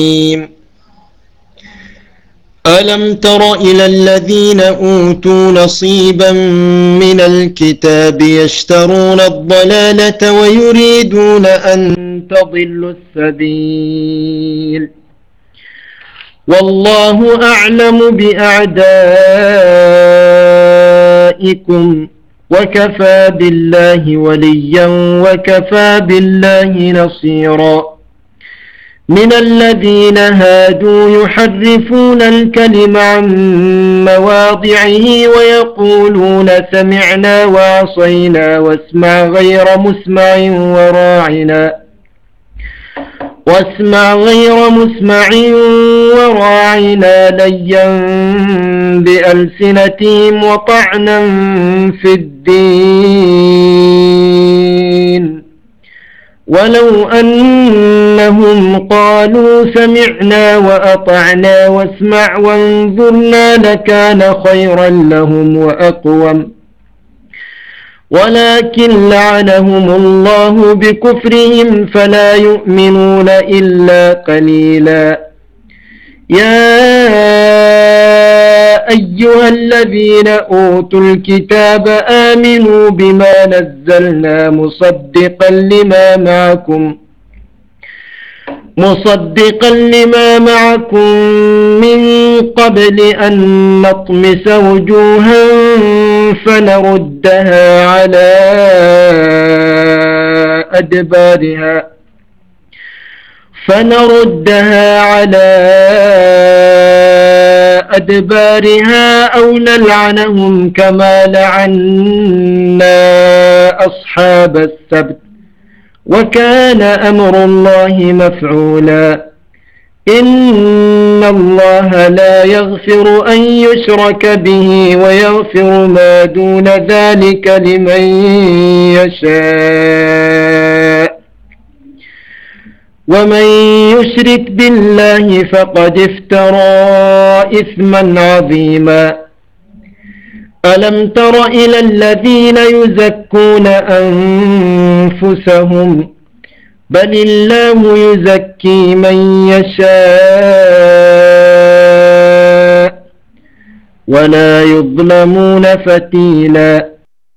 ألم تر إلى الذين أوتوا نصيبا من الكتاب يشترون الضلالة ويريدون أن تضلوا السبيل والله أعلم بأعدائكم وكفى بالله وليا وكفى بالله نصيرا من الذين هادوا يحرفون الكلم عن مواضعه ويقولون سمعنا وعصينا واسمع غير مسمع وراعنا واسمع غير مسمع وراعنا ليا بألسنتهم وطعنا في الدين ولو أنهم قالوا سمعنا وأطعنا واسمع وانظرنا لكان خيرا لهم وأقوم ولكن لعنهم الله بكفرهم فلا يؤمنون إلا قليلا يا أيها الذين أوتوا الكتاب آمنوا بما نزلنا مصدقا لما معكم مصدقا لما معكم من قبل أن نطمس وجوها فنردها على أدبارها فنردها على أدبارها أو نلعنهم كما لعنا أصحاب السبت وكان أمر الله مفعولا إن الله لا يغفر أن يشرك به ويغفر ما دون ذلك لمن يشاء ومن يشرك بالله فقد افترى إثما عظيما ألم تر إلى الذين يزكون أنفسهم بل الله يزكي من يشاء ولا يظلمون فتيلا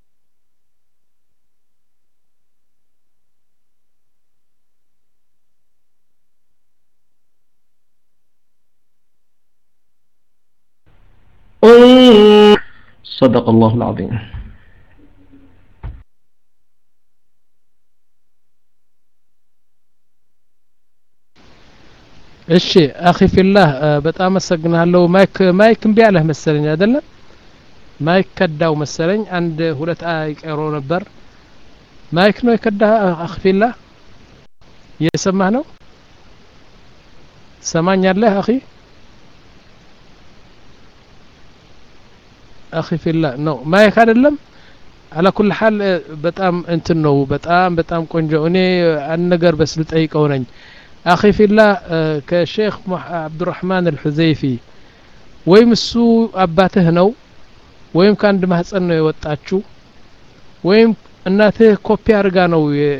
صدق الله العظيم እሺ አኺ ፊላህ በጣም አመሰግናለሁ ማይክ ማይክ እምቢ አለህ መሰለኝ አይደለም ማይክ ከዳው መሰለኝ አንድ ሁለት አይቀሮ ነበር ማይክ ነው የከዳ አኺ ፊላህ እየሰማህ ነው ሰማኛለህ አኺ አኺ ፊላህ ነው ማይክ አይደለም አላ ኩል ሐል በጣም እንትን ነው በጣም በጣም ቆንጆ እኔ አንድ ነገር በስል ጠይቀው ነኝ አኺ ፊላ ከሼክ አብዱራህማን አልሑዘይፊ ወይም እሱ አባትህ ነው ወይም ከአንድ ማህፀን ነው የወጣችሁ ወይም እናትህ ኮፒ አርጋ ነው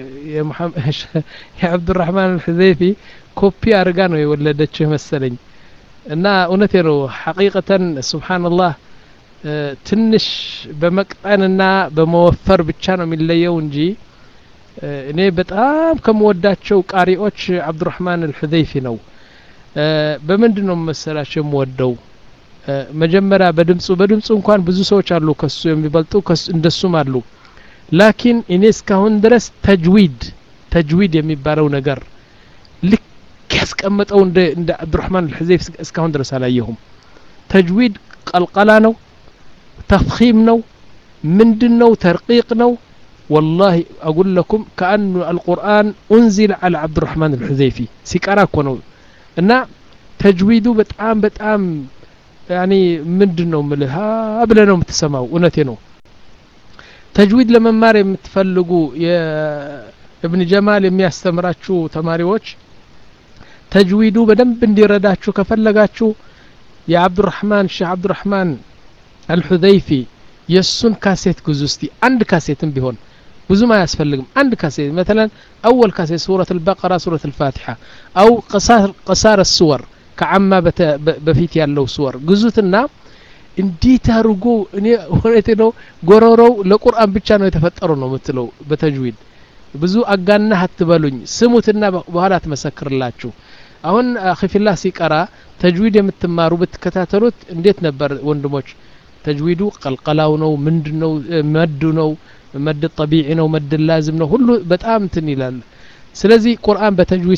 የአብዱራህማን አልሑዘይፊ ኮፒ አርጋ ነው የወለደችህ መሰለኝ እና እውነቴ ነው ሐቂቀተን ስብሓንላህ ትንሽ በመቅጠንና በመወፈር ብቻ ነው የሚለየው እንጂ እኔ በጣም ከምወዳቸው ቃሪዎች አብዱራህማን አልሑዘይፊ ነው በምንድን ነው መሰላቸው የምወደው መጀመሪያ በድምፁ በድምፁ እንኳን ብዙ ሰዎች አሉ ከሱ የሚበልጡ እንደሱም አሉ ላኪን እኔ እስካሁን ድረስ ተጅዊድ ተጅዊድ የሚባለው ነገር ልክ ያስቀመጠው እንደ አብዱራህማን አልሑዘይፍ እስካሁን ድረስ አላየሁም ተጅዊድ ቀልቀላ ነው ተፍኺም ነው ምንድን ነው ተርቂቅ ነው والله أقول لكم كأن القرآن أنزل على عبد الرحمن الحذيفي سيكارا كونو إن تجويده بتعام بتعام يعني من دنو ملها أبلا متسمعوا ونتينو تجويد لما ماري متفلقوا يا ابن جمال የሚያስተምራችሁ ተማሪዎች ተጅዊዱ በደንብ እንዲረዳችሁ ከፈለጋችሁ የአብዱራህማን ሼህ አብዱራህማን አልሑዘይፊ የእሱን ካሴት ግዙ እስቲ አንድ ካሴትም ቢሆን ብዙም አያስፈልግም አንድ ካሴት መተለን አወል ካሴት ሱረት አልበቀራ ሱረት አልፋቲሓ አው ቀሳር ስወር ከዓማ በፊት ያለው ስወር ግዙትና እንዴት አድርጎ እኔ እውነቴ ነው ጎረሮው ለቁርአን ብቻ ነው የተፈጠረው ነው የምትለው በተጅዊድ ብዙ አጋናህ አትበሉኝ ስሙትና በኋላ ትመሰክርላችሁ አሁን አኺፊላ ሲቀራ ተጅዊድ የምትማሩ ብትከታተሉት እንዴት ነበር ወንድሞች ተጅዊዱ ቀልቀላው ነው ምንድን ነው መዱ ነው መድ ጠቢዒ ነው መድ ላዝም ነው ሁሉ በጣም እንትን ይላል ስለዚህ ቁርአን በተጅዊድ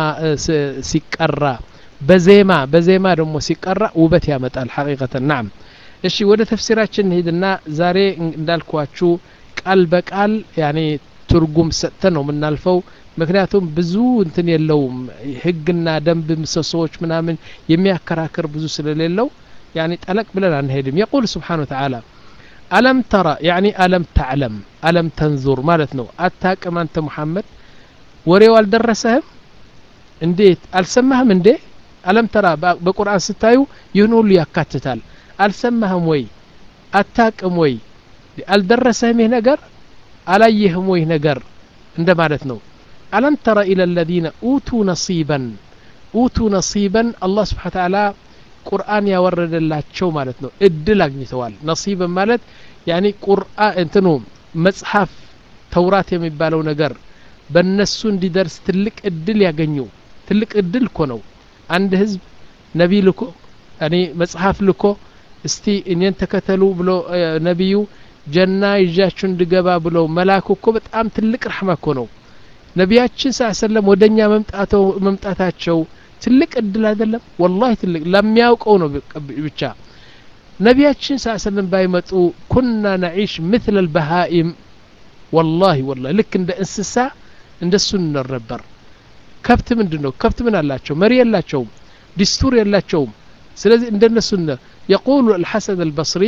ሲቀራ በዜማ በዜማ ደግሞ ሲቀራ ውበት ያመጣል ሐቂቀተን ናም እሺ ወደ ተፍሲራችን እንሂድና ዛሬ እንዳልኳችሁ ቃል በቃል ያኔ ትርጉም ሰጥተን ነው የምናልፈው ምክንያቱም ብዙ እንትን የለውም ህግና ደንብ ምሰሶዎች ምናምን የሚያከራክር ብዙ ስለሌለው ያኒ ጠለቅ ብለን አንሄድም የቁል ስብሓን ወተዓላ አለም ተራ ያኒ አለም ተዕለም አለም ተንዙር ማለት ነው አታቅም አንተ ሙሐመድ ወሬው አልደረሰህም እንዴት አልሰማህም እንዴ አለም ተራ በቁርአን ስታዩ ይህን ሁሉ ያካትታል አልሰማህም ወይ አታቅም ወይ አልደረሰህም ይህ ነገር አላየህም ወይ ነገር እንደ ማለት ነው አለም ተረ ኢለ ለዚነ ኡቱ ነሲበን ኡቱ ነሲበን አላህ ስብሓን ተዓላ ቁርአን ያወረደላቸው ማለት ነው እድል አግኝተዋል ነሲብን ማለት ያኒ ቁርአን እንትኑ መጽሐፍ ተውራት የሚባለው ነገር በእነሱ እንዲደርስ ትልቅ እድል ያገኙ ትልቅ እድል እኮ ነው አንድ ህዝብ ነቢ ልኮ እኔ መጽሐፍ ልኮ እስቲ እኔን ተከተሉ ብሎ ነቢዩ ጀና ይዣችሁ እንድገባ ብሎ መላኩ እኮ በጣም ትልቅ ረሕማ እኮ ነው ነቢያችን ስ ሰለም ወደ እኛ መምጣታቸው ትልቅ እድል አይደለም ወላሂ ትልቅ ለሚያውቀው ነው ብቻ ነቢያችን ስ ሰለም ባይመጡ ኩና ነዒሽ ምትል አልበሃኢም ወላሂ ወላሂ ልክ እንደ እንስሳ እንደሱ እንኖር ነበር ከብት ምንድን ነው ከብት ምን አላቸው መሪ የላቸውም ዲስቱር የላቸውም ስለዚህ እንደነሱ የቁሉ አልሐሰን አልበስሪ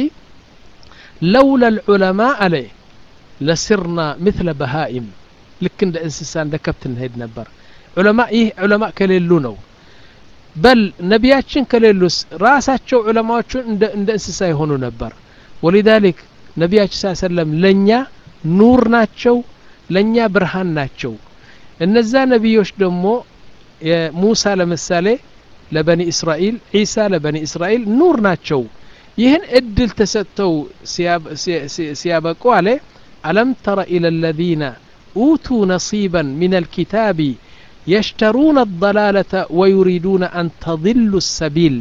ለውላ ልዑለማ አለ ለስርና ምትለ በሃኢም ልክ እንደ እንስሳ እንደ ከብት እንሄድ ነበር ዑለማ ይህ ዑለማ ከሌሉ ነው በል ነቢያችን ከሌሉስ ራሳቸው ዑለማዎቹን እንደ እንስሳ የሆኑ ነበር ወሊዛሊክ ነቢያችን ስ ሰለም ለእኛ ኑር ናቸው ለእኛ ብርሃን ናቸው እነዛ ነቢዮች ደግሞ ሙሳ ለምሳሌ ለበኒ እስራኤል ዒሳ ለበኒ እስራኤል ኑር ናቸው ይህን እድል ተሰጥተው ሲያበቁ አለ አለም ተረ ኢለ ለዚነ ኡቱ ነሲበን ምን አልኪታቢ የሽተሩነ አضላለተ ወዩሪዱነ አን ተضሉ ሰቢል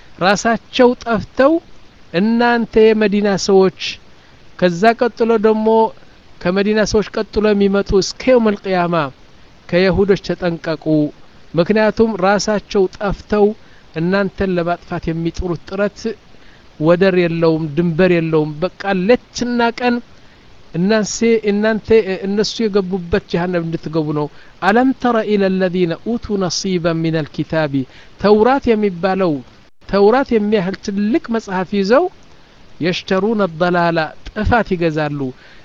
ራሳቸው ጠፍተው እናንተ የመዲና ሰዎች ከዛ ቀጥሎ ደግሞ ከመዲና ሰዎች ቀጥሎ የሚመጡ እስከ የውም አልቅያማ ከየሁዶች ተጠንቀቁ ምክንያቱም ራሳቸው ጠፍተው እናንተን ለማጥፋት የሚጥሩት ጥረት ወደር የለውም ድንበር የለውም በቃ ሌትና ቀን እናንሴ እናንተ እነሱ የገቡበት ጀሃነም እንድትገቡ ነው አለም ተረ ኢለ ለዚነ ኡቱ ነሲበን ምን አልኪታቢ ተውራት የሚባለው ተውራት የሚያህል ትልቅ መጽሐፍ ይዘው የሽተሩን አደላላ ጥፋት ይገዛሉ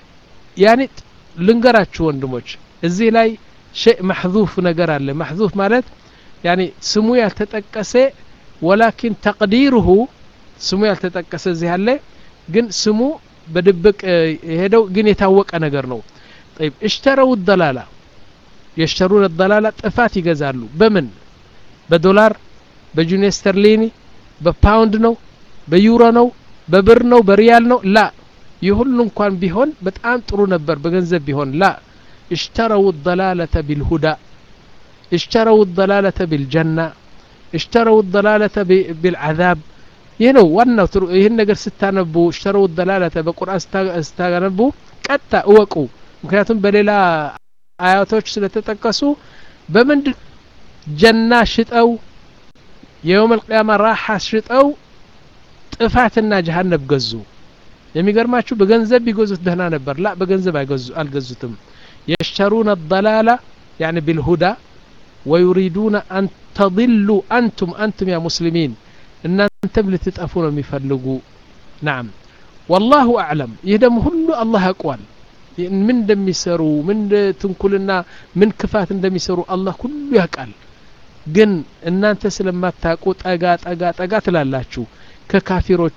ያኔ ልንገራችሁ ወንድሞች እዚህ ላይ ሸይ ማሕዙፍ ነገር አለ ማሕዙፍ ማለት ያኔ ስሙ ያልተጠቀሰ ወላኪን ተቅዲሩሁ ስሙ ያልተጠቀሰ እዚህ አለ ግን ስሙ በድብቅ የሄደው ግን የታወቀ ነገር ነው ጠይብ እሽተረው ደላላ የሽተሩን ደላላ ጥፋት ይገዛሉ በምን በዶላር በጁኒ ስተርሊኒ በፓውንድ ነው በዩሮ ነው በብር ነው በሪያል ነው ላ ይህ ሁሉ እንኳን ቢሆን በጣም ጥሩ ነበር በገንዘብ ቢሆን ላ اشتروا الضلالة بالهدى اشتروا الضلالة بالجنة اشتروا الضلالة بالعذاب ይህ ነው ዋናው ይህን ነገር ስታነቡ ሽተረው ደላለተ በቁርአን ስታነቡ ቀጥታ እወቁ ምክንያቱም በሌላ አያቶች ስለተጠቀሱ በምንድ ጀና ሽጠው የየውም አልቅያማ ራሓ ሽጠው ጥፋትና ጀሃነብ ገዙ የሚገርማችሁ በገንዘብ ቢገዙት ደህና ነበር ላ በገንዘብ አልገዙትም يشترون الضلالة يعني بالهدى ويريدون أن تضلوا أنتم أنتم يا مسلمين إن أنتم لتتأفون مفلقوا نعم والله أعلم يهدم هلو الله أقوال من دم يسروا من تنكلنا من كفات دم يسروا الله كله يقال ግን እናንተ ስለማታውቁ ጠጋ ጠጋ ጠጋ ትላላችሁ ከካፊሮቹ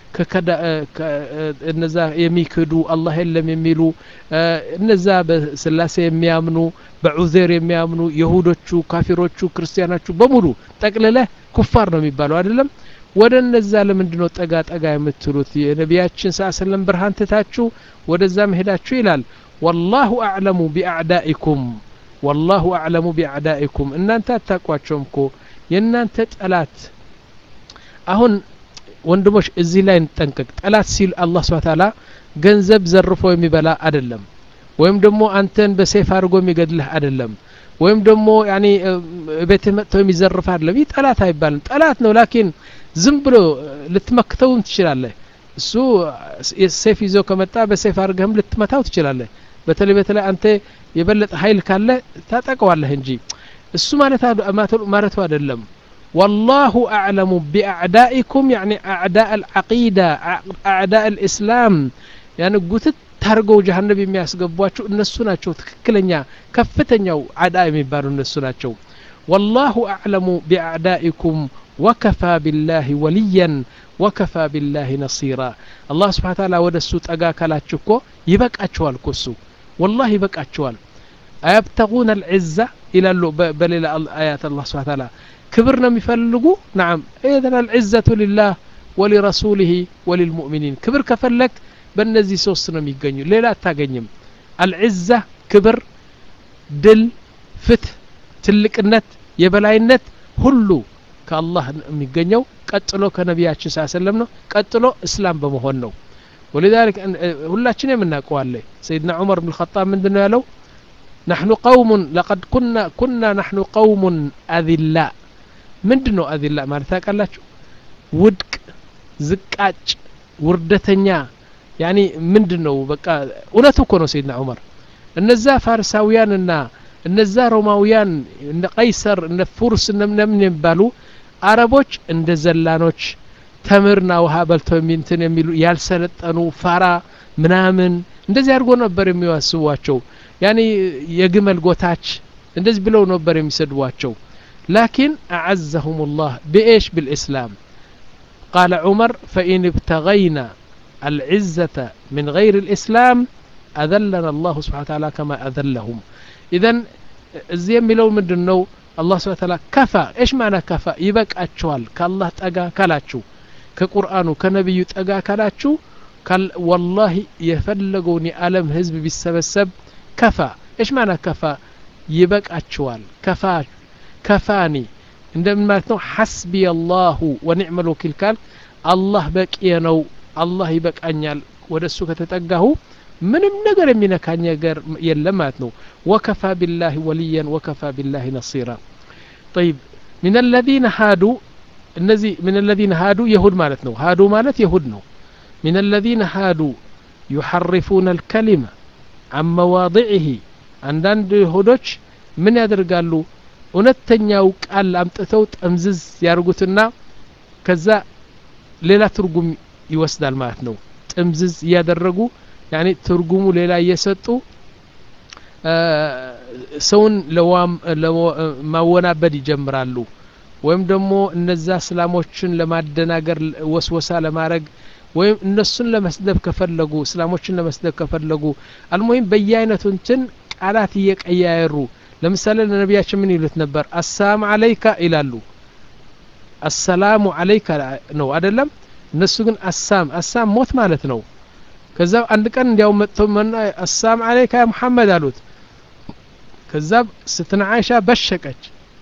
እነዛ የሚክዱ አላህ የለም የሚሉ እነዛ በስላሴ የሚያምኑ በዑዜር የሚያምኑ የሁዶቹ ካፊሮቹ ክርስቲያኖቹ በሙሉ ጠቅልለህ ኩፋር ነው የሚባለው አይደለም ወደ እነዛ ለምንድ ነው ጠጋ ጠጋ የምትሉት የነቢያችን ስ ሰለም ብርሃን ትታችሁ ወደዛ መሄዳችሁ ይላል ወላሁ አዕለሙ ቢአዕዳኢኩም ወላሁ አዕለሙ ቢአዕዳኢኩም እናንተ አታቋቸውም እኮ የእናንተ ጠላት አሁን ወንድሞች እዚህ ላይ እንጠንቀቅ ጠላት ሲል አላህ ስብሓ ታላ ገንዘብ ዘርፎ የሚበላ አይደለም ወይም ደግሞ አንተን በሴፍ አድርጎ የሚገድልህ አይደለም ወይም ደግሞ ያኒ ቤትህ መጥተው የሚዘርፍ አይደለም ይህ ጠላት አይባልም ጠላት ነው ላኪን ዝም ብሎ ልትመክተውም ትችላለህ እሱ ሴፍ ይዞ ከመጣ በሴፍ አድርገህም ልትመታው ትችላለህ በተለይ በተለይ አንተ የበለጠ ሀይል ካለ ታጠቀዋለህ እንጂ እሱ ማለቱ አይደለም والله أعلم بأعدائكم يعني أعداء العقيدة أعداء الإسلام يعني قلت ታርገው ጀሀነብ የሚያስገቧቸው እነሱ ናቸው ትክክለኛ ከፍተኛው አዳ የሚባሉ እነሱ ናቸው ወላሁ አዕለሙ ቢአዕዳኢኩም ወከፋ ቢላህ ወልያን ወከፋ ቢላህ ነሲራ አላህ ስብሓን ታላ ወደ እሱ ጠጋ ካላችሁ እኮ ይበቃቸዋል እኮ እሱ ወላህ ይበቃቸዋል አያብተጉነ አልዕዛ ይላሉ በሌላ አያት አላህ ስብሓን ታላ ክብር ነው የሚፈልጉ ናም ኢዘን አልዕዘቱ ሊላህ ወሊረሱሊህ ወሊልሙእሚኒን ክብር ከፈለግ በእነዚህ ሶስት ነው የሚገኙ ሌላ አታገኝም አልዕዛ ክብር ድል ፍትህ ትልቅነት የበላይነት ሁሉ ከአላህ የሚገኘው ቀጥሎ ከነቢያችን ስ ሰለም ነው ቀጥሎ እስላም በመሆን ነው ولذلك ሁላችን የምናውቀዋለ ሰይድና ዑመር ብን ኸጣብ ምንድን ነው ያለው نحن قوم لقد كنا كنا نحن قوم أذلاء ምንድን ነው አዚላ ማለት ታውቃላችሁ ውድቅ ዝቃጭ ውርደተኛ ያኒ ምንድን ነው በቃ እውነቱ እኮ ነው ሰይድና ዑመር እነዛ ፋርሳውያንና እነዛ ሮማውያን እነ ቀይሰር እነ ፉርስ እነምን የሚባሉ አረቦች እንደ ዘላኖች ተምርና ውሃ በልተው እንትን የሚሉ ያልሰለጠኑ ፋራ ምናምን እንደዚህ አድርጎ ነበር የሚያስቧቸው ያኒ የግመል ጎታች እንደዚህ ብለው ነበር የሚሰድቧቸው لكن أعزهم الله بإيش بالإسلام قال عمر فإن ابتغينا العزة من غير الإسلام أذلنا الله سبحانه وتعالى كما أذلهم إذا زي ملو من دنو الله سبحانه وتعالى كفى إيش معنى كفى يبك أتشوال كالله تأقى كالاتشو كقرآن كنبي تأقى كالاتشو قال والله يفلقوني ألم هزب بالسبسب كفى إيش معنى كفى يبك أتشوال كفى ከፋኒ እንደምን ማለት ነው ሐስቢ አላሁ ወኒዕመ ልወኪል ካል አላህ በቂየ ነው አላህ ይበቃኛል ወደ እሱ ከተጠጋሁ ምንም ነገር የሚነካኝ ነገር የለም ማለት ነው ወከፋ ቢላህ ወልያን ወከፋ ቢላህ ነሲራ ጠይብ ምን አለዚነ ሃዱ እነዚህ ምን አለዚነ ሃዱ የሁድ ማለት ነው ሃዱ ማለት የሁድ ነው ምን አለዚነ ሃዱ ዩሐርፉነ አልከሊመ አን መዋضዕህ አንዳንድ ይሁዶች ምን ያደርጋሉ እውነተኛው ቃል አምጥተው ጠምዝዝ ያርጉትና ከዛ ሌላ ትርጉም ይወስዳል ማለት ነው ጥምዝዝ እያደረጉ ያኔ ትርጉሙ ሌላ እየሰጡ ሰውን ማወናበድ ይጀምራሉ ወይም ደግሞ እነዛ እስላሞችን ለማደናገር ወስወሳ ለማድረግ ወይም እነሱን ለመስደብ ከፈለጉ እስላሞችን ለመስደብ ከፈለጉ አልሙሂም በየአይነቱ እንትን ቃላት እየቀያየሩ ለምሳሌ ለነቢያችን ምን ይሉት ነበር አሰላም አለይካ ይላሉ አሰላሙ አለይካ ነው አደለም እነሱ ግን አሳም አሳም ሞት ማለት ነው ከዛ አንድ ቀን እንዲያው መጥተው መና አሰላም አለይካ ያ ሙሐመድ አሉት ከዛ ስትነ አይሻ በሸቀች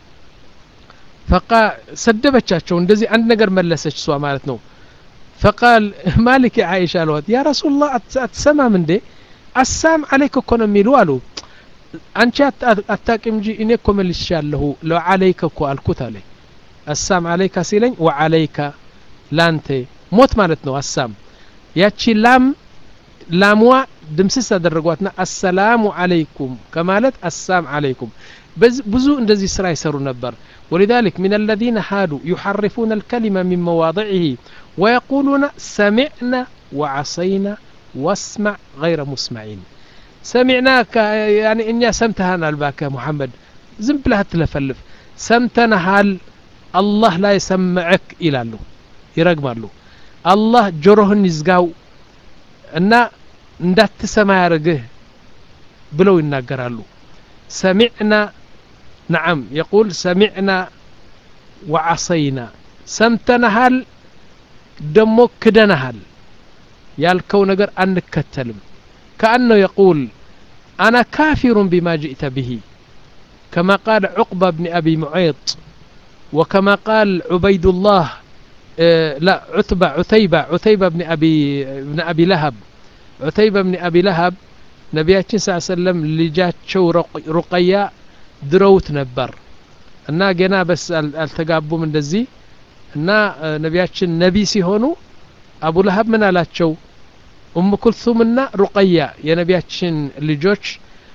ፈቃ ሰደበቻቸው እንደዚህ አንድ ነገር መለሰች እሷ ማለት ነው ፈቃል ማሊክ አይሻ አልዋት ያ ረሱላህ አትሰማም እንዴ አሳም አለይክ እኮ ነው የሚሉ አሉ አንቺ አታቂም እንጂ እኔ እኮ መልሻለሁ ለዓለይከ እኮ አልኩት አለ አሳም አለይካ ሲለኝ ወዓለይካ ላንተ ሞት ማለት ነው አሳም ያቺ ላም ላምዋ ድምስስ አደረጓትና አሰላሙ አለይኩም ከማለት አሳም አለይኩም ብዙ እንደዚህ ስራ ይሰሩ ነበር ولذلك من الذين هادوا يحرفون الكلمة من مواضعه ويقولون سمعنا وعصينا واسمع غير مسمعين سمعناك يعني إني سمتها الباك يا محمد زم بلها تلفلف سمتنا هال الله لا يسمعك إلى له ይረግማሉ አላህ ጆሮህን ይዝጋው እና እንዳትሰማ ያርግህ ብለው ይናገራሉ ሰሚዕና ነዓም የቁል ሰሚዕና ወዓሰይና ሰምተናሃል ደሞ ክደናሃል ያልከው ነገር አንከተልም ከአነው የቁል አና ካፊሩን ቢማ ጅእተ ብሂ ከማ ቃል ዑቅባ ብኒ አቢ ሙዐይጥ وكما قال عبيد الله آه لا عتبة عتيبة عتيبة بن أبي بن أبي لهب عتيبة بن أبي لهب ነቢያችን ስ ሰለም ልጃቸው ሩቀያ ድረውት ነበር እና ገና በስ አልተጋቡም እንደዚህ እና ነቢያችን ነቢ ሲሆኑ አቡ ለሀብ ምን አላቸው ኡም ኩልሱምና ሩቀያ የነቢያችን ልጆች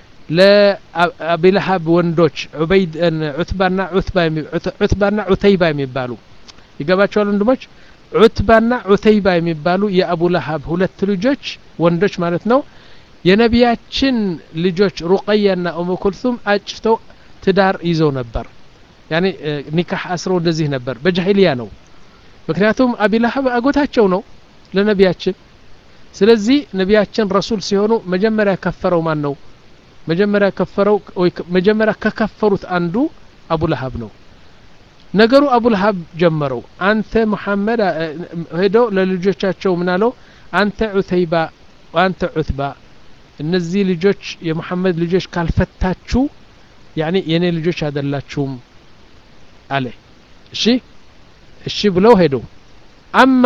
ለአቢለሀብ ወንዶች ዑበይድ ዑትባና ዑትባና ዑተይባ የሚባሉ ይገባቸዋል ወንድሞች ዑትባና ዑተይባ የሚባሉ የአቡ ለሀብ ሁለት ልጆች ወንዶች ማለት ነው የነቢያችን ልጆች ሩቀያና ኡም ኩልሱም አጭተው ትዳር ይዘው ነበር ያኔ ኒካህ አስረው እንደዚህ ነበር በጃሂልያ ነው ምክንያቱም አቢላሀብ አጎታቸው ነው ለነቢያችን ስለዚህ ነቢያችን ረሱል ሲሆኑ መጀመሪያ ከፈረው ማን ነው መጀመሪያ ከፈረው ወይ መጀመሪያ ከከፈሩት አንዱ አቡ ለሀብ ነው ነገሩ አቡ ለሀብ ጀመረው አንተ ሙሐመድ ሄዶ ለልጆቻቸው ምናለው አንተ ዑተይባ አንተ ዑትባ እነዚህ ልጆች የሙሐመድ ልጆች ካልፈታችሁ ያኔ የኔ ልጆች አይደላችሁም አለ እሺ እሺ ብለው ሄዱ አማ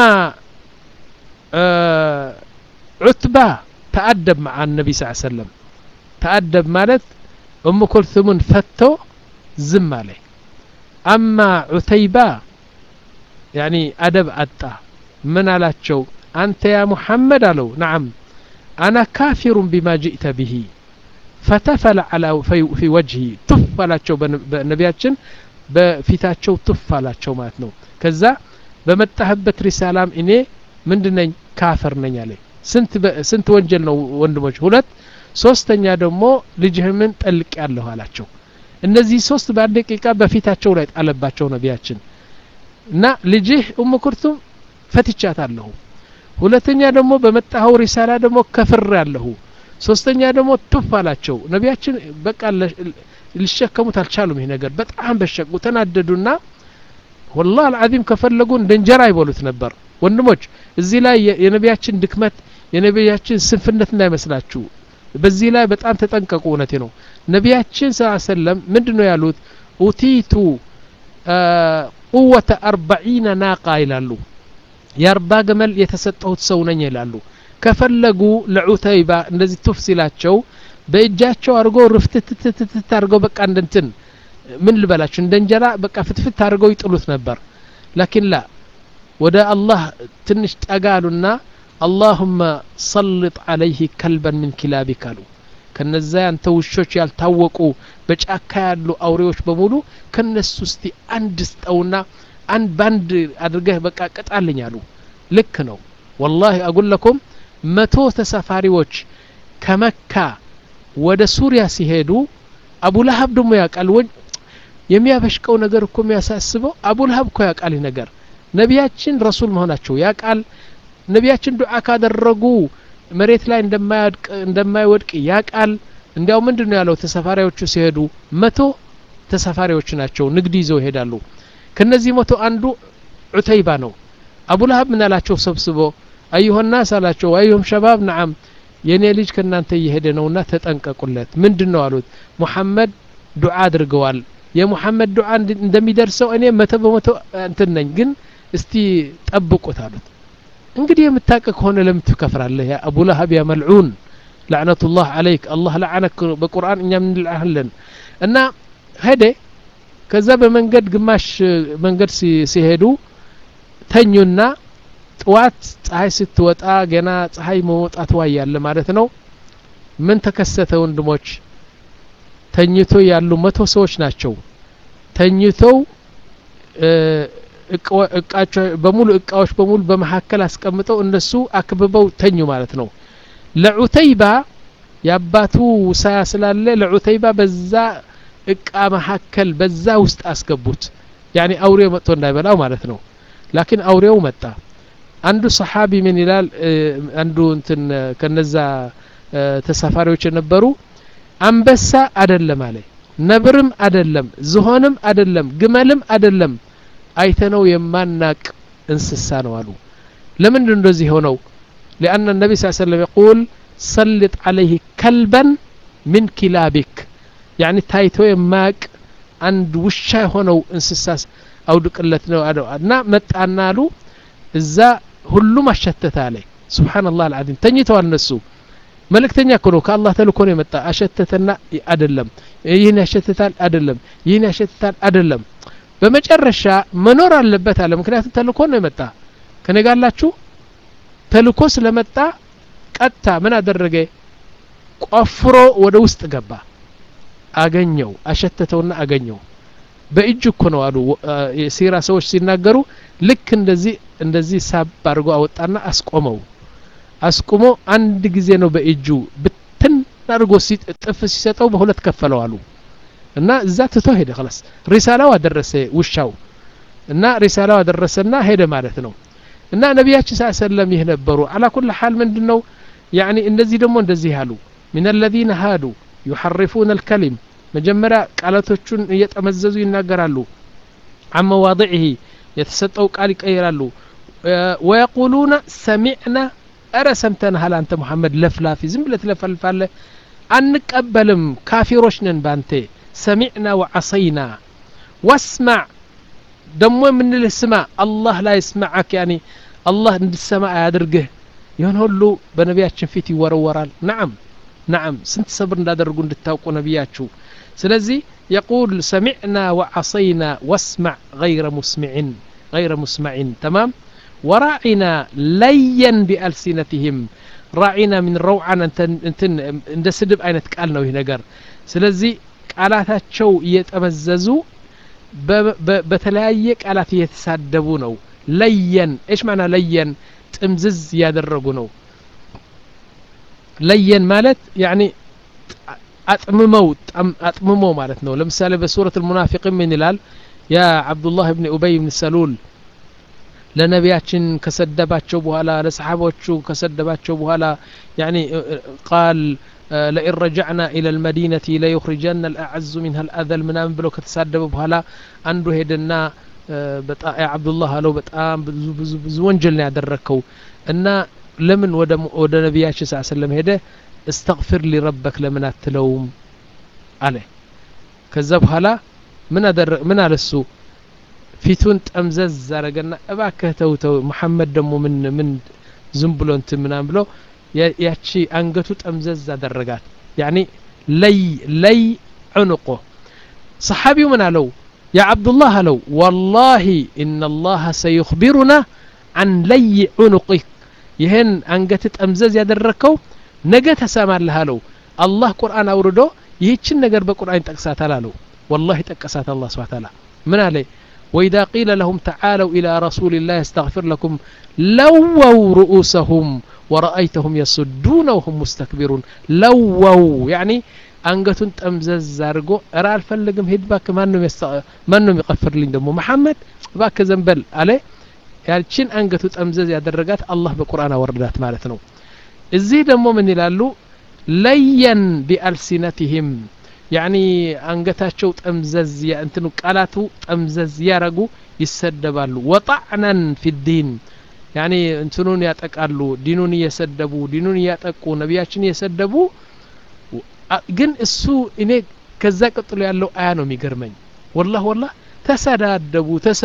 ዑትባ ተአደብ መዓ ነቢ ስ ሰለም ተአደብ ማለት እሙ ኩልثሙን ፈቶ ዝም አለ አማ ዑተይባ ያኒ አደብ አጣ ምን አላቸው አንተ ያ ሙሐመድ አለው ነዓም አና ካፊሩን ቢማ ጅእተ ብሂ ፈተፈለ ዐላ ፊ ወጅሂ ቱፍ አላቸው በነቢያችን በፊታቸው ቱፍ አላቸው ማለት ነው ከዛ በመጣህበት ሪሳላም እኔ ምንድነኝ ካፈር ነኝ አለ ስንት ወንጀል ነው ወንድሞች ሁለት ሶስተኛ ደግሞ ልጅህምን ጠልቅ ያለሁ አላቸው እነዚህ ሶስት በአንድ ደቂቃ በፊታቸው ላይ ጣለባቸው ነቢያችን እና ልጅህ ኡም ኩርቱም ፈትቻት አለሁ ሁለተኛ ደግሞ በመጣኸው ሪሳላ ደግሞ ከፍር ያለሁ ሶስተኛ ደግሞ ቱፍ አላቸው ነቢያችን በቃ ሊሸከሙት አልቻሉም ይህ ነገር በጣም በሸቁ ተናደዱና ወላህ አልዓዚም ከፈለጉ እንደ እንጀራ ይበሉት ነበር ወንድሞች እዚህ ላይ የነቢያችን ድክመት የነቢያችን ስንፍነት እንዳይመስላችሁ በዚህ ላይ በጣም ተጠንቀቁ እውነቴ ነው ነቢያችን ስ ሰለም ምንድን ነው ያሉት ኡቲቱ ቁወተ አርባዒነ ናቃ ይላሉ የአርባ ገመል የተሰጠሁት ሰው ነኝ ይላሉ ከፈለጉ ለዑተይባ እንደዚህ ቱፍ ሲላቸው በእጃቸው አድርጎ ርፍትትትትት አድርገው በቃ እንደንትን ምን ልበላችሁ እንደ እንጀራ በቃ ፍትፍት አድርገው ይጥሉት ነበር ላኪን ላ ወደ አላህ ትንሽ ጠጋ አሉና አላሁመ ሰልጥ አለይህ ከልበን ምን ኪላቢክ አሉ ከነዛ ያንተ ውሾች ያልታወቁ በጫካ ያሉ አውሬዎች በሙሉ ከነሱ እስቲ አንድ ስጠውና አንድ ባንድ አድርገህ በቃ ቅጣልኝ አሉ ልክ ነው ወላሂ አጉለኩም መቶ ተሳፋሪዎች ከመካ ወደ ሱሪያ ሲሄዱ አቡ ለሀብ ደግሞ ያውቃል የሚያበሽቀው ነገር እኮ የሚያሳስበው አቡ ለሀብ እኮ ያውቃል ይህ ነገር ነቢያችን ረሱል መሆናቸው ያውቃል ነቢያችን ዱዓ ካደረጉ መሬት ላይ እንደማይወድቅ ያውቃል እንዲያው ምንድን ነው ያለው ተሳፋሪዎቹ ሲሄዱ መቶ ተሳፋሪዎች ናቸው ንግድ ይዘው ይሄዳሉ ከነዚህ መቶ አንዱ ዑተይባ ነው አቡ ለሀብ ምን አላቸው ሰብስቦ አዩሀናስ አላቸው አዩሁም ሸባብ ነዓም የእኔ ልጅ ከእናንተ እየሄደ ነውና ተጠንቀቁለት ምንድን ነው አሉት ሙሐመድ ዱዓ አድርገዋል የሙሐመድ ዱዓ እንደሚደርሰው እኔ መቶ በመቶ እንትን ነኝ ግን እስቲ ጠብቁት አሉት እንግዲህ የምታውቅ ከሆነ ለምን ትከፍራለህ ያ አቡ ለሀብ ያ መልዑን ላዕነቱላህ አለይክ አላህ ለዓነክ በቁርአን እኛም እንልዓለን እና ሄደ ከዛ በመንገድ ግማሽ መንገድ ሲሄዱ ተኙና ጥዋት ፀሐይ ስትወጣ ገና ፀሐይ መውጣት ዋያለ ማለት ነው ምን ተከሰተ ወንድሞች ተኝቶ ያሉ መቶ ሰዎች ናቸው ተኝተው እቃቸው በሙሉ እቃዎች በሙሉ በመካከል አስቀምጠው እነሱ አክብበው ተኙ ማለት ነው ለዑተይባ የአባቱ ውሳያ ስላለ ለዑተይባ በዛ እቃ መካከል በዛ ውስጥ አስገቡት ያኔ አውሬ መጥቶ እንዳይበላው ማለት ነው ላኪን አውሬው መጣ አንዱ ሰሓቢ ምን ይላል አንዱ እንትን ከነዛ ተሳፋሪዎች የነበሩ አንበሳ አደለም አለ ነብርም አደለም ዝሆንም አደለም ግመልም አደለም አይተነው የማናቅ እንስሳ ነው አሉ ለምንድን እንደዚህ ሆነው لأن النبي صلى الله عليه وسلم يقول سلط عليه كلبا من كلابك يعني ታይቶ የማያቅ አንድ ውሻ የሆነው እንስሳ አውድቅለት ነው እና መጣና አሉ እዛ ሁሉም አሸተተ አለ ስብሓንላህ አልዓዚም ተኝተዋል እነሱ መልእክተኛ እኮ ነው ከአላህ ተልኮ ነው የመጣ አሸተተና አደለም ይህን ያሸትታል አደለም ይህን ያሸትታል አደለም በመጨረሻ መኖር አለበት አለ ምክንያቱም ተልኮ ነው የመጣ ከነጋላችሁ ተልኮ ስለመጣ ቀጥታ ምን አደረገ ቆፍሮ ወደ ውስጥ ገባ አገኘው አሸተተውና አገኘው በእጅ እኮ ነው አሉ የሲራ ሰዎች ሲናገሩ ልክ እንደዚህ እንደዚህ ሳብ አድርጎ አወጣና አስቆመው አስቁሞ አንድ ጊዜ ነው በእጁ ብትን አድርጎ ጥፍ ሲሰጠው በሁለት ከፈለው አሉ እና እዛ ትቶ ሄደ ክላስ ሪሳላው አደረሰ ውሻው እና ሪሳላው አደረሰና ሄደ ማለት ነው እና ነቢያችን ስ ሰለም ይህ ነበሩ አላ ኩል ሓል ምንድን ነው ያኒ እንደዚህ ደግሞ እንደዚህ አሉ ምን አለዚነ ሃዱ ዩሐርፉን አልከሊም መጀመሪያ ቃላቶቹን እየጠመዘዙ ይናገራሉ አን መዋضዕህ የተሰጠው ቃል ይቀይራሉ ወየቁሉነ ሰሚዕና እረ ሰምተንሃል አንተ ሙሐመድ ለፍላፊ ዝም ብለ ትለፈልፋለ አንቀበልም ካፊሮች ነን ባንቴ ሰሚዕና ወዓሰይና ወስማዕ ደሞ የምንልህ ስማ አላህ ላይ ስማዓክ ያኒ አላህ እንድሰማ አያድርግህ ይሆን ሁሉ በነቢያችን ፊት ይወረወራል ናዓም ናዓም ስንት ሰብር እንዳደረጉ እንድታውቁ ነቢያችሁ ስለዚህ የቁል ሰሚዕና ወዓሰይና ወስማዕ غይረ ሙስሚዕን غይረ ሙስማዕን ተማም ወራዒና ለየን ቢአልሲነትህም ራዒና ምን ረውዓን እንትን እንደ ስድብ አይነት ቃል ነው ይህ ነገር ስለዚህ ቃላታቸው እየጠመዘዙ በተለያየ ቃላት እየተሳደቡ ነው ለየን እሽ ማና ለየን ጥምዝዝ እያደረጉ ነው ለየን ማለት ያኒ አጥምመው አጥምመው ማለት ነው ለምሳሌ በሱረት ልሙናፊቅን ምን ይላል ያ ዓብዱላህ ብን ኡበይ ብን ሰሉል ለነቢያችን ከሰደባቸው በኋላ ለሰሓቦቹ ከሰደባቸው በኋላ ያኒ ቃል ለኢን ረጃዕና ኢላ ልመዲነቲ ለዩኽሪጀና ልአዐዙ ሚንሃ ልአዘል ምናምን ብለው ከተሳደበ በኋላ አንዱ ሄደና ዓብዱላህ አለው በጣም ብዙ ብዙ ብዙ ወንጀል ነው ያደረግከው እና ለምን ወደ ነቢያችን ስ ሰለም ሄደ እስተግፊር ሊረበክ ለምን አትለውም አለ ከዛ በኋላ ምን አለ እሱ ፊቱን ጠምዘዝ አረገና እባክህ ተው ተው መሐመድ ደግሞ ምን ምን ዝም ብሎ እንትን ምናም ብሎ ያቺ አንገቱ ጠምዘዝ አደረጋት ያኒ ለይ ለይ ዑንቆ ሰሓቢው ምን አለው ያ ዓብዱላህ አለው ወላሂ ኢነ ላሀ ሰዩኽቢሩና አን ለይ ዑኑቂክ ይህን አንገት ጠምዘዝ ያደረግከው ነገ ተሰማለህ አለው አላህ ቁርአን አውርዶ ይህችን ነገር በቁርአን ይጠቅሳታል አለው ወላሂ ጠቀሳት አላህ ስብሓ ታላ ምን አለ وإذا قيل لهم تعالوا إلى رسول الله يستغفر لكم لووا رؤوسهم ورأيتهم يصدون وهم مستكبرون لووا يعني አንገቱን ጠምዘዝ አድርጎ እረ አልፈልግም ሂድ ባክ ማንም ይቀፍርልኝ ደግሞ መሐመድ ባክ ዘንበል አለ ያችን አንገቱ ጠምዘዝ ያደረጋት አላህ በቁርአን አወረዳት ማለት ነው እዚህ ደግሞ ምን ይላሉ ለየን ቢአልሲነትህም ያኒ አንገታቸው ጠምዘዝ እንትኑ ቃላቱ ጠምዘዝ ያረጉ ይሰደባሉ ወጣዕናን ፊዲን ያኒ እንትኑን ያጠቃሉ ዲኑን እየሰደቡ ዲኑን እያጠቁ ነቢያችን እየሰደቡ ግን እሱ እኔ ከዛ ቀጥሎ ያለው አያ ነው የሚገርመኝ ወላህ ወላህ ተሰዳደቡ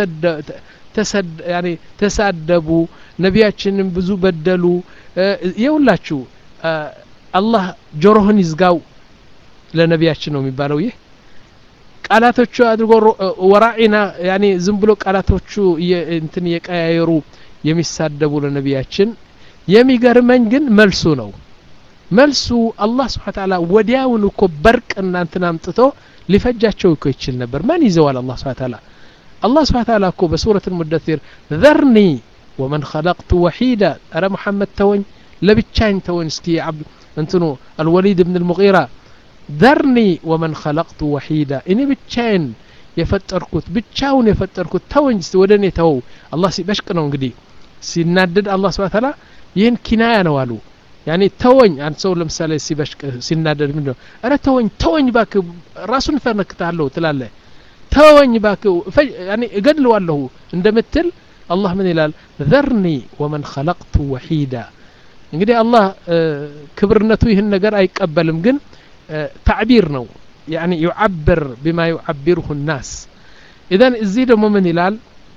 ተሳደቡ ነቢያችንም ብዙ በደሉ የሁላችሁ አላህ ጆሮህን ይዝጋው ለነቢያችን ነው የሚባለው ይህ ቃላቶቹ አድርጎ ወራዒና ያኔ ዝም ብሎ ቃላቶቹ እንትን እየቀያየሩ የሚሳደቡ ለነቢያችን የሚገርመኝ ግን መልሱ ነው መልሱ አላህ ስብሓ ታላ ወዲያውን እኮ በርቅ እናንትን አምጥቶ ሊፈጃቸው እኮ ይችል ነበር ማን ይዘዋል አላህ ስብሓ ታላ አላህ ስብሓ ታላ እኮ በሱረት ሙደሲር ዘርኒ ወመን ኸለቅቱ ወሒዳ አረ ሙሐመድ ተወኝ ለብቻኝ ተወኝ እስኪ እንትኑ አልወሊድ ብን ልሙቂራ ذرني ومن خلقت وحيدا እኔ ብቻዬን የፈጠርኩት ብቻውን የፈጠርኩት ተወኝ እስቲ ወደ እኔ ተወው አላህ ሲበሽቅ ነው እንግዲህ ሲናደድ አላህ ስብሐ ተዓላ ይህን ኪናያ ነው አሉ ያኔ ተወኝ አንድ ሰው ለምሳሌ ሲበሽቅ ሲናደድ ምንድን ነው ኧረ ተወኝ ተወኝ ባክህ ራሱን ፈነክታለሁ ትላለህ ተወኝ ባክህ ያኔ እገድለዋለሁ እንደምትል አላህ ምን ይላል ዘርኒ ወመን ኸለቅቱ ወሒዳ እንግዲህ አላህ ክብርነቱ ይህን ነገር አይቀበልም ግን ታዕቢር ነው ያኒ ዩዓብር ቢማ ዩዓቢሩሁ ናስ ኢዘን እዚህ ደግሞ ምን ይላል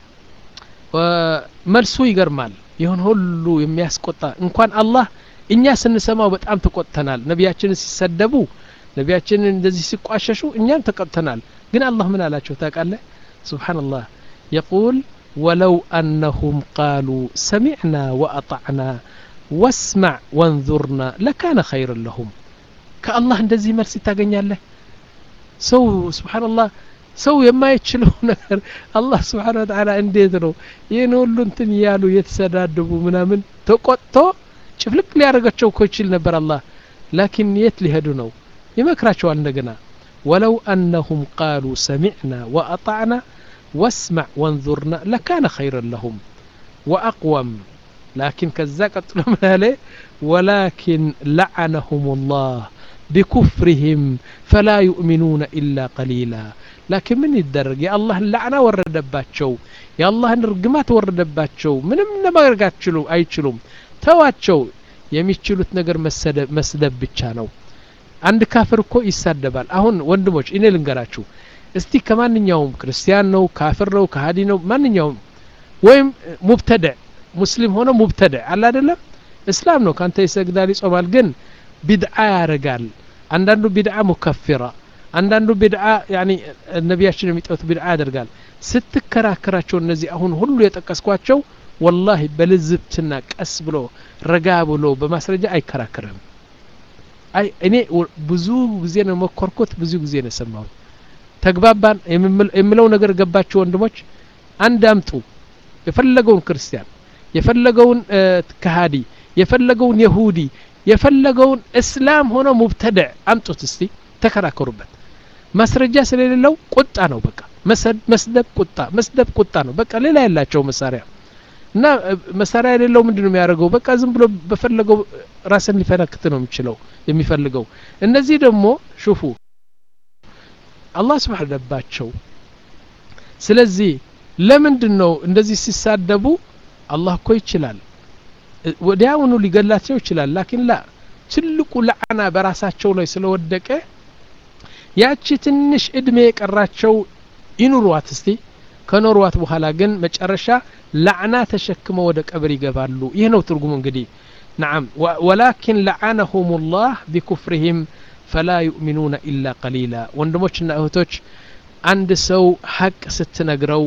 መልሱ ይገርማል ይሁን ሁሉ የሚያስቆጣ እንኳን አላህ እኛ ስንሰማው በጣም ተቆጥተናል ነቢያችንን ሲሰደቡ ነቢያችንን እንደዚህ ሲቋሸሹ እኛም ተቆጥተናል ግን አላህ ምን አላቸው ታውቃለህ ስብሓንላህ የቁል ወለው አነሁም ቃሉ ሰሚዕና ወአጣዕና ወስማዕ ወንዙርና ለካነ ኸይርን ለሁም ከአላህ እንደዚህ መልስ ታገኛለህ ሰው ስብሓንላህ ሰው የማይችለው ነገር አላህ ስብሓን ወተዓላ እንዴት ነው ይህን ሁሉ እንትን እያሉ የተሰዳደቡ ምናምን ተቆጥቶ ጭፍልቅ ሊያደርጋቸው እኮ ይችል ነበር አላህ ላኪን የት ሊሄዱ ነው ይመክራቸዋል እንደገና ወለው አነሁም ቃሉ ሰሚዕና ወአጣዕና ወስማዕ ወንዙርና ለካነ ኸይረን ለሁም ወአቅወም ላኪን ከዛ ቀጥሎ ምን አለ ወላኪን ለዓነሁም ላህ ቢኩፍርህም ፈላ ዩእሚኑነ ኢላ ቀሊላ ላኪን ምን ይደረግ የአላህን ላዕና ወረደባቸው የአላህን ርግማት ወረደባቸው ምንም ለማድረግ አይችሉም ተዋቸው የሚችሉት ነገር መስደብ ብቻ ነው አንድ ካፍር እኮ ይሳደባል አሁን ወንድሞች እኔ ልንገራችሁ እስቲ ከማንኛውም ክርስቲያን ነው ካፍር ነው ከሀዲ ነው ማንኛውም ወይም ሙብተድዕ ሙስሊም ሆነ ሙብተድዕ አለ አይደለም እስላም ነው ካንተ ይሰግዳል ይጾማል ግን ቢድዓ ያደርጋል አንዳንዱ ቢድዓ ሙከፊራ አንዳንዱ ቢድዓ ያኒ ነቢያችን የሚጠሩት ቢድዓ ያደርጋል ስትከራከራቸው እነዚህ አሁን ሁሉ የጠቀስኳቸው ወላሂ በልዝብትና ቀስ ብሎ ረጋ ብሎ በማስረጃ አይከራከርም አይ እኔ ብዙ ጊዜ ነው መኮርኮት ብዙ ጊዜ ነው የሰማሁት ተግባባን የምለው ነገር ገባቸው ወንድሞች አንድ አምጡ የፈለገውን ክርስቲያን የፈለገውን ከሃዲ የፈለገውን የሁዲ የፈለገውን እስላም ሆኖ ሙብተድዕ አምጡት እስቲ ተከራከሩበት ማስረጃ ስለሌለው ቁጣ ነው በቃ መስደብ ቁጣ መስደብ ቁጣ ነው በቃ ሌላ ያላቸው መሳሪያ እና መሳሪያ የሌለው ምንድን ነው የሚያደርገው በቃ ዝም ብሎ በፈለገው ራስን ሊፈነክት ነው የሚችለው የሚፈልገው እነዚህ ደግሞ ሹፉ አላህ ስብሓ ደባቸው ስለዚህ ለምንድን ነው እንደዚህ ሲሳደቡ አላህ እኮ ይችላል ወዲያውኑ ሊገላቸው ይችላል ላኪን ላ ትልቁ ለዓና በራሳቸው ላይ ስለወደቀ ያቺ ትንሽ እድሜ የቀራቸው ይኑሯት እስቲ ከኖሯት በኋላ ግን መጨረሻ ላዕና ተሸክመው ወደ ቀብር ይገባሉ ይህ ነው ትርጉሙ እንግዲህ نعم ولكن لعنهم الله بكفرهم فلا يؤمنون إلا قليلا ወንድሞችና እህቶች አንድ ሰው ሀቅ ስትነግረው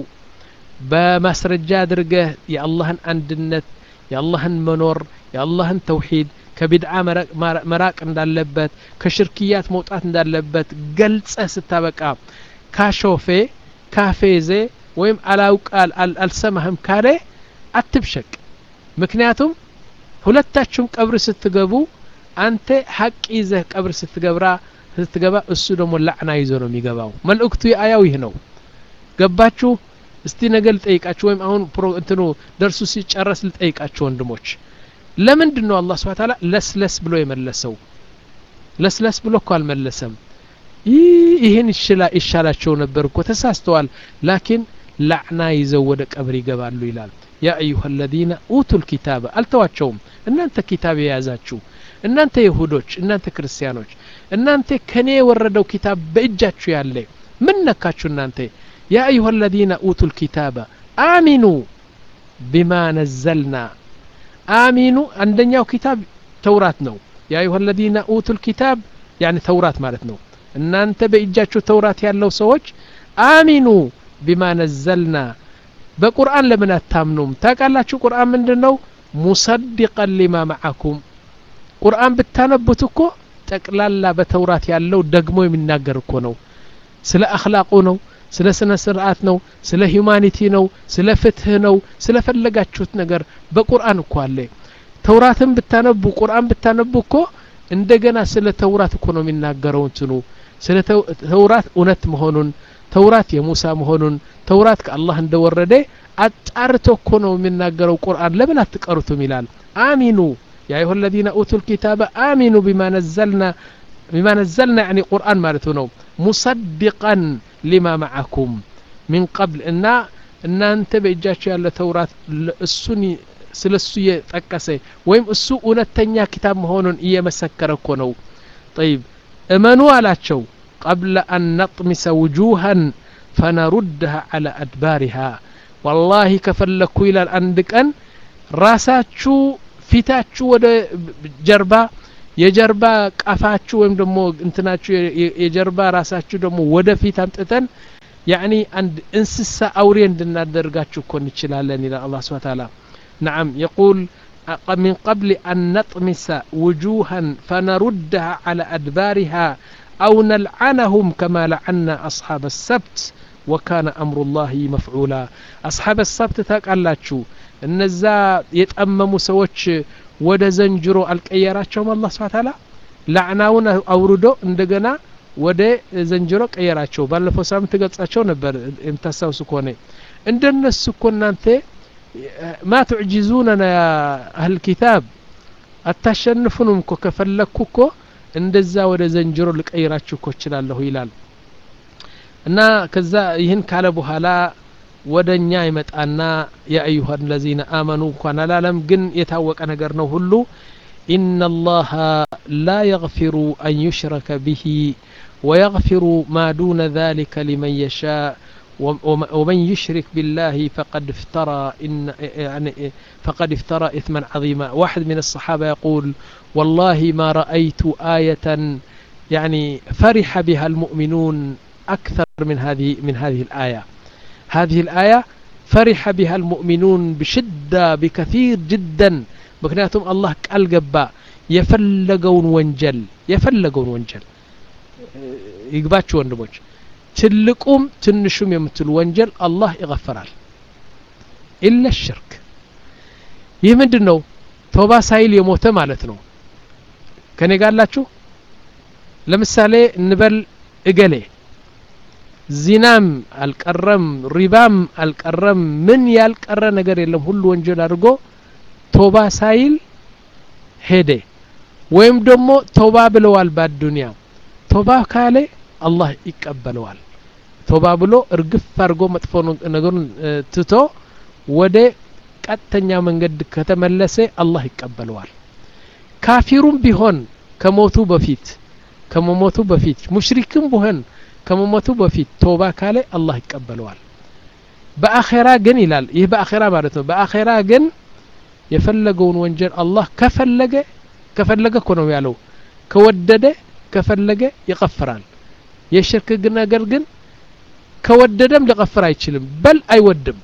በማስረጃ አድርገህ የአላህን አንድነት የአላህን መኖር የአላህን ተውሂድ ከቢድዓ መራቅ እንዳለበት ከሽርክያት መውጣት እንዳለበት ገልጸህ ስታበቃ ካሾፌ ካፌዜ ወይም አላውቃል አልሰማህም ካለ አትብሸቅ ምክንያቱም ሁለታችሁም ቀብር ስትገቡ አንተ ሀቅ ይዘህ ቀብር ስትገብራ ስትገባ እሱ ደግሞ ላዕና ይዞ ነው የሚገባው መልእክቱ የአያው ይህ ነው ገባችሁ እስቲ ነገ ልጠይቃችሁ ወይም አሁን እንትኑ ደርሱ ሲጨረስ ልጠይቃችሁ ወንድሞች ለምንድን ነው አላህ ስብሐ ተዓላ ለስለስ ብሎ የመለሰው ለስለስ ብሎ እኮ አልመለሰም ይህን ይሻላቸው ነበር እኮ ተሳስተዋል ላኪን ላዕና ይዘው ወደ ቀብር ይገባሉ ይላል ያ አዩሀ አለዚነ ኡቱ ልኪታበ አልተዋቸውም እናንተ ኪታብ የያዛችሁ እናንተ ይሁዶች እናንተ ክርስቲያኖች እናንተ ከኔ የወረደው ኪታብ በእጃችሁ ያለ ምን ነካችሁ እናንተ ያ አዩሀ አለዚነ ኡቱ ልኪታበ አሚኑ ቢማ ነዘልና አሚኑ አንደኛው ኪታብ ተውራት ነው ያ አዩሀ አለዚነ ኡቱ ልኪታብ ያኒ ተውራት ማለት ነው እናንተ በእጃችሁ ተውራት ያለው ሰዎች አሚኑ ቢማ ነዘልና በቁርአን ለምን አታምኑም ታውቃላችሁ ቁርአን ምንድን ነው ሙሰድቀን ሊማ መዓኩም ቁርአን ብታነቡት እኮ ጠቅላላ በተውራት ያለው ደግሞ የሚናገር እኮ ነው ስለ አክላቁ ነው ስለ ስነ ስርዓት ነው ስለ ሂዩማኒቲ ነው ስለ ፍትህ ነው ስለ ፈለጋችሁት ነገር በቁርአን እኮ አለ ተውራትን ብታነቡ ቁርአን ብታነቡ እኮ እንደገና ስለ ተውራት እኮ ነው የሚናገረው እንትኑ ስለ ተውራት እውነት መሆኑን ተውራት የሙሳ መሆኑን ተውራት ከአላህ እንደወረደ አጣርቶ እኮ ነው የሚናገረው ቁርአን ለምን አትቀሩትም ይላል አሚኑ ያ አዩሀ ለዚነ ኡቱ ልኪታበ አሚኑ ቢማ ነዘልና ቢማ ነዘልና ያኒ ቁርአን ማለቱ ነው ሙሰድቀን ሊማ መዓኩም ሚን ቀብል እና እናንተ በእጃቸው ያለ ተውራት እሱን ስለ እሱ እየጠቀሰ ወይም እሱ እውነተኛ ኪታብ መሆኑን እየመሰከረ እኮ ነው ጠይብ እመኑ አላቸው ቀብለ አን ነጥሚሰ ውጁሃን ፈነሩድሃ አላ አድባሪሃ ወላሂ ከፈለግኩ ይላል አንድ ቀን ራሳችሁ ፊታችሁ ወደ ጀርባ የጀርባ ቀፋችሁ ወይም ደግሞ እንትናችሁ የጀርባ ራሳችሁ ደግሞ ወደ ፊት አምጥተን ያኒ አንድ እንስሳ አውሬ እንድናደርጋችሁ እኮ እንችላለን ይላል አላህ ስብሐ ተዓላ نعم يقول من قبل أن نطمس وجوها فنردها على أدبارها أو نلعنهم كما لعنا أصحاب السبت وكان أمر الله مفعولا أصحاب السبت ታውቃላችሁ እነዛ የጠመሙ ሰዎች ወደ ዘንጅሮ አልቀየራቸውም አላህ ስብሐ ተዓላ ላዕናውን አውርዶ እንደገና ወደ ዘንጅሮ ቀየራቸው ባለፈው ሳምንት ገልጻቸው ነበር የምታስታውሱ ከሆነ እንደነሱ እኮ እናንተ ማ ትዕጂዙነና ያ አህል ኪታብ አታሸንፉንም እኮ ከፈለግኩ እኮ እንደዛ ወደ ዘንጅሮ ልቀይራችሁ እኮ እችላለሁ ይላል እና ከዛ ይህን ካለ በኋላ ወደ እኛ ይመጣና የአዩሀ ለዚነ አመኑ እንኳን አላለም ግን የታወቀ ነገር ነው ሁሉ إن الله لا يغفر أن يشرك به ويغفر ما دون ذلك لمن يشاء ومن يشرك بالله فقد افترى إن يعني فقد افترى إثما عظيما واحد من الصحابة يقول والله ما رأيت آية يعني فرح بها المؤمنون أكثر من هذه من هذه الآية هذه الآية فرح بها المؤمنون بشدة بكثير جدا مكنياتهم الله قال قبا يفلقون وانجل يفلقون وانجل يقباتشو وندموش ትልቁም ትንሹም የምትሉ ወንጀል አላህ ይغፈራል ኢለ ሽርክ ይህ ምንድን ነው ቶባ ሳይል የሞተ ማለት ነው ከኔ ጋላችሁ ለምሳሌ እንበል እገሌ ዚናም አልቀረም ሪባም አልቀረም ምን ያልቀረ ነገር የለም ሁሉ ወንጀል አድርጎ ቶባ ሳይል ሄደ ወይም ደግሞ ቶባ ብለዋል በአዱንያ ቶባ ካለ አላህ ይቀበለዋል ቶባ ብሎ እርግፍ አድርጎ መጥፎ ነገሩን ትቶ ወደ ቀጥተኛ መንገድ ከተመለሰ አላህ ይቀበለዋል ካፊሩም ቢሆን ከሞቱ በፊት ከመሞቱ በፊት ሙሽሪክም ቢሆን ከመሞቱ በፊት ቶባ ካለ አላህ ይቀበለዋል በአኼራ ግን ይላል ይህ በአኼራ ማለት ነው በአኼራ ግን የፈለገውን ወንጀል አላህ ከፈለገ ከፈለገ እኮ ነው ያለው ከወደደ ከፈለገ ይቀፍራል የሽርክ ነገር ግን ከወደደም ሊቀፍር አይችልም በል አይወድም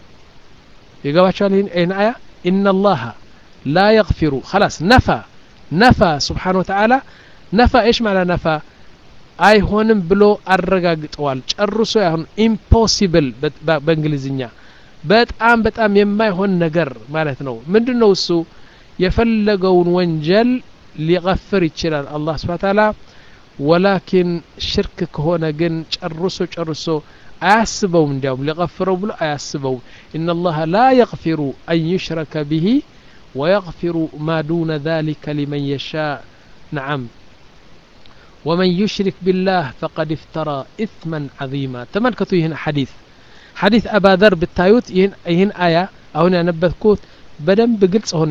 ይገባቸዋል ይህን አያ ኢነ ላሀ ላ የግፊሩ خلاص ነፋ ነፋ ስብሓን ወተዓላ ነፋ ኤሽ ማለ ነፋ አይሆንም ብሎ አረጋግጠዋል ጨርሶ ያሁን ኢምፖሲብል በእንግሊዝኛ በጣም በጣም የማይሆን ነገር ማለት ነው ምንድን ነው እሱ የፈለገውን ወንጀል ሊቀፍር ይችላል አላህ ስብሓ ተዓላ ወላኪን ሽርክ ከሆነ ግን ጨርሶ ጨርሶ አያስበውም እንዲያውም ሊቀፍረው ብሎ አያስበውም ኢነ ላሀ ላ የግፊሩ አን ዩሽረከ ብሂ ويغفر ما دون ذلك لمن يشاء نعم ومن يشرك بالله فقد افترى إثما عظيما تملكتوا هنا حديث حديث أبا ذر بالتايوت يهن, يهن آية أو نبذكوت بدن بقلص هون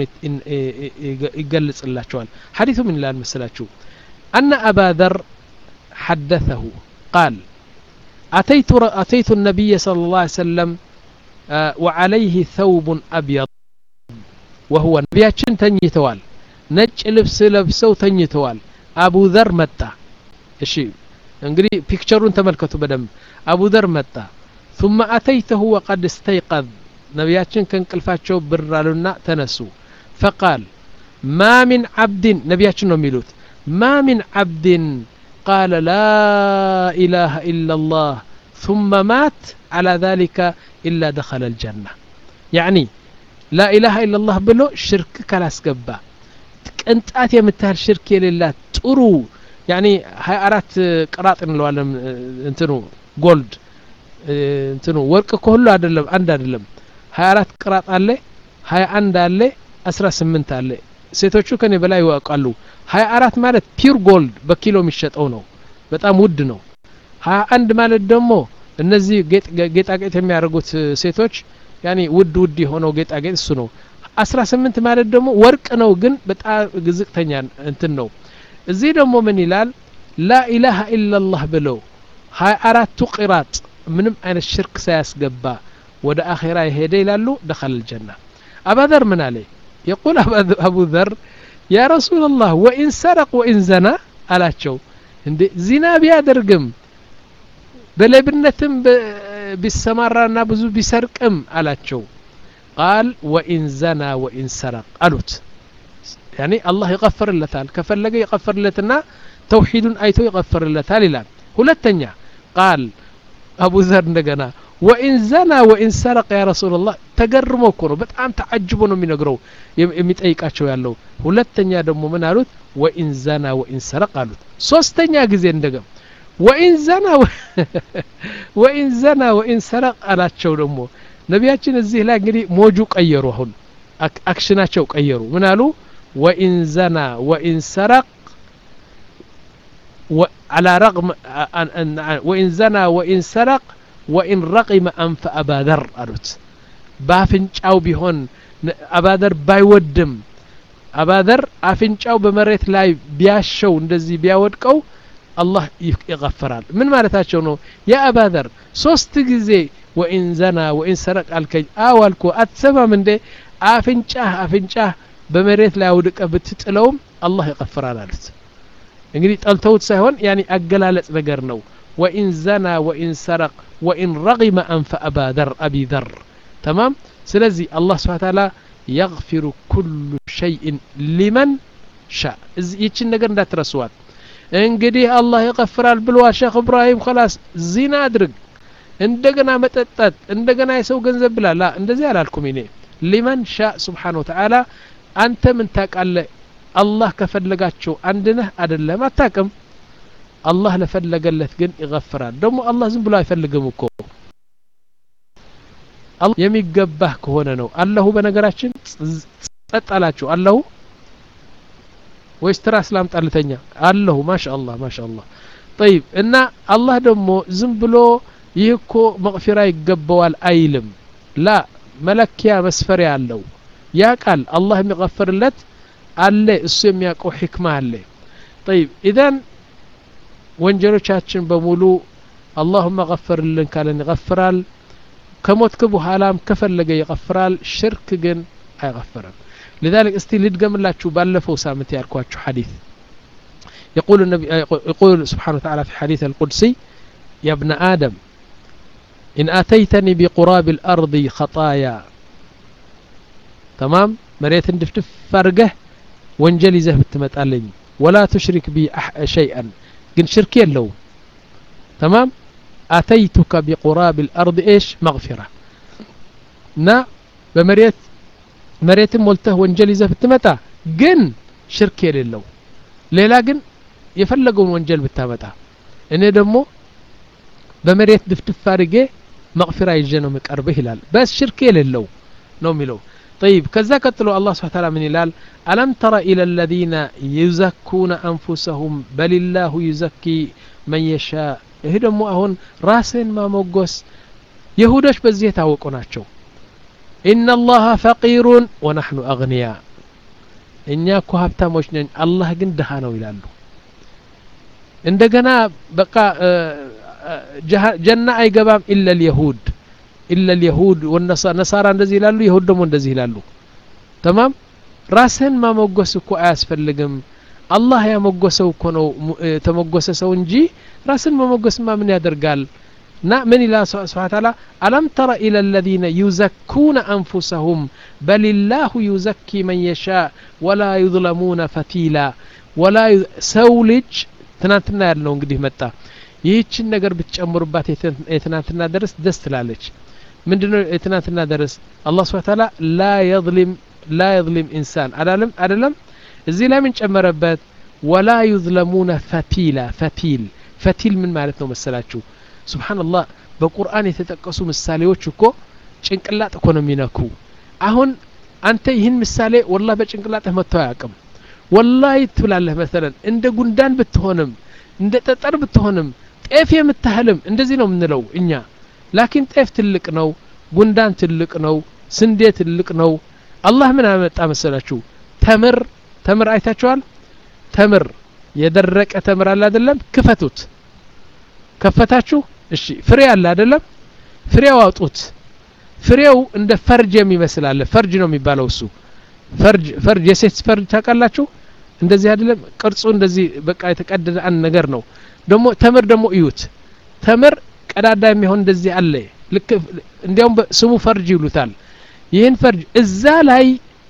يقلص الله شوال حديث من الله المسلاتشو أن أبا ذر حدثه قال أتيت, أتيت النبي صلى الله عليه وسلم وعليه ثوب أبيض وهو نبياتشن تنيتوال ነጭ ልብስ ለብሰው ተኝተዋል አቡ ዘር መጣ እሺ እንግዲህ ፒክቸሩን ተመልከቱ በደንብ አቡ ዘር መጣ ثم أتيته وقد استيقظ ነቢያችን ከእንቅልፋቸው ብር አሉና ተነሱ فقال ما من عبد ነቢያችን ነው የሚሉት ما من عبد قال لا إله إلا الله ثم مات على ذلك إلا دخل الجنة يعني لا إله إلا الله ብሎ ሽርክ ካላስገባ ቅንጣት የምታህል ሽርክ የሌላት ጥሩ ያኒ ሀያ አራት ቅራጥ እንለዋለን እንትኑ ጎልድ እንትኑ ወርቅ ከሁሉ አይደለም አንድ አይደለም ሀያ አራት ቅራጥ አለ ሀያ አንድ አለ አስራ ስምንት አለ ሴቶቹ ከኔ በላይ ይዋቃሉ ሀያ አራት ማለት ፒር ጎልድ በኪሎ የሚሸጠው ነው በጣም ውድ ነው ሀያ አንድ ማለት ደግሞ እነዚህ ጌጣጌጥ የሚያደርጉት ሴቶች ያኔ ውድ ውድ የሆነው ጌጣጌጥ እሱ ነው አስራ ስምንት ማለት ደግሞ ወርቅ ነው ግን በጣም ዝቅተኛ እንትን ነው እዚህ ደግሞ ምን ይላል ላኢላሃ ኢላላህ ብለው ሀያ አራቱ ቂራጥ ምንም አይነት ሽርክ ሳያስገባ ወደ አኼራ የሄደ ይላሉ ደኸል ጀና አባዘር ምን አለ የቁል አቡ ዘር ያ ረሱላላህ ወኢን ሰረቅ ወኢን ዘና አላቸው እንዴ ዚና ቢያደርግም በሌብነትም ቢሰማራና ብዙ ቢሰርቅም አላቸው ቃል ወኢን ዘና ወኢን ሰረቅ አሉት ያኒ አላህ ይቀፍርለታል ከፈለገ ይቀፍርለትና ተውሂዱን አይቶ ይቀፍርለታል ይላል ሁለተኛ ቃል አቡ ዘር እንደገና ወኢን ዘና ወኢን ሰረቀ ያ ረሱላላህ ተገርሞ እኮ ነው በጣም ተዓጅቦ ነው የሚነግረው የሚጠይቃቸው ያለው ሁለተኛ ደግሞ ምን አሉት ወኢን ዘና ወኢን ሰረቅ አሉት ሶስተኛ ጊዜ እንደገም ወኢን ዘና ወኢን ዘና ወኢን ሰረቅ አላቸው ደግሞ ነቢያችን እዚህ ላይ እንግዲህ ሞጁ ቀየሩ አሁን አክሽናቸው ቀየሩ ምን አሉ ወኢን ዘና ወኢን ሰረቅ على رغم وإن زنى وإن سرق وإن رقم أنف أبا ذر ألوت بافنጫው ቢሆን አባደር ባይወድም አባደር አፍንጫው በመሬት ላይ ቢያሸው እንደዚህ ቢያወድቀው አላህ ይغفራል ምን ማለታቸው ነው ያ አባደር ሶስት ጊዜ ወኢን ዘና ወኢን ሰረቅ አልከኝ አው አልኩ አትሰማም እንዴ አፍንጫህ አፍንጫህ በመሬት ላይ አውድቀ ብትጥለውም አላህ ይغفራል አሉት እንግዲህ ጠልተውት ሳይሆን ያኒ አገላለጽ ነገር ነው ወኢን ዘና ወኢን ሰረቅ ወኢን ረጊመ አንፈ አባ ዘር አቢ ዘር ተማም ስለዚህ አላህ ስብሓ ታላ የግፊሩ ኩሉ ሸይእን ሊመን ሻ ይችን ነገር እንዳትረስዋል እንግዲህ አላህ ይቀፍራል ብለዋል ሼክ እብራሂም ከላስ ዚና አድርግ እንደገና መጠጣት እንደገና የሰው ገንዘብ ብላ ላ እንደዚህ አላልኩም እኔ ሊመን ሻ ስብሓን ወተዓላ አንተ ምን ታቃለህ አላህ ከፈለጋቸው አንድ ነህ አደለም አታቅም አላህ ለፈለገለት ግን ይغፍራል ደግሞ አላህ ዝም ብሎ አይፈልግም እኮ የሚገባህ ከሆነ ነው አለሁ በነገራችን ጸጥ አላችሁ አለሁ ወይስ ትራስ ላምጣልተኛ አለሁ ማሻ አላህ ማሻ አላህ ጠይብ እና አላህ ደግሞ ዝም ብሎ ይህ እኮ መቅፊራ ይገባዋል አይልም ላ መለኪያ መስፈሪያ አለው ያ ቃል አላህ የሚغፍርለት አለ እሱ የሚያውቀው ሕክማ አለ ጠይብ ኢዘን ወንጀሎቻችን በሙሉ አላሁመ ገፈርልን ካለን ይገፍራል ከሞትክ በኋላም ከፈለገ ይገፍራል ሽርክ ግን አይገፍርም لذلك استي لدقملاችሁ ባለፈው ሳምንት ያልኳችሁ حديث يقول النبي يقول سبحانه وتعالى في حديث القدسي يا ابن آدم إن أتيتني بقراب الأرض خطايا تمام مريت دفدف فرقه ወንጀል ይዘህ ብትመጣለኝ ወላ ትሽሪክ ቢ ሸይአን ግን ሽርክ የለው ተማም አተይቱከ ቢቁራብ ልአርድ ኤሽ መግፊራ እና በመሬት መሬትን ሞልተህ ወንጀል ይዘህ ብትመጣ ግን ሽርክ የሌለው ሌላ ግን የፈለገውን ወንጀል ብታመጣ እኔ ደግሞ በመሬት ድፍድፍ አድርጌ መቅፊራ ይዤ ነው ምቀርብህ ይላል በስ ሽርክ የሌለው ነው የሚለው طيب كذا قتلوا الله سبحانه وتعالى من الهلال ألم تر إلى الذين يزكون أنفسهم بل الله يزكي من يشاء ይህ ደግሞ አሁን ራስን ማሞጎስ የሁዶች በዚህ የታወቁ ናቸው ኢነ ላሀ ፈቂሩን ወናሕኑ አግንያ እኛ እኮ ሀብታሞች ነን አላህ ግን ድሃ ነው ይላሉ እንደገና በቃ ጀና አይገባም ኢለ ልየሁድ ኢለ ልየሁድ ነሳራ እንደዚህ ይላሉ የሁድ ደግሞ እንደዚህ ይላሉ ተማም ራስህን ማሞገስ እኮ አያስፈልግም አላህ ያሞገሰው እኮ ነው የተሞገሰ ሰው እንጂ ራስን መሞገስማ ምን ያደርጋል ና ምን ይላል ስብሓን ታላ አለም ተረ ኢለ ለዚነ ዩዘኩነ አንፉሰሁም በልላሁ ዩዘኪ መን የሻ ወላ ዩظለሙነ ፈቲላ ወላ ሰው ልጅ ትናንትና ያልነው እንግዲህ መጣ ይህችን ነገር ብትጨምሩባት የትናንትና ደረስ ደስ ትላለች ምንድነው የትናንትና ደረስ አላህ ስብሓን ታላ ላ የظሊም ላ የظሊም ኢንሳን አዳለም አደለም እዚህ ላይ ምን ጨመረበት ወላ ዩዝለሙነ ፈቲላ ፈቲል ፈቲል ምን ማለት ነው መሰላችሁ ስብሓንላህ በቁርአን የተጠቀሱ ምሳሌዎች እኮ ጭንቅላጥ እኮ ነው የሚነኩ አሁን አንተ ይህን ምሳሌ ወላ በጭንቅላጥህ መጥተው አያውቅም ወላሂ ትብላለህ መሰለን እንደ ጉንዳን ብትሆንም እንደ ጠጠር ብትሆንም ጤፍ የምታህልም እንደዚህ ነው የምንለው እኛ ላኪን ጤፍ ትልቅ ነው ጉንዳን ትልቅ ነው ስንዴ ትልቅ ነው አላህ ምን አመጣ መሰላችሁ ተምር ተምር አይታችኋል ተምር የደረቀ ተምር አለ አይደለም ክፈቱት ከፈታችሁ እሺ ፍሬ አለ አይደለም ፍሬው አውጡት ፍሬው እንደ ፈርጅ የሚመስል አለ ፈርጅ ነው የሚባለው እሱ ፈርጅ ፈርጅ የሴት ፈርጅ ታውቃላችሁ እንደዚህ አይደለም ቅርጹ እንደዚህ በቃ የተቀደደ አንድ ነገር ነው ደግሞ ተምር ደግሞ እዩት ተምር ቀዳዳ የሚሆን እንደዚህ አለ ልክ እንዲያውም ስሙ ፈርጅ ይሉታል ይህን ፈርጅ እዛ ላይ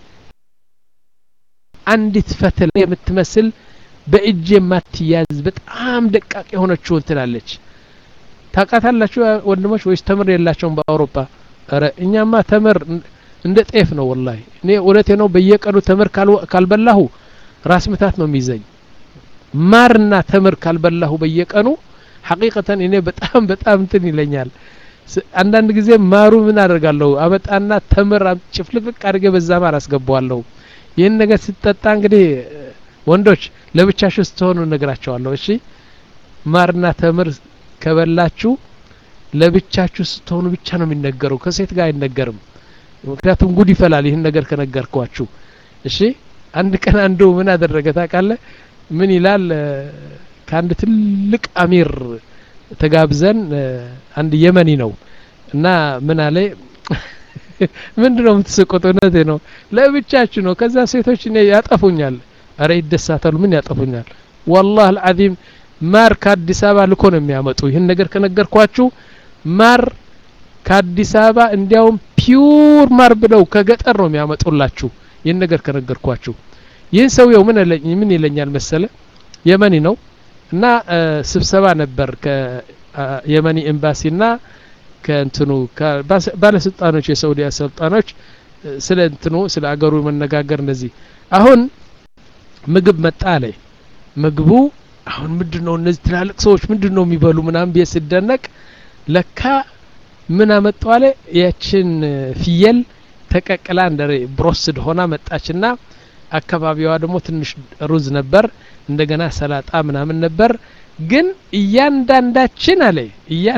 አንዲት ፈትል የምትመስል በእጅ የማትያዝ በጣም ደቃቅ የሆነችው እንትላለች ታውቃታላችሁ ወንድሞች ወይስ ተምር የላቸውም በአውሮፓ ረ እኛማ ተምር እንደ ጤፍ ነው ወላሂ እኔ እውነቴ ነው በየቀኑ ተምር ካልበላሁ ራስ ምታት ነው የሚይዘኝ ማርና ተምር ካልበላሁ በየቀኑ ሐቂቀተን እኔ በጣም በጣም እንትን ይለኛል አንዳንድ ጊዜ ማሩ ምን አደርጋለሁ አመጣና ተምር ጭፍልቅልቅ አድርጌ በዛ ማር አስገባዋለሁ ይህን ነገር ስትጠጣ እንግዲህ ወንዶች ለብቻችሁ ስትሆኑ እነግራቸዋለሁ እሺ ማርና ተምር ከበላችሁ ለብቻችሁ ስትሆኑ ብቻ ነው የሚነገረው ከሴት ጋር አይነገርም ምክንያቱም ጉድ ይፈላል ይህን ነገር ከነገርኳችሁ እሺ አንድ ቀን አንዱ ምን አደረገ ታውቃለ ምን ይላል ከአንድ ትልቅ አሚር ተጋብዘን አንድ የመኒ ነው እና ምን አለ ምንድን ነው የምትስቁት እውነቴ ነው ለብቻችሁ ነው ከዛ ሴቶች እኔ ያጠፉኛል አረ ይደሳታሉ ምን ያጠፉኛል ወላህ አልዓዚም ማር ከአዲስ አበባ ልኮ ነው የሚያመጡ ይህን ነገር ከነገርኳችሁ ማር ከአዲስ አበባ እንዲያውም ፒውር ማር ብለው ከገጠር ነው የሚያመጡላችሁ ይህን ነገር ከነገርኳችሁ ይህን ሰውየው ምን ምን ይለኛል መሰለ የመኒ ነው እና ስብሰባ ነበር ከየመኒ ኤምባሲና ከእንትኑ ባለስልጣኖች የሳውዲ አሰልጣኖች ስለ እንትኑ ስለ አገሩ መነጋገር እንደዚህ አሁን ምግብ መጣ አለ ምግቡ አሁን ምንድን ነው እነዚህ ትላልቅ ሰዎች ምንድን ነው የሚበሉ ምናምን ብዬ ስደነቅ ለካ ምን አመጡ አለ ያችን ፍየል ተቀቅላ እንደ ብሮስድ ሆና መጣችና አካባቢዋ ደግሞ ትንሽ ሩዝ ነበር እንደገና ሰላጣ ምናምን ነበር ግን እያንዳንዳችን አለ እያን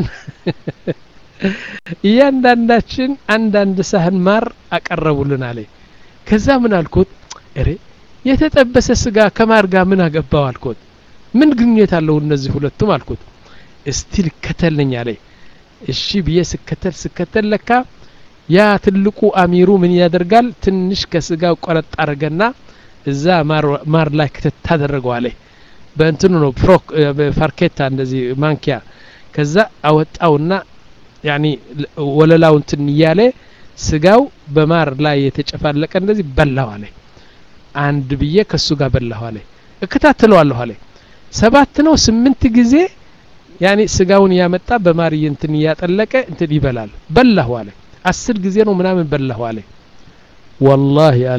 እያንዳንዳችን አንዳንድ ሳህን ማር አቀረቡልን አለ ከዛ ምን አልኩት እሬ የተጠበሰ ስጋ ከማር ጋር ምን አገባው አልኩት ምን ግንኙነት አለው እነዚህ ሁለቱም አልኩት እስቲ ልከተልኝ አለ እሺ ብዬ ስከተል ስከተል ለካ ያ ትልቁ አሚሩ ምን ያደርጋል ትንሽ ከስጋው ቆረጥ አድርገና እዛ ማር ላይ ክትት ታደረገዋለ በእንትኑ ነው ፕሮክ ፋርኬታ እንደዚህ ማንኪያ ከዛ አወጣውና ያኒ ወለላው እንትን እያለ ስጋው በማር ላይ የተጨፋለቀ እንደዚህ በላው አለ አንድ ብዬ ከሱ ጋር በላሁ አለ እከታተለዋለሁ አለ ሰባት ነው ስምንት ጊዜ ያኒ ስጋውን ያመጣ በማር እንትን እያጠለቀ እንትን ይበላል በላሁ አለ አስር ጊዜ ነው ምናምን በላሁ አለ ወላሂ አለ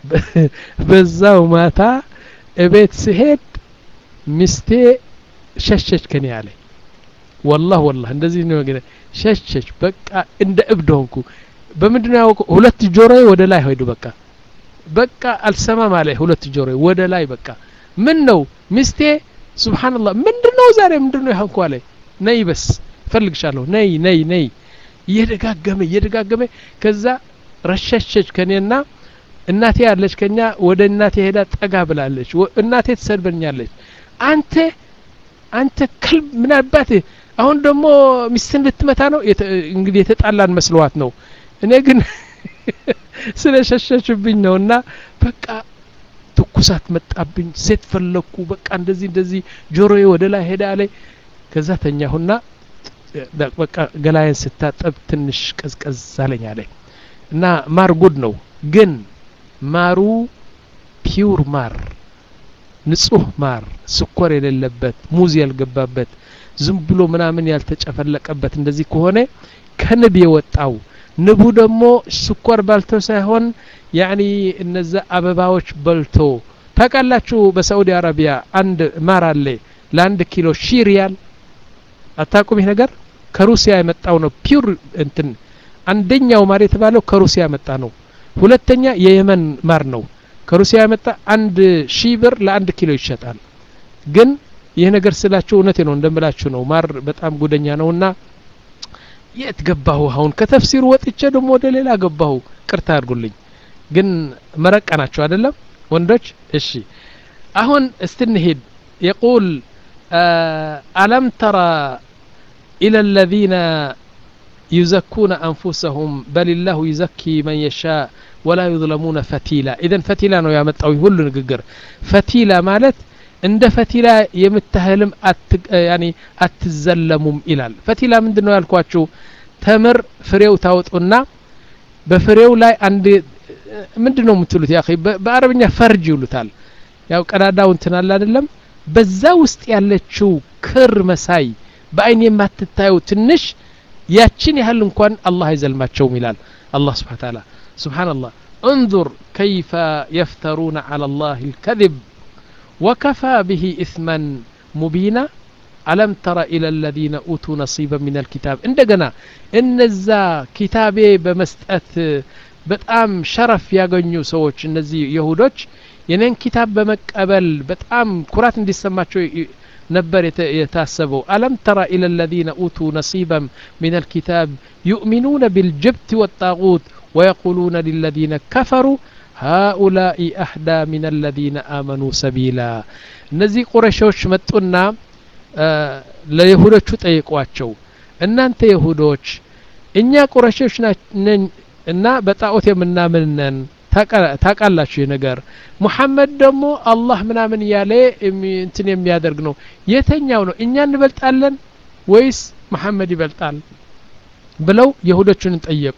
በዛው ማታ እቤት ስሄድ ሚስቴ ሸሸች ከኔ አለ ወላህ ወላህ እንደዚህ ነው ግን ሸሸች በቃ እንደ እብድ ሆንኩ በምንድነው ያወቀው ሁለት ጆሮዬ ወደ ላይ ሄዱ በቃ በቃ አልሰማም አለ ሁለት ጆሮዬ ወደ ላይ በቃ ምን ነው ሚስቴ ሱብሃንአላህ ምንድነው ዛሬ ምንድነው ያንኩ አለ ነይ በስ ፈልግሻለሁ ነይ ነይ ነይ እየደጋገመ እየደጋገመ ከዛ ረሸሸች ከኔና እናቴ ያለች ከኛ ወደ እናቴ ሄዳ ጠጋ ብላለች እናቴ ትሰድበኛለች አንተ አንተ ክልብ ምን አባት አሁን ደግሞ ሚስትን ልትመታ ነው እንግዲህ የተጣላን መስለዋት ነው እኔ ግን ስለ ሸሸችብኝ ነው እና በቃ ትኩሳት መጣብኝ ሴት ፈለግኩ በቃ እንደዚህ እንደዚህ ጆሮዬ ወደ ላይ ሄዳ አለ ከዛ ተኛሁና በቃ ገላዬን ስታጠብ ትንሽ ቀዝቀዝ አለኝ አለ እና ማር ጉድ ነው ግን ማሩ ፒውር ማር ንጹህ ማር ስኳር የሌለበት ሙዝ ያልገባበት ዝም ብሎ ምናምን ያልተጨፈለቀበት እንደዚህ ከሆነ ከንብ የወጣው ንቡ ደግሞ ስኳር ባልቶ ሳይሆን ያኒ እነዛ አበባዎች በልቶ ታውቃላችሁ በሳዑዲ አረቢያ አንድ ማር አለ ለአንድ ኪሎ ሺ ሪያል አታቁም ይህ ነገር ከሩሲያ የመጣው ነው ፒውር እንትን አንደኛው ማር የተባለው ከሩሲያ የመጣ ነው ሁለተኛ የየመን ማር ነው ከሩሲያ የመጣ አንድ ሺህ ብር ለአንድ ኪሎ ይሸጣል ግን ይህ ነገር ስላችሁ እውነቴ ነው እንደምላችሁ ነው ማር በጣም ጉደኛ ነውና የት ገባሁ አሁን ከተፍሲሩ ወጥቼ ደግሞ ወደ ሌላ ገባሁ ቅርታ አድርጉልኝ ግን መረቃ ናቸው አይደለም ወንዶች እሺ አሁን እስቲ እንሂድ የቁል አለም ተራ إلى الذين يزكون أنفسهم بل الله يزكي من يشاء ولا يظلمون فتيلا إذا فتيلا ነው ያመጣው ሁሉ ንግግር ፈቲላ ማለት እንደ ፈቲላ የምታህልም ያኒ አትዘለሙም ይላል ፈቲላ ምንድን ነው ያልኳችሁ ተምር ፍሬው ታወጡና በፍሬው ላይ አንድ ምንድን ነው የምትሉት ያ በአረብኛ ፈርጅ ይሉታል ያው ቀዳዳው እንትን አለ አይደለም በዛ ውስጥ ያለችው ክር መሳይ በአይን የማትታየው ትንሽ ያችን ያህል እንኳን አላህ አይዘልማቸውም ይላል አላህ ስብሓን ታላ ስብሓንላህ انظر كيف يفترون على الله الكذب وكفى به إثما مبينا ألم تر إلى الذين أوتوا نصيبا من الكتاب عندنا إن الزا كتابي بمستأت በጣም ሸረፍ ያገኙ ሰዎች እነዚህ የሁዶች የኔን ኪታብ በመቀበል በጣም ኩራት እንዲሰማቸው ነበር የታሰበው አለም ተራ ኢለ ለዚነ ኡቱ ነሲበን ምን አልኪታብ ዩእሚኑነ ቢልጅብት ወጣጉት ወየቁሉነ ሊለዚነ ከፈሩ ሃኡላኢ አህዳ ምን አለዚነ አመኑ ሰቢላ እነዚህ ቁረሾች መጡና ለይሁዶቹ ጠይቋቸው እናንተ ይሁዶች እኛ ቁረሾች ነን እና በጣዖት የምናምን ነን ታቃላችሁ ይህ ነገር ሙሐመድ ደግሞ አላህ ምናምን እያለ እንትን የሚያደርግ ነው የተኛው ነው እኛ እንበልጣለን ወይስ መሐመድ ይበልጣል ብለው የሁዶቹን ጠየቁ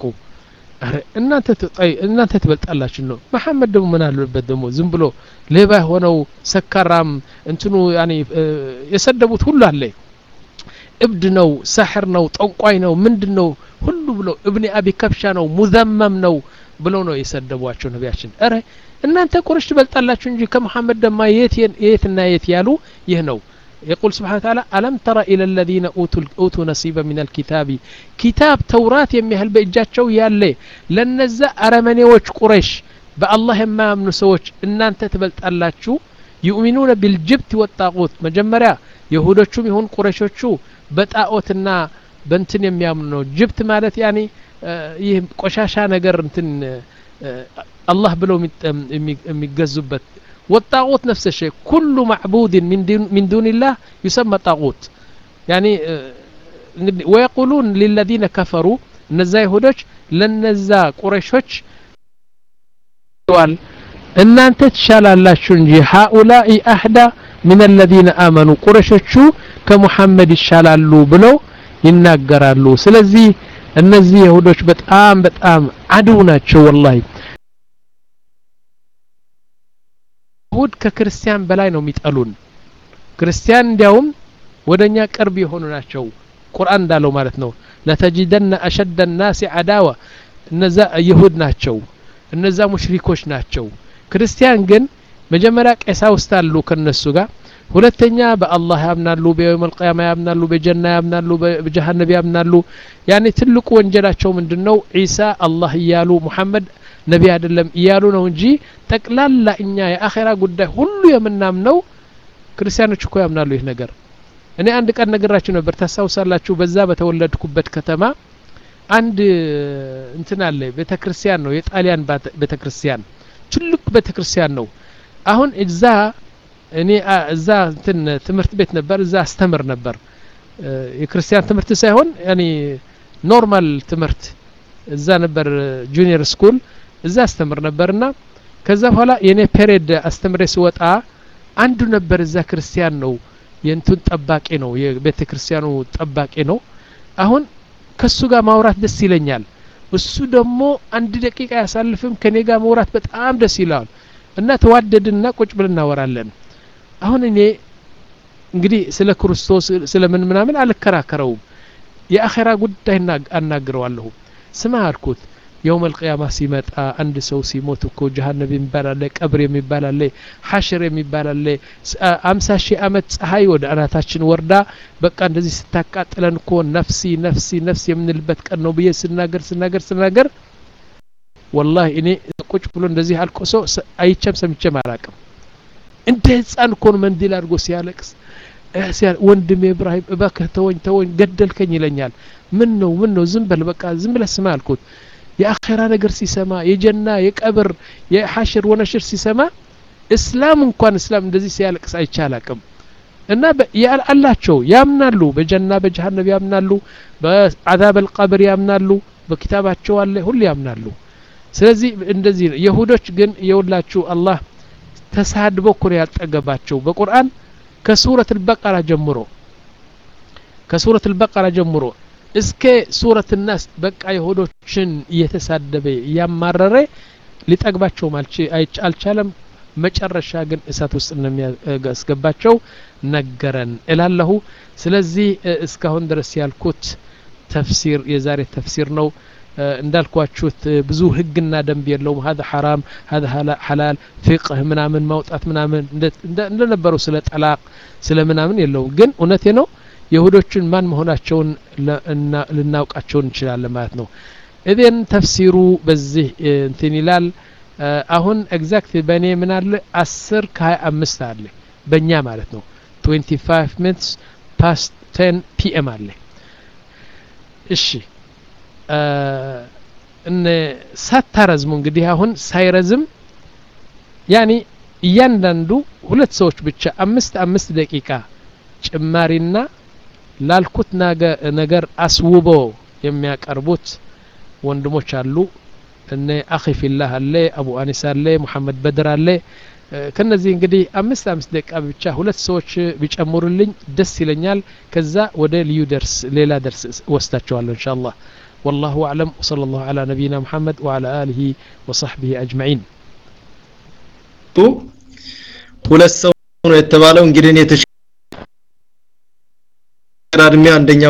እናንተ ትበልጣላችሁ ነው መሐመድ ደግሞ ምን አለበት ደግሞ ዝም ብሎ ሌባ የሆነው ሰካራም እንትኑ ያኔ የሰደቡት ሁሉ አለ እብድ ነው ሳሕር ነው ጠንቋይ ነው ምንድን ነው ሁሉ ብሎ እብኒ አቢ ከብሻ ነው ሙዘመም ነው ብለው ነው የሰደቧቸው ነቢያችን እረ እናንተ ቁረሽ ትበልጣላችሁ እንጂ ከመሐመድ ደማ የትና የት ያሉ ይህ ነው يقول سبحانه وتعالى ألم تر إلى الذين أوتوا, أوتوا نصيبا من الكتاب كتاب توراة يميهل بإجاتشو يالي لنزا أرمنيوش قريش بالله ما من سوش إن أنت تبلت ألاتشو يؤمنون بالجبت والطاغوت مجمريا يهودوشو يهون قريشوشو بتاغوتنا በንትን የሚያምኑ ነው ጅብት ማለት ያኔ ይህ ቆሻሻ ነገር እንትን አላህ ብለው የሚገዙበት والطاغوت نفس الشيء كل معبود من دون, من دون الله يسمى طاغوت يعني ويقولون للذين كفروا እነዛ ይሁዶች ለነዛ ቁረሾች እናንተ ትሻላላችሁ እንጂ ሃኡላኢ አህዳ ምን አለዚነ አመኑ ቁረሾቹ ከሙሐመድ ይሻላሉ ብለው ይናገራሉ ስለዚህ እነዚህ ይሁዶች በጣም በጣም አድው ናቸው ወላሂ ይሁድ ከክርስቲያን በላይ ነው የሚጠሉን ክርስቲያን እንዲያውም ወደኛ ቅርብ የሆኑ ናቸው ቁርአን እንዳለው ማለት ነው ለተጅደነ አሸደ ናሲ አዳዋ እነዛ ይሁድ ናቸው እነዛ ሙሽሪኮች ናቸው ክርስቲያን ግን መጀመሪያ ቀሳውስት አሉ ከነሱ ጋር ሁለተኛ በአላህ ያምናሉ በየውም አልቅያማ ያምናሉ በጀና ያምናሉ በጀሃነብ ያምናሉ ያኔ ትልቁ ወንጀላቸው ምንድን ነው ዒሳ አላህ እያሉ ሙሐመድ ነቢ አይደለም እያሉ ነው እንጂ ጠቅላላ እኛ የአኼራ ጉዳይ ሁሉ የምናምነው ክርስቲያኖች እኮ ያምናሉ ይህ ነገር እኔ አንድ ቀን ነገራችሁ ነበር ታስታውሳላችሁ በዛ በተወለድኩበት ከተማ አንድ እንትን አለ ቤተ ክርስቲያን ነው የጣሊያን ቤተ ክርስቲያን ትልቅ ቤተ ክርስቲያን ነው አሁን እዛ እኔ እዛ እንትን ትምህርት ቤት ነበር እዛ አስተምር ነበር የክርስቲያን ትምህርት ሳይሆን ያኔ ኖርማል ትምህርት እዛ ነበር ጁኒየር ስኩል እዛ አስተምር ነበርና ከዛ በኋላ የኔ ፔሬድ አስተምሬ ስወጣ አንዱ ነበር እዛ ክርስቲያን ነው የእንቱን ጠባቂ ነው የቤተ ክርስቲያኑ ጠባቂ ነው አሁን ከሱ ጋር ማውራት ደስ ይለኛል እሱ ደግሞ አንድ ደቂቃ ያሳልፍም ከኔ ጋር መውራት በጣም ደስ ይለዋል እና ተዋደድና ቁጭ ብለን እናወራለን አሁን እኔ እንግዲህ ስለ ክርስቶስ ስለ ምን ምናምን አልከራከረውም የአኼራ ጉዳይ አናግረዋለሁ ስማ አልኩት የውም አልቅያማ ሲመጣ አንድ ሰው ሲሞት እኮ ጀሀነብ የሚባል አለ ቀብር የሚባል አለ ሐሽር የሚባል አለ አምሳ ሺህ አመት ፀሐይ ወደ አናታችን ወርዳ በቃ እንደዚህ ስታቃጥለን እኮ ነፍሲ ነፍሲ ነፍሲ የምንልበት ቀን ነው ብዬ ስናገር ስናገር ስናገር ወላሂ እኔ ቁጭ ብሎ እንደዚህ አልቆሶ አይቼም ሰምቼም አላቅም እንደ ህፃን እኮ ነው መንዲል አድርጎ ሲያለቅስ ወንድሜ ኢብራሂም እባክህ ተወኝ ተወኝ ገደልከኝ ይለኛል ምን ነው ምን ነው ዝም በል በቃ ዝም ብለህ ስማ አልኩት የአኼራ ነገር ሲሰማ የጀና የቀብር የሐሽር ወነሽር ሲሰማ እስላም እንኳን እስላም እንደዚህ ሲያለቅስ አይቼ አላቅም እና አላቸው ያምናሉ በጀና በጀሃነብ ያምናሉ በአዛብ አልቀብር ያምናሉ በኪታባቸው አለ ሁሉ ያምናሉ ስለዚህ እንደዚህ ነው የሁዶች ግን የሁላችሁ አላህ ተሳድቦ እኮ ነው ያልጠገባቸው በቁርአን ከሱረት አልበቀራ ጀምሮ ከሱረት አልበቀራ ጀምሮ እስከ ሱረት ናስ በቃ የሁዶችን እየተሳደበ እያማረረ ሊጠግባቸውም አልቻለም መጨረሻ ግን እሳት ውስጥ እንደሚያስገባቸው ነገረን እላለሁ ስለዚህ እስካሁን ድረስ ያልኩት ተፍሲር የዛሬ ተፍሲር ነው እንዳልኳችሁት ብዙ ህግና ደንብ የለውም ሀذا ሐራም ሀذا ሐላል ፊቅህ ምናምን ማውጣት ምናምን እንደነበረው ስለ ጠላቅ ስለ ምናምን የለውም ግን እውነቴ ነው የሁዶችን ማን መሆናቸውን ልናውቃቸው እንችላለን ማለት ነው እቤን ተፍሲሩ በዚህ እንትን ይላል አሁን ኤግዛክት በእኔ ምን አለ አስር ከሀያ አምስት አለ በእኛ ማለት ነው 25 ሚኒትስ ፓስት 10 ፒኤም አለ እሺ እነ ሳታረዝሙ እንግዲህ አሁን ሳይረዝም ያኒ እያንዳንዱ ሁለት ሰዎች ብቻ አምስት አምስት ደቂቃ ጭማሪና ላልኩት ነገር አስውቦ የሚያቀርቡት ወንድሞች አሉ እነ አኺ ፊላህ አለ አቡ አኒስ አለ ሙሐመድ በድር አለ ከነዚህ እንግዲህ አምስት አምስት ደቂቃ ብቻ ሁለት ሰዎች ቢጨምሩልኝ ደስ ይለኛል ከዛ ወደ ልዩ ደርስ ሌላ ደርስ ወስዳቸዋለሁ እንሻ አላህ والله أعلم وصلى الله على نبينا محمد وعلى آله وصحبه أجمعين ሁለት ሰው ነው የተባለው እንግዲህ እኔ ተሽራድሜ አንደኛው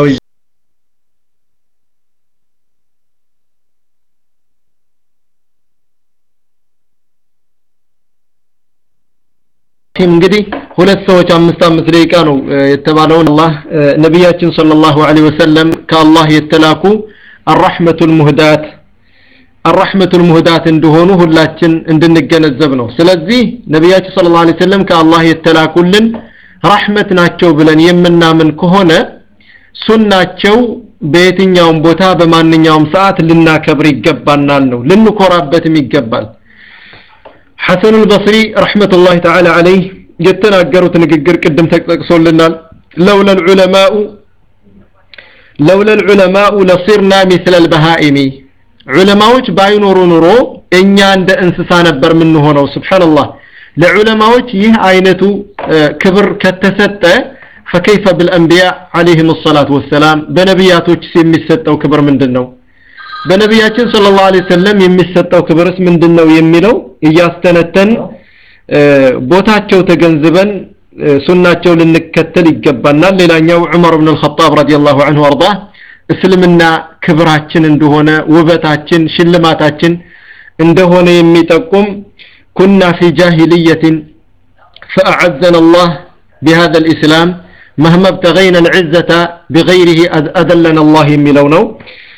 እንግዲህ ሁለት ሰዎች አምስት አምስት ደቂቃ ነው የተባለውን አላህ ነቢያችን ሰለላሁ ዐለይሂ ወሰለም ከአላህ የተላኩ አራህመቱል ሙህዳት አራህመቱል ሙህዳት እንደሆኑ ሁላችን እንድንገነዘብ ነው ስለዚህ ነቢያችን ሰለላሁ ዐለይሂ ወሰለም ከአላህ የተላኩልን ረህመት ናቸው ብለን የምናምን ከሆነ ሱናቸው በየትኛውም ቦታ በማንኛውም ሰዓት ልናከብር ይገባናል ነው ልንኮራበትም ይገባል ሐሰን አልበስሪ ረሕመቱላህ ተዓላ ዐለይህ የተናገሩት ንግግር ቅድም ተጠቅሶልናል ለውላ ልዑለማኡ ለውላ ልዑለማኡ ለሲርና ሚስለ ልበሃኢሚ ዑለማዎች ባይኖሩ ኑሮ እኛ እንደ እንስሳ ነበር የምንሆነው ስብሓንላህ ለዑለማዎች ይህ አይነቱ ክብር ከተሰጠ ፈከይፈ ብልአንቢያ አለይህም ሰላቱ ወሰላም በነቢያቶች የሚሰጠው ክብር ምንድን ነው በነቢያችን ሰለላሁ ዐለይሂ ወሰለም የሚሰጠው ክብርስ ምንድን ነው የሚለው እያስተነተን ቦታቸው ተገንዝበን ሱናቸው ልንከተል ይገባናል ሌላኛው ዑመር ብን አልኸጣብ ረዲየላሁ ዐንሁ አርዳ እስልምና ክብራችን እንደሆነ ውበታችን ሽልማታችን እንደሆነ የሚጠቁም ኩና ፊ ጃሂልየትን فأعزنا الله بهذا الإسلام مهما ابتغينا العزة بغيره أذلنا الله የሚለው ነው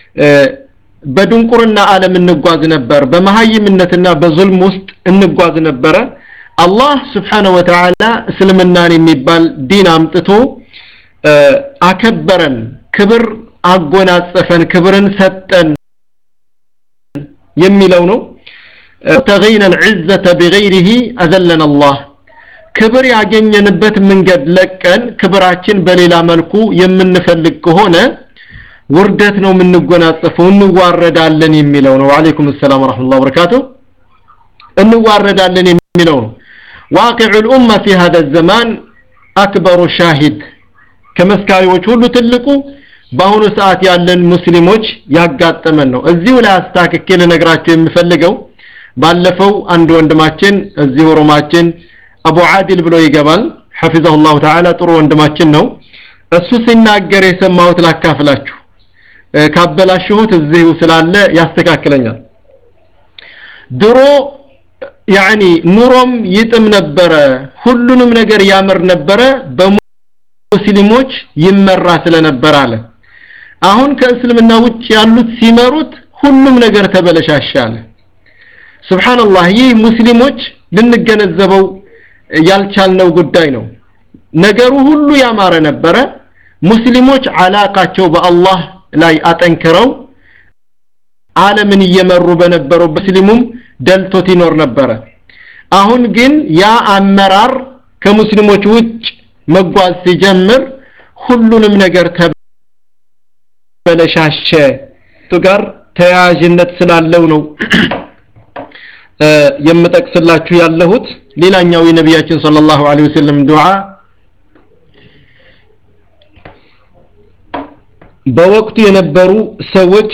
በድንቁርና ዓለም እንጓዝ ነበር በመሀይምነትና በዙልም ውስጥ እንጓዝ ነበረ አላህ ስብሓነሁ ወተዓላ እስልምናን የሚባል ዲን አምጥቶ አከበረን ክብር አጎናጸፈን ክብርን ሰጠን የሚለው ነው ተገይነ العزة بغيره أذلنا الله ክብር ያገኘንበት መንገድ ለቀን ክብራችን በሌላ መልኩ የምንፈልግ ከሆነ ውርደት ነው የምንጎናጸፈው እንዋረዳለን የሚለው ነው ወአለይኩም ሰላም ወራህመቱላሂ ወበረካቱ እንዋረዳለን የሚለው ነው واقع الأمة في هذا الزمان أكبر شاهد ከመስካሪዎች ሁሉ ትልቁ በአሁኑ ሰዓት ያለን ሙስሊሞች ያጋጠመን ነው እዚሁ ላይ አስታክኬ ልነግራቸው የምፈልገው ባለፈው አንድ ወንድማችን እዚሁ ሮማችን አቡ አዲል ብሎ ይገባል ሐፊዘሁላሁ ተዓላ ጥሩ ወንድማችን ነው እሱ ሲናገር የሰማሁት ላካፍላችሁ ካበላሽሁት እዚሁ ስላለ ያስተካክለኛል ድሮ ያኒ ኑሮም ይጥም ነበረ ሁሉንም ነገር ያምር ነበረ በሙስሊሞች ይመራ ስለነበረ አለ አሁን ከእስልምና ውጭ ያሉት ሲመሩት ሁሉም ነገር ተበለሻሻለ ሱብሃንአላህ ይህ ሙስሊሞች ልንገነዘበው ያልቻልነው ጉዳይ ነው ነገሩ ሁሉ ያማረ ነበረ ሙስሊሞች አላቃቸው በአላህ ላይ አጠንክረው ዓለምን እየመሩ በነበረው ሙስሊሙም ደልቶት ይኖር ነበረ አሁን ግን ያ አመራር ከሙስሊሞች ውጭ መጓዝ ሲጀምር ሁሉንም ነገር ተበለሻሸ ጋር ተያያዥነት ስላለው ነው የምጠቅስላችሁ ያለሁት ሌላኛው የነቢያችን ሰለላሁ ዐለይሂ ወሰለም ዱዓ በወቅቱ የነበሩ ሰዎች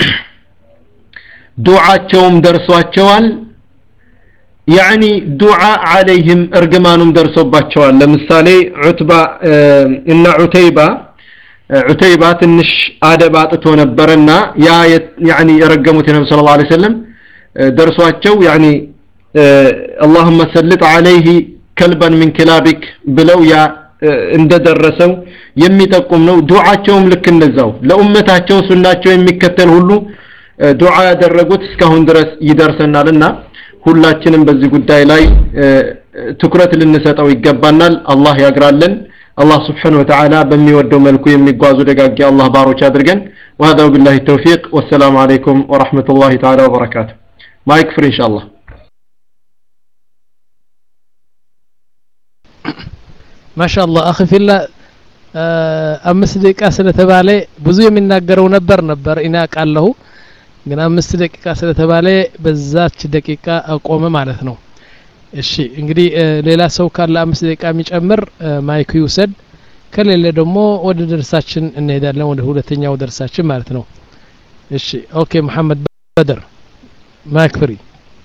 ዱዓቸውም ደርሷቸዋል ያኒ ዱዓ አለይህም እርግማኑም ደርሶባቸዋል ለምሳሌ ዑትባ እና ዑተይባ ዑተይባ ትንሽ አደብ አጥቶ ነበርና ያ ያኒ የረገሙት የነብዩ ሰለላሁ ዐለይሂ ወሰለም ደርሷቸው ያኒ اللهم سلط عليه كلبا من كلابك ብለው ያ እንደደረሰው የሚጠቁም ነው ዱዓቸውም ልክ እንደዛው ለኡመታቸው ሱናቸው የሚከተል ሁሉ ዱዓ ያደረጉት እስካሁን ድረስ ይደርሰናልና ሁላችንም በዚህ ጉዳይ ላይ ትኩረት ልንሰጠው ይገባናል አላህ ያግራለን አላህ ስብሓን ወተዓላ በሚወደው መልኩ የሚጓዙ ደጋጊ አላህ ባሮች አድርገን وهذا بالله التوفيق والسلام عليكم ورحمة الله تعالى وبركاته ما يكفر إن شاء الله ማሻአላህ አኺ ፊላ አምስት ደቂቃ ስለተባለ ብዙ የሚናገረው ነበር ነበር እኔ አውቃለሁ ግን አምስት ደቂቃ ስለተባለ በዛች ደቂቃ አቆመ ማለት ነው እሺ እንግዲህ ሌላ ሰው ካለ አምስት ደቂቃ የሚጨምር ማይኩ ይውሰድ ከሌለ ደግሞ ወደ ደርሳችን እንሄዳለን ወደ ሁለተኛው ደርሳችን ማለት ነው እሺ ኦኬ መሐመድ በድር ማይክ ፍሪ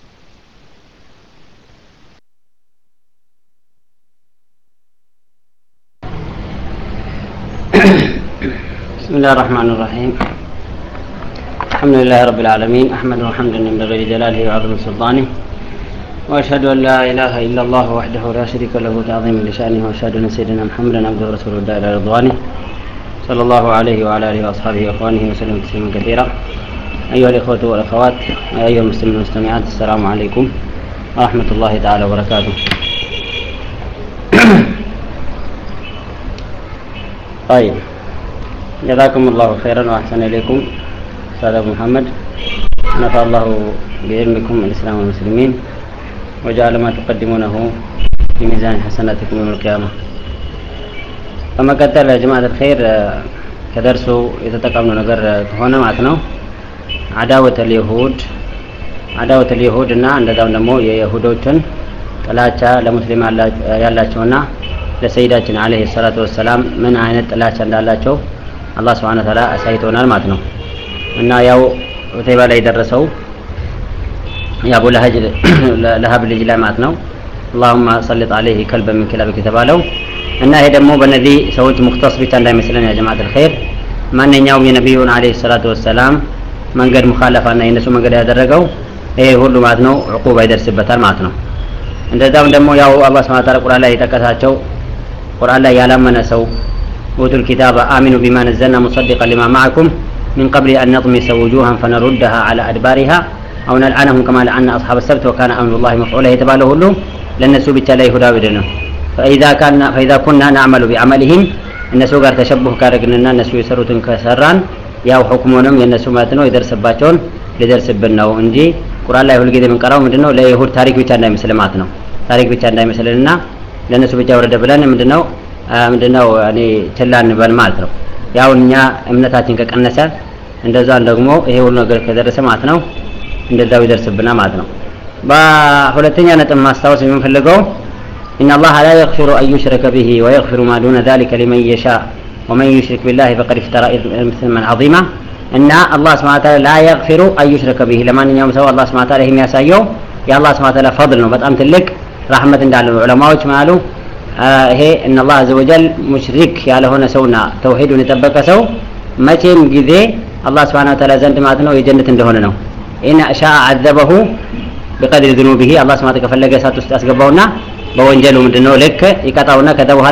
بسم الله الرحمن الرحيم الحمد لله رب العالمين أحمد حمدا ينبغي لجلاله وعظم سلطانه وأشهد أن لا إله إلا الله وحده لا شريك له تعظيما لشأنه وأشهد أن سيدنا محمدا عبده ورسوله الداعي إلى رضوانه صلى الله عليه وعلى آله وأصحابه وإخوانه وسلم تسليما كثيرا أيها الإخوة والأخوات أيها المسلمين والمستمعات السلام عليكم ورحمة الله تعالى وبركاته طيب جزاكم الله خيرا وأحسن إليكم أستاذ أبو محمد نفع الله بعلمكم الإسلام والمسلمين وجعل ما تقدمونه في ميزان حسناتكم يوم القيامة በመቀጠል ጀማዓት الخير ከደርሱ የተጠቀምነው ነገር ከሆነ ማለት ነው አዳወት اليهود አዳወት اليهود እና እንደዛም ደግሞ የይሁዶችን ጥላቻ ለሙስሊም ያላቸውና ለሰይዳችን አለይሂ ሰላቱ ወሰላም ምን አይነት ጥላቻ እንዳላቸው አላህ Subhanahu Ta'ala አሳይቶናል ማለት ነው እና ያው ዑተይባ ላይ የደረሰው የአቡ ለሀብ ልጅ ላይ ማለት ነው اللهم سلط عليه كلبا من كلابك የተባለው እና ይሄ ደግሞ በእነዚህ ሰዎች ሙክተስ ብቻ እንዳይመስለን ያ ጀማዓት الخير ማንኛውም የነቢዩን አለይሂ ሰላቱ ወሰላም መንገድ ሙኻለፋና የነሱ መንገድ ያደረገው ይሄ ሁሉ ማለት ነው ዕቁባ ይደርስበታል ማለት ነው እንደዛም ደግሞ ያው አላህ Subhanahu Ta'ala ቁርአን ላይ የጠቀሳቸው ቁርአን ላይ ያላመነ ሰው ኡቱል ኪታበ አሚኑ ቢማ ነዘልና ሙሰዲቀን ሊማ ማዕኩም من قبل أن نطمس وجوها فنردها على أدبارها أو نلعنهم كما لعنا أصحاب السبت وكان أمر الله مفعولا يتباله له لن نسوا بالتالي هدى بدنا فإذا كان فإذا كنا نعمل بعملهم الناس قال تشبه كارقنا الناس يسروا كسران ያው ሁክሙንም የነሱ ማለት ነው ይደርስባቸውን ሊደርስብን ነው እንጂ ቁርአን ላይ ሁልጊዜ የምንቀራው ምንድነው ለይሁድ ታሪክ ብቻ እንዳይመስል ማለት ነው ታሪክ ብቻ እንዳይመስልና ለነሱ ብቻ ወረደ ብለን ምንድነው ምንድነው እኔ ችላ እንበል ማለት ነው ያው እኛ እምነታችን ከቀነሰ እንደዛን ደግሞ ይሄ ሁሉ ነገር ከደረሰ ማለት ነው እንደዛው ይደርስብና ማለት ነው በሁለተኛ ነጥብ ማስታወስ የምንፈልገው إن الله لا يغفر أن يشرك به ويغفر ما دون ذلك لمن يشاء ومن يشرك بالله فقد افترى إثما عظيما እና አላህ ስብሐ ወተዓላ ላ የግፊሩ አዩሽረከ ቢሂ ለማንኛውም ሰው አላህ ስብሐ ወተዓላ የሚያሳየው የአላህ ስብሐ ወተዓላ ፈድል ነው በጣም ትልቅ ረህመት እንዳለው ዑለማዎች ማሉ ይሄ እነ አላህ አዘ ወጀል ሙሽሪክ ያልሆነ ሰውና ተውሂዱን የጠበቀ ሰው መቼም ጊዜ አላህ ስብሓነ ወተዓላ ዘንድ ማለት ነው የጀነት እንደሆነ ነው። ኢን ሻአ አዘበሁ ቢቀድሪ ዝኑቢሂ አላህ ስብሓነ ወተዓላ ከፈለገ እሳት ውስጥ ያስገባውና በወንጀሉ ምንድነው ልክ ይቀጣውና ከዛ በኋላ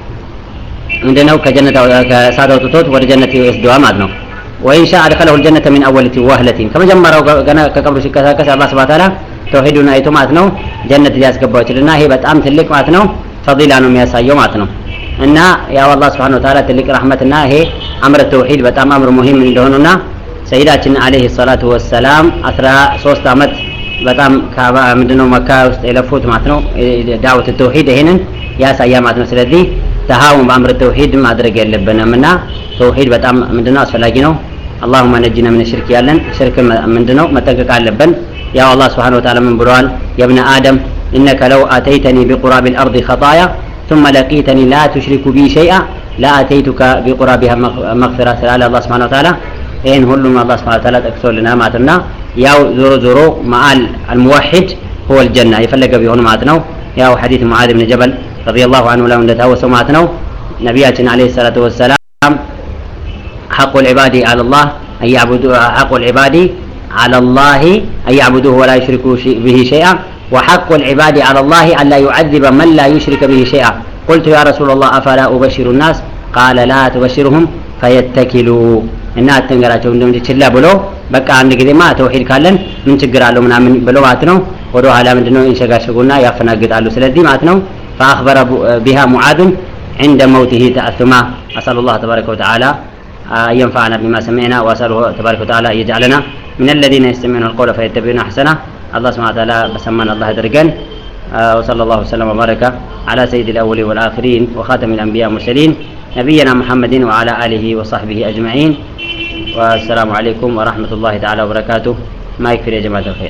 ምንድነው ከጀነት ከእሳት አውጥቶት ወደ ጀነት ይወስደዋል ማለት ነው። ወኢን ሻአ አድኸለሁ ልጀነተ ሚን አወለቲ ዋህለቲን ከመጀመሪያው ገና ከቀብሩ ሲቀሳቀስ አላህ ስብሓነ ወተዓላ ተውሂዱን አይቶ ማለት ነው ጀነት ሊያስገባው ይችልና ይሄ በጣም ትልቅ ማለት ነው ፈዲላ ነው የሚያሳየው ማለት ነው። እና ያው አላህ ስብሓነሁ ወተዓላ ትልቅ ረህመትና ይሄ አምረ ተውሂድ በጣም አምር ሙሂም እንደሆኑና ሰይዳችን አለይሂ ሰላቱ ወሰላም አስራ ሶስት አመት በጣም ምንድነው መካ ውስጥ የለፉት ማለት ነው ዳዕወት ተውሂድ ይሄንን ያሳያ ማለት ነው። ስለዚህ ተሃውን በአምር ተውሂድ ማድረግ የለብንም እና ተውሂድ በጣም ምንድነው አስፈላጊ ነው። አላሁመ ነጂና ምን ሽርክ ያለን ሽርክ ምንድነው መጠንቀቅ አለብን። ያው አላህ ስብሓነሁ ወተዓላ ምን ብለዋል? የብነ አደም ኢነከ ለው አተይተኒ ቢቁራቢ ልአርድ ኸጣያ ثم لقيتني لا تشرك بي شيئا لأتيتك بقرابها مغفرة سلال الله سبحانه وتعالى ይህን ሁሉም አላህ ስብሐ ወተዓላ ጠቅሶልናል ማለት እና ያው ዞሮ ዞሮ መአል አልሙዋሂድ ሁወ ልጀና የፈለገ ቢሆን ማለት ነው። ያው ሐዲት ሙዓዝ ብን ጀበል ረዲየላሁ አንሁ ላይ እንደታወሰው ማለት ነው ነቢያችን ዓለይሂ ሰላቱ ወሰላም ሐቁ ልዕባዲ አለላህ አያዕቡዱ ሐቁ ልዕባዲ አለላህ አያዕቡዱሁ ወላ ዩሽሪኩ ብሂ ሸይአ وحق العباد على الله ألا يعذب من لا يشرك به شيئا قلت يا رسول الله أفلا أبشر الناس قال لا تبشرهم فيتكلوا እና አትንገራቸው እንደምን ችላ ብሎ በቃ አንድ ጊዜማ ተውሂድ ካለን ምን ችግር አለው ምናምን ብሎ ማለት ነው ወደ ኋላ ምንድነው ይንሸጋሸጉና ያፈናግጣሉ ስለዚህ ማለት ነው فأخبر بها معاذ عند موته تأثما أسأل الله تبارك وتعالى أن ينفعنا بما سمعنا وأسأله تبارك وتعالى أن يجعلنا من الذين يستمعون القول فيتبعون أحسنه الله سبحانه وتعالى بسمان الله درجان وصلى الله وسلم وبارك على سيد الأولين والآخرين وخاتم الأنبياء والمرسلين نبينا محمد وعلى آله وصحبه أجمعين والسلام عليكم ورحمة الله تعالى وبركاته ما يكفي يا جماعة الخير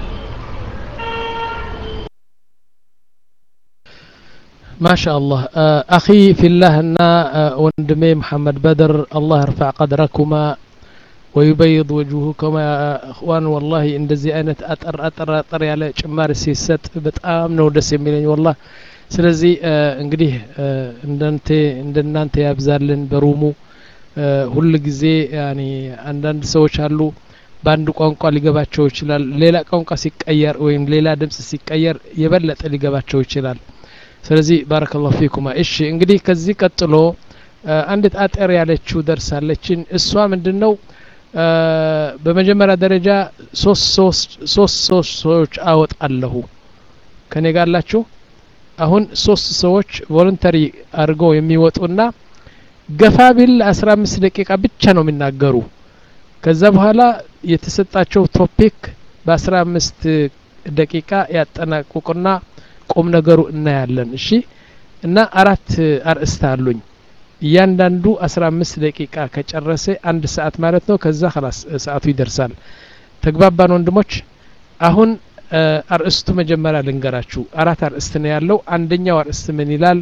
ما شاء الله أخي في الله أن وندمي محمد بدر الله يرفع قدركما ويبيض وجوهكما يا اخوان والله እንደዚህ አይነት አጠር አጠር አጠር ያለ ጭማሪ ሲሰጥ በጣም ነው ደስ የሚለኝ والله ስለዚህ እንግዲህ እንደንተ እንደናንተ ያብዛልን በሩሙ ሁል ጊዜ ያኒ አንዳንድ ሰዎች አሉ በአንድ ቋንቋ ሊገባቸው ይችላል ሌላ ቋንቋ ሲቀየር ወይም ሌላ ድምጽ ሲቀየር የበለጠ ሊገባቸው ይችላል ስለዚህ ባረከላሁ ፊኩማ እሺ እንግዲህ ከዚህ ቀጥሎ አንዲት አጠር ያለችው ደርሳለችን እሷ ምንድነው በመጀመሪያ ደረጃ ሶስት ሶስት ሰዎች አወጣለሁ ከኔ ጋር አላችሁ አሁን ሶስት ሰዎች ቮለንተሪ አድርገው የሚወጡና ገፋ ቢል አስራ አምስት ደቂቃ ብቻ ነው የሚናገሩ ከዛ በኋላ የተሰጣቸው ቶፒክ በአስራ አምስት ደቂቃ ያጠናቅቁና ቁም ነገሩ እናያለን እሺ እና አራት አርእስት አሉኝ እያንዳንዱ አስራ አምስት ደቂቃ ከጨረሰ አንድ ሰዓት ማለት ነው ከዛ ላስ ሰዓቱ ይደርሳል ተግባባን ወንድሞች አሁን አርእስቱ መጀመሪያ ልንገራችሁ አራት አርእስት ነው ያለው አንደኛው አርእስት ምን ይላል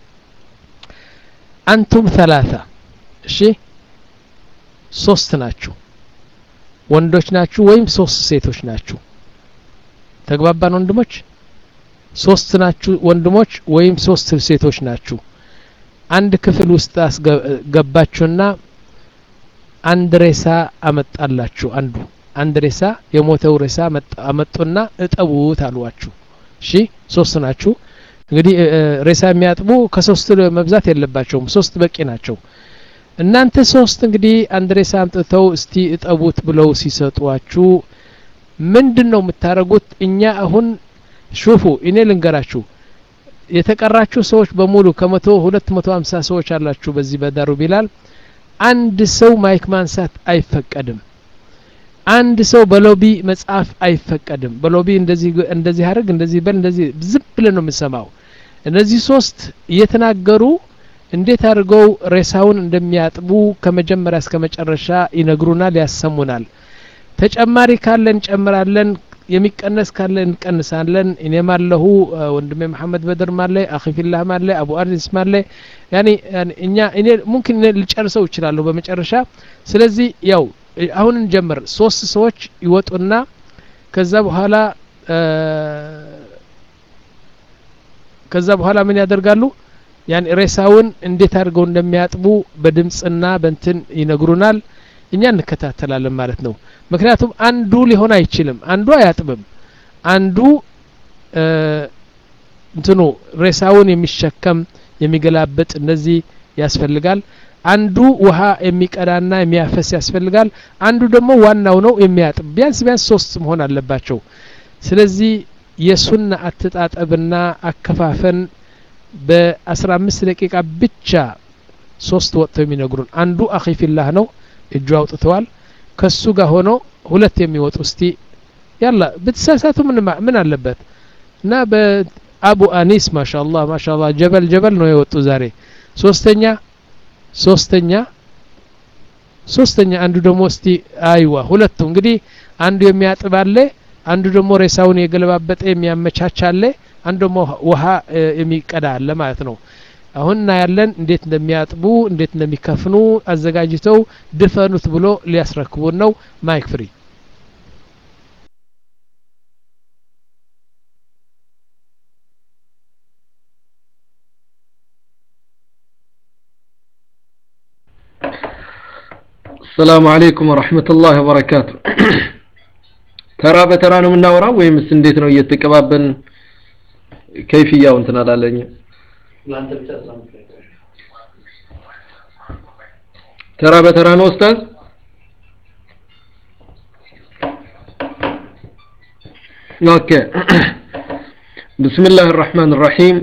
አንቱም ተላታ እሺ ሶስት ናችሁ ወንዶች ናችሁ ወይም ሶስት ሴቶች ናችሁ ተግባባን ወንድሞች ሶስት ናችሁ ወንድሞች ወይም ሶስት ሴቶች ናችሁ አንድ ክፍል ውስጥ አስገባችሁና አንድ ሬሳ አመጣላችሁ አንዱ አንድ ሬሳ የሞተው ሬሳ አመጡና እጠቡት አሏችሁ እሺ ሶስት ናችሁ እንግዲህ ሬሳ የሚያጥቡ ከሶስት መብዛት የለባቸውም ሶስት በቂ ናቸው እናንተ ሶስት እንግዲህ አንድ ሬሳ አምጥተው እስቲ እጠቡት ብለው ሲሰጧችሁ ምንድን ነው የምታደርጉት እኛ አሁን ሹፉ እኔ ልንገራችሁ የተቀራችሁ ሰዎች በሙሉ ከመቶ ሁለት መቶ ሀምሳ ሰዎች አላችሁ በዚህ በዳሩ ቢላል አንድ ሰው ማይክ ማንሳት አይፈቀድም አንድ ሰው በሎቢ መጽሐፍ አይፈቀድም በሎቢ እንደዚህ እንደዚህ አድርግ እንደዚህ በል እንደዚህ ዝም ብለን ነው የምንሰማው እነዚህ ሶስት እየተናገሩ እንዴት አድርገው ሬሳውን እንደሚያጥቡ ከመጀመሪያ እስከ መጨረሻ ይነግሩናል ያሰሙናል ተጨማሪ ካለ እንጨምራለን የሚቀነስ ካለ እንቀንሳለን እኔም አለሁ ወንድሜ መሐመድ በድር ማለ አኺ ፊላህ ማለ አቡ አዲስ ማለ ያኒ እኛ እኔ ሙምኪን ልጨርሰው እችላለሁ በመጨረሻ ስለዚህ ያው አሁን እንጀምር ሶስት ሰዎች ይወጡና ከዛ በኋላ ከዛ በኋላ ምን ያደርጋሉ ያን ሬሳውን እንዴት አድርገው እንደሚያጥቡ በድምፅና በንትን ይነግሩናል እኛ እንከታተላለን ማለት ነው ምክንያቱም አንዱ ሊሆን አይችልም አንዱ አያጥብም አንዱ እንትኑ ሬሳውን የሚሸከም የሚገላበጥ እንደዚህ ያስፈልጋል አንዱ ውሃ የሚቀዳና የሚያፈስ ያስፈልጋል አንዱ ደግሞ ዋናው ነው የሚያጥብ ቢያንስ ቢያንስ ሶስት መሆን አለባቸው ስለዚህ የሱና አተጣጠብና አከፋፈን በአስራ አምስት ደቂቃ ብቻ ሶስት ወጥተው የሚነግሩን አንዱ አኺፊላህ ነው እጁ አውጥተዋል ከሱ ጋር ሆኖ ሁለት የሚወጡ እስቲ ያላ ብትሳሳቱ ምን ምን አለበት እና በአቡ አኒስ ማሻአላህ ማሻአላህ ጀበል ጀበል ነው የወጡ ዛሬ ሶስተኛ ሶስተኛ ሶስተኛ አንዱ ደግሞ እስቲ አይዋ ሁለቱ እንግዲህ አንዱ የሚያጥብ አለ አንዱ ደግሞ ሬሳውን የገለባበጠ የሚያመቻች አለ አንዱ ደግሞ ውሃ የሚቀዳ አለ ማለት ነው አሁን እናያለን እንዴት እንደሚያጥቡ እንዴት እንደሚከፍኑ አዘጋጅተው ድፈኑት ብሎ ሊያስረክቡን ነው ማይክ ፍሪ السلام عليكم ورحمة الله وبركاته ተራ በተራ ነው የምናወራው ወይምስ እንዴት ነው እየተቀባበልን ከይፍያው እንትን አላለኝ ተራ በተራ ነው ኡስታዝ ኦኬ بسم الله الرحمن الرحيم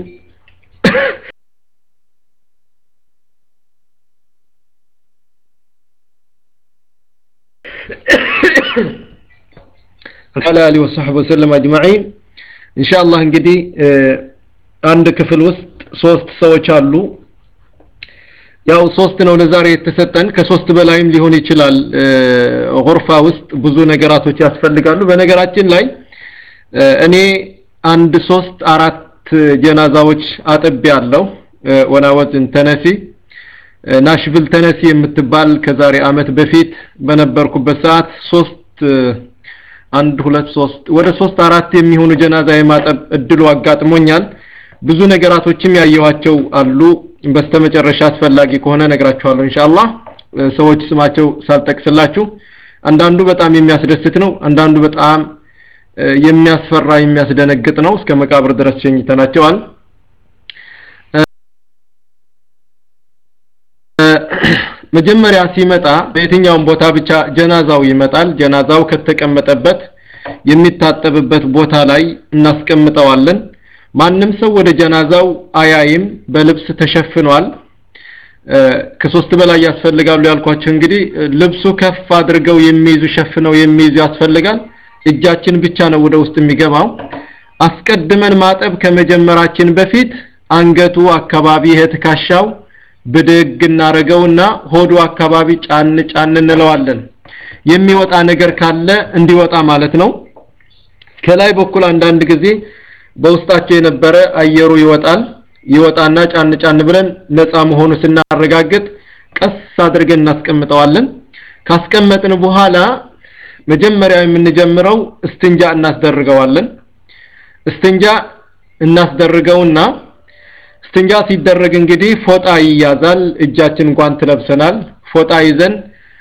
على آله وصحبه وسلم أجمعين إن شاء الله እንግዲህ አንድ ክፍል ውስጥ ሶስት ሰዎች አሉ ያው ሶስት ነው ለዛሬ የተሰጠን ከሶስት በላይም ሊሆን ይችላል ጎርፋ ውስጥ ብዙ ነገራቶች ያስፈልጋሉ በነገራችን ላይ እኔ አንድ ሶስት አራት ጀናዛዎች አጥቤ ያለው ወናወዝን ተነሲ ናሽቪል ተነሲ የምትባል ከዛሬ አመት በፊት በነበርኩበት ሰዓት ሶስት አንድ ሁለት ሶስት ወደ ሶስት አራት የሚሆኑ ጀናዛ የማጠብ እድሉ አጋጥሞኛል ብዙ ነገራቶችም ያየዋቸው አሉ በስተመጨረሻ አስፈላጊ ከሆነ ነግራችኋለሁ ኢንሻአላህ ሰዎች ስማቸው ሳልጠቅስላችሁ አንዳንዱ በጣም የሚያስደስት ነው አንዳንዱ በጣም የሚያስፈራ የሚያስደነግጥ ነው እስከ መቃብር ድረስ ሸኝተናቸዋል መጀመሪያ ሲመጣ በየትኛውም ቦታ ብቻ ጀናዛው ይመጣል ጀናዛው ከተቀመጠበት የሚታጠብበት ቦታ ላይ እናስቀምጠዋለን ማንም ሰው ወደ ጀናዛው አያይም በልብስ ተሸፍኗል ከሶስት በላይ ያስፈልጋሉ ያልኳቸው እንግዲህ ልብሱ ከፍ አድርገው የሚይዙ ሸፍነው የሚይዙ ያስፈልጋል እጃችን ብቻ ነው ወደ ውስጥ የሚገባው አስቀድመን ማጠብ ከመጀመራችን በፊት አንገቱ አካባቢ የትካሻው ብድግ እናረገውና ሆዱ አካባቢ ጫን ጫን እንለዋለን የሚወጣ ነገር ካለ እንዲወጣ ማለት ነው ከላይ በኩል አንዳንድ ጊዜ በውስጣቸው የነበረ አየሩ ይወጣል ይወጣና ጫን ጫን ብለን ነፃ መሆኑ ስናረጋግጥ ቀስ አድርገን እናስቀምጠዋለን ካስቀመጥን በኋላ መጀመሪያ የምንጀምረው እስትንጃ እናስደርገዋለን እስትንጃ እናስደርገውና እስትንጃ ሲደረግ እንግዲህ ፎጣ ይያዛል እጃችን እንኳን ትለብሰናል ፎጣ ይዘን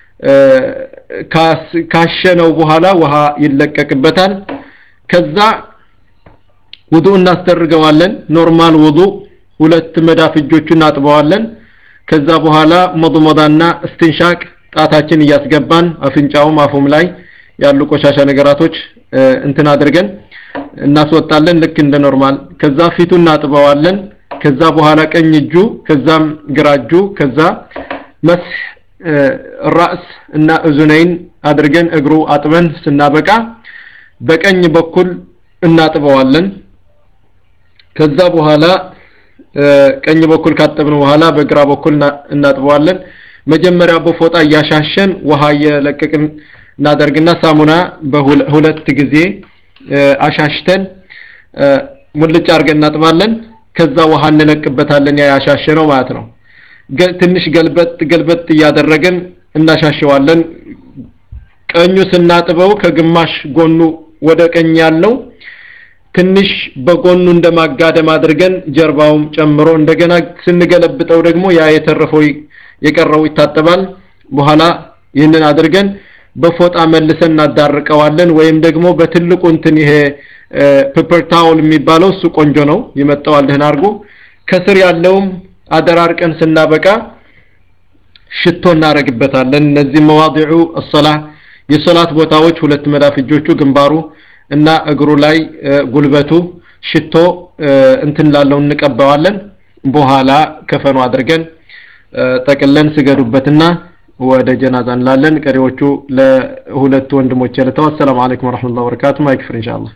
ካሸነው በኋላ ውሃ ይለቀቅበታል ከዛ ውዱ እናስደርገዋለን ኖርማል ውዱ ሁለት መዳፍ እጆቹን እናጥበዋለን ከዛ በኋላ መضመዳና እስትንሻቅ ጣታችን እያስገባን አፍንጫውም አፉም ላይ ያሉ ቆሻሻ ነገራቶች እንትን አድርገን እናስወጣለን ልክ እንደ ኖርማል ከዛ ፊቱ እናጥበዋለን ከዛ በኋላ ቀኝ እጁ ከዛም ግራ እጁ ከዛ መስህ ራስ እና እዙነይን አድርገን እግሩ አጥበን ስናበቃ በቀኝ በኩል እናጥበዋለን ከዛ በኋላ ቀኝ በኩል ካጠብን በኋላ በግራ በኩል እናጥበዋለን መጀመሪያ በፎጣ እያሻሸን ውሃ እየለቀቅን እናደርግና ሳሙና በሁለት ጊዜ አሻሽተን ሙልጭ አድርገን እናጥባለን ከዛ ውሃ እንለቅበታለን ያ ያሻሸነው ማለት ነው ትንሽ ገልበጥ ገልበጥ እያደረግን እናሻሸዋለን ቀኙ ስናጥበው ከግማሽ ጎኑ ወደ ቀኝ ያለው ትንሽ በጎኑ እንደማጋደም አድርገን ጀርባውም ጨምሮ እንደገና ስንገለብጠው ደግሞ ያ የተረፈው የቀረው ይታጠባል በኋላ ይህንን አድርገን በፎጣ መልሰን እናዳርቀዋለን ወይም ደግሞ በትልቁ እንትን ይሄ ፔፐር ታውል የሚባለው እሱ ቆንጆ ነው ይመጣዋል ደህና አድርጎ ከስር ያለውም አደራርቀን ስናበቃ ሽቶ እናረግበታለን እነዚህ መዋዲዑ الصلاه የሶላት ቦታዎች ሁለት መዳፍ እጆቹ ግንባሩ እና እግሩ ላይ ጉልበቱ ሽቶ እንትን ላለው እንቀባዋለን በኋላ ከፈኑ አድርገን ጠቅለን ስገዱበትና ወደ ጀናዛ እንላለን ቀሪዎቹ ለሁለት ወንድሞች ያለተው አሰላሙ አለይኩም ወራህመቱላሂ ወበረካቱ ማይክፍር ኢንሻአላህ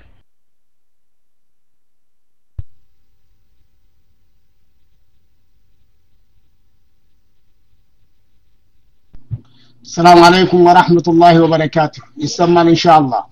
السلام عليكم ورحمة الله وبركاته يسمال إن شاء الله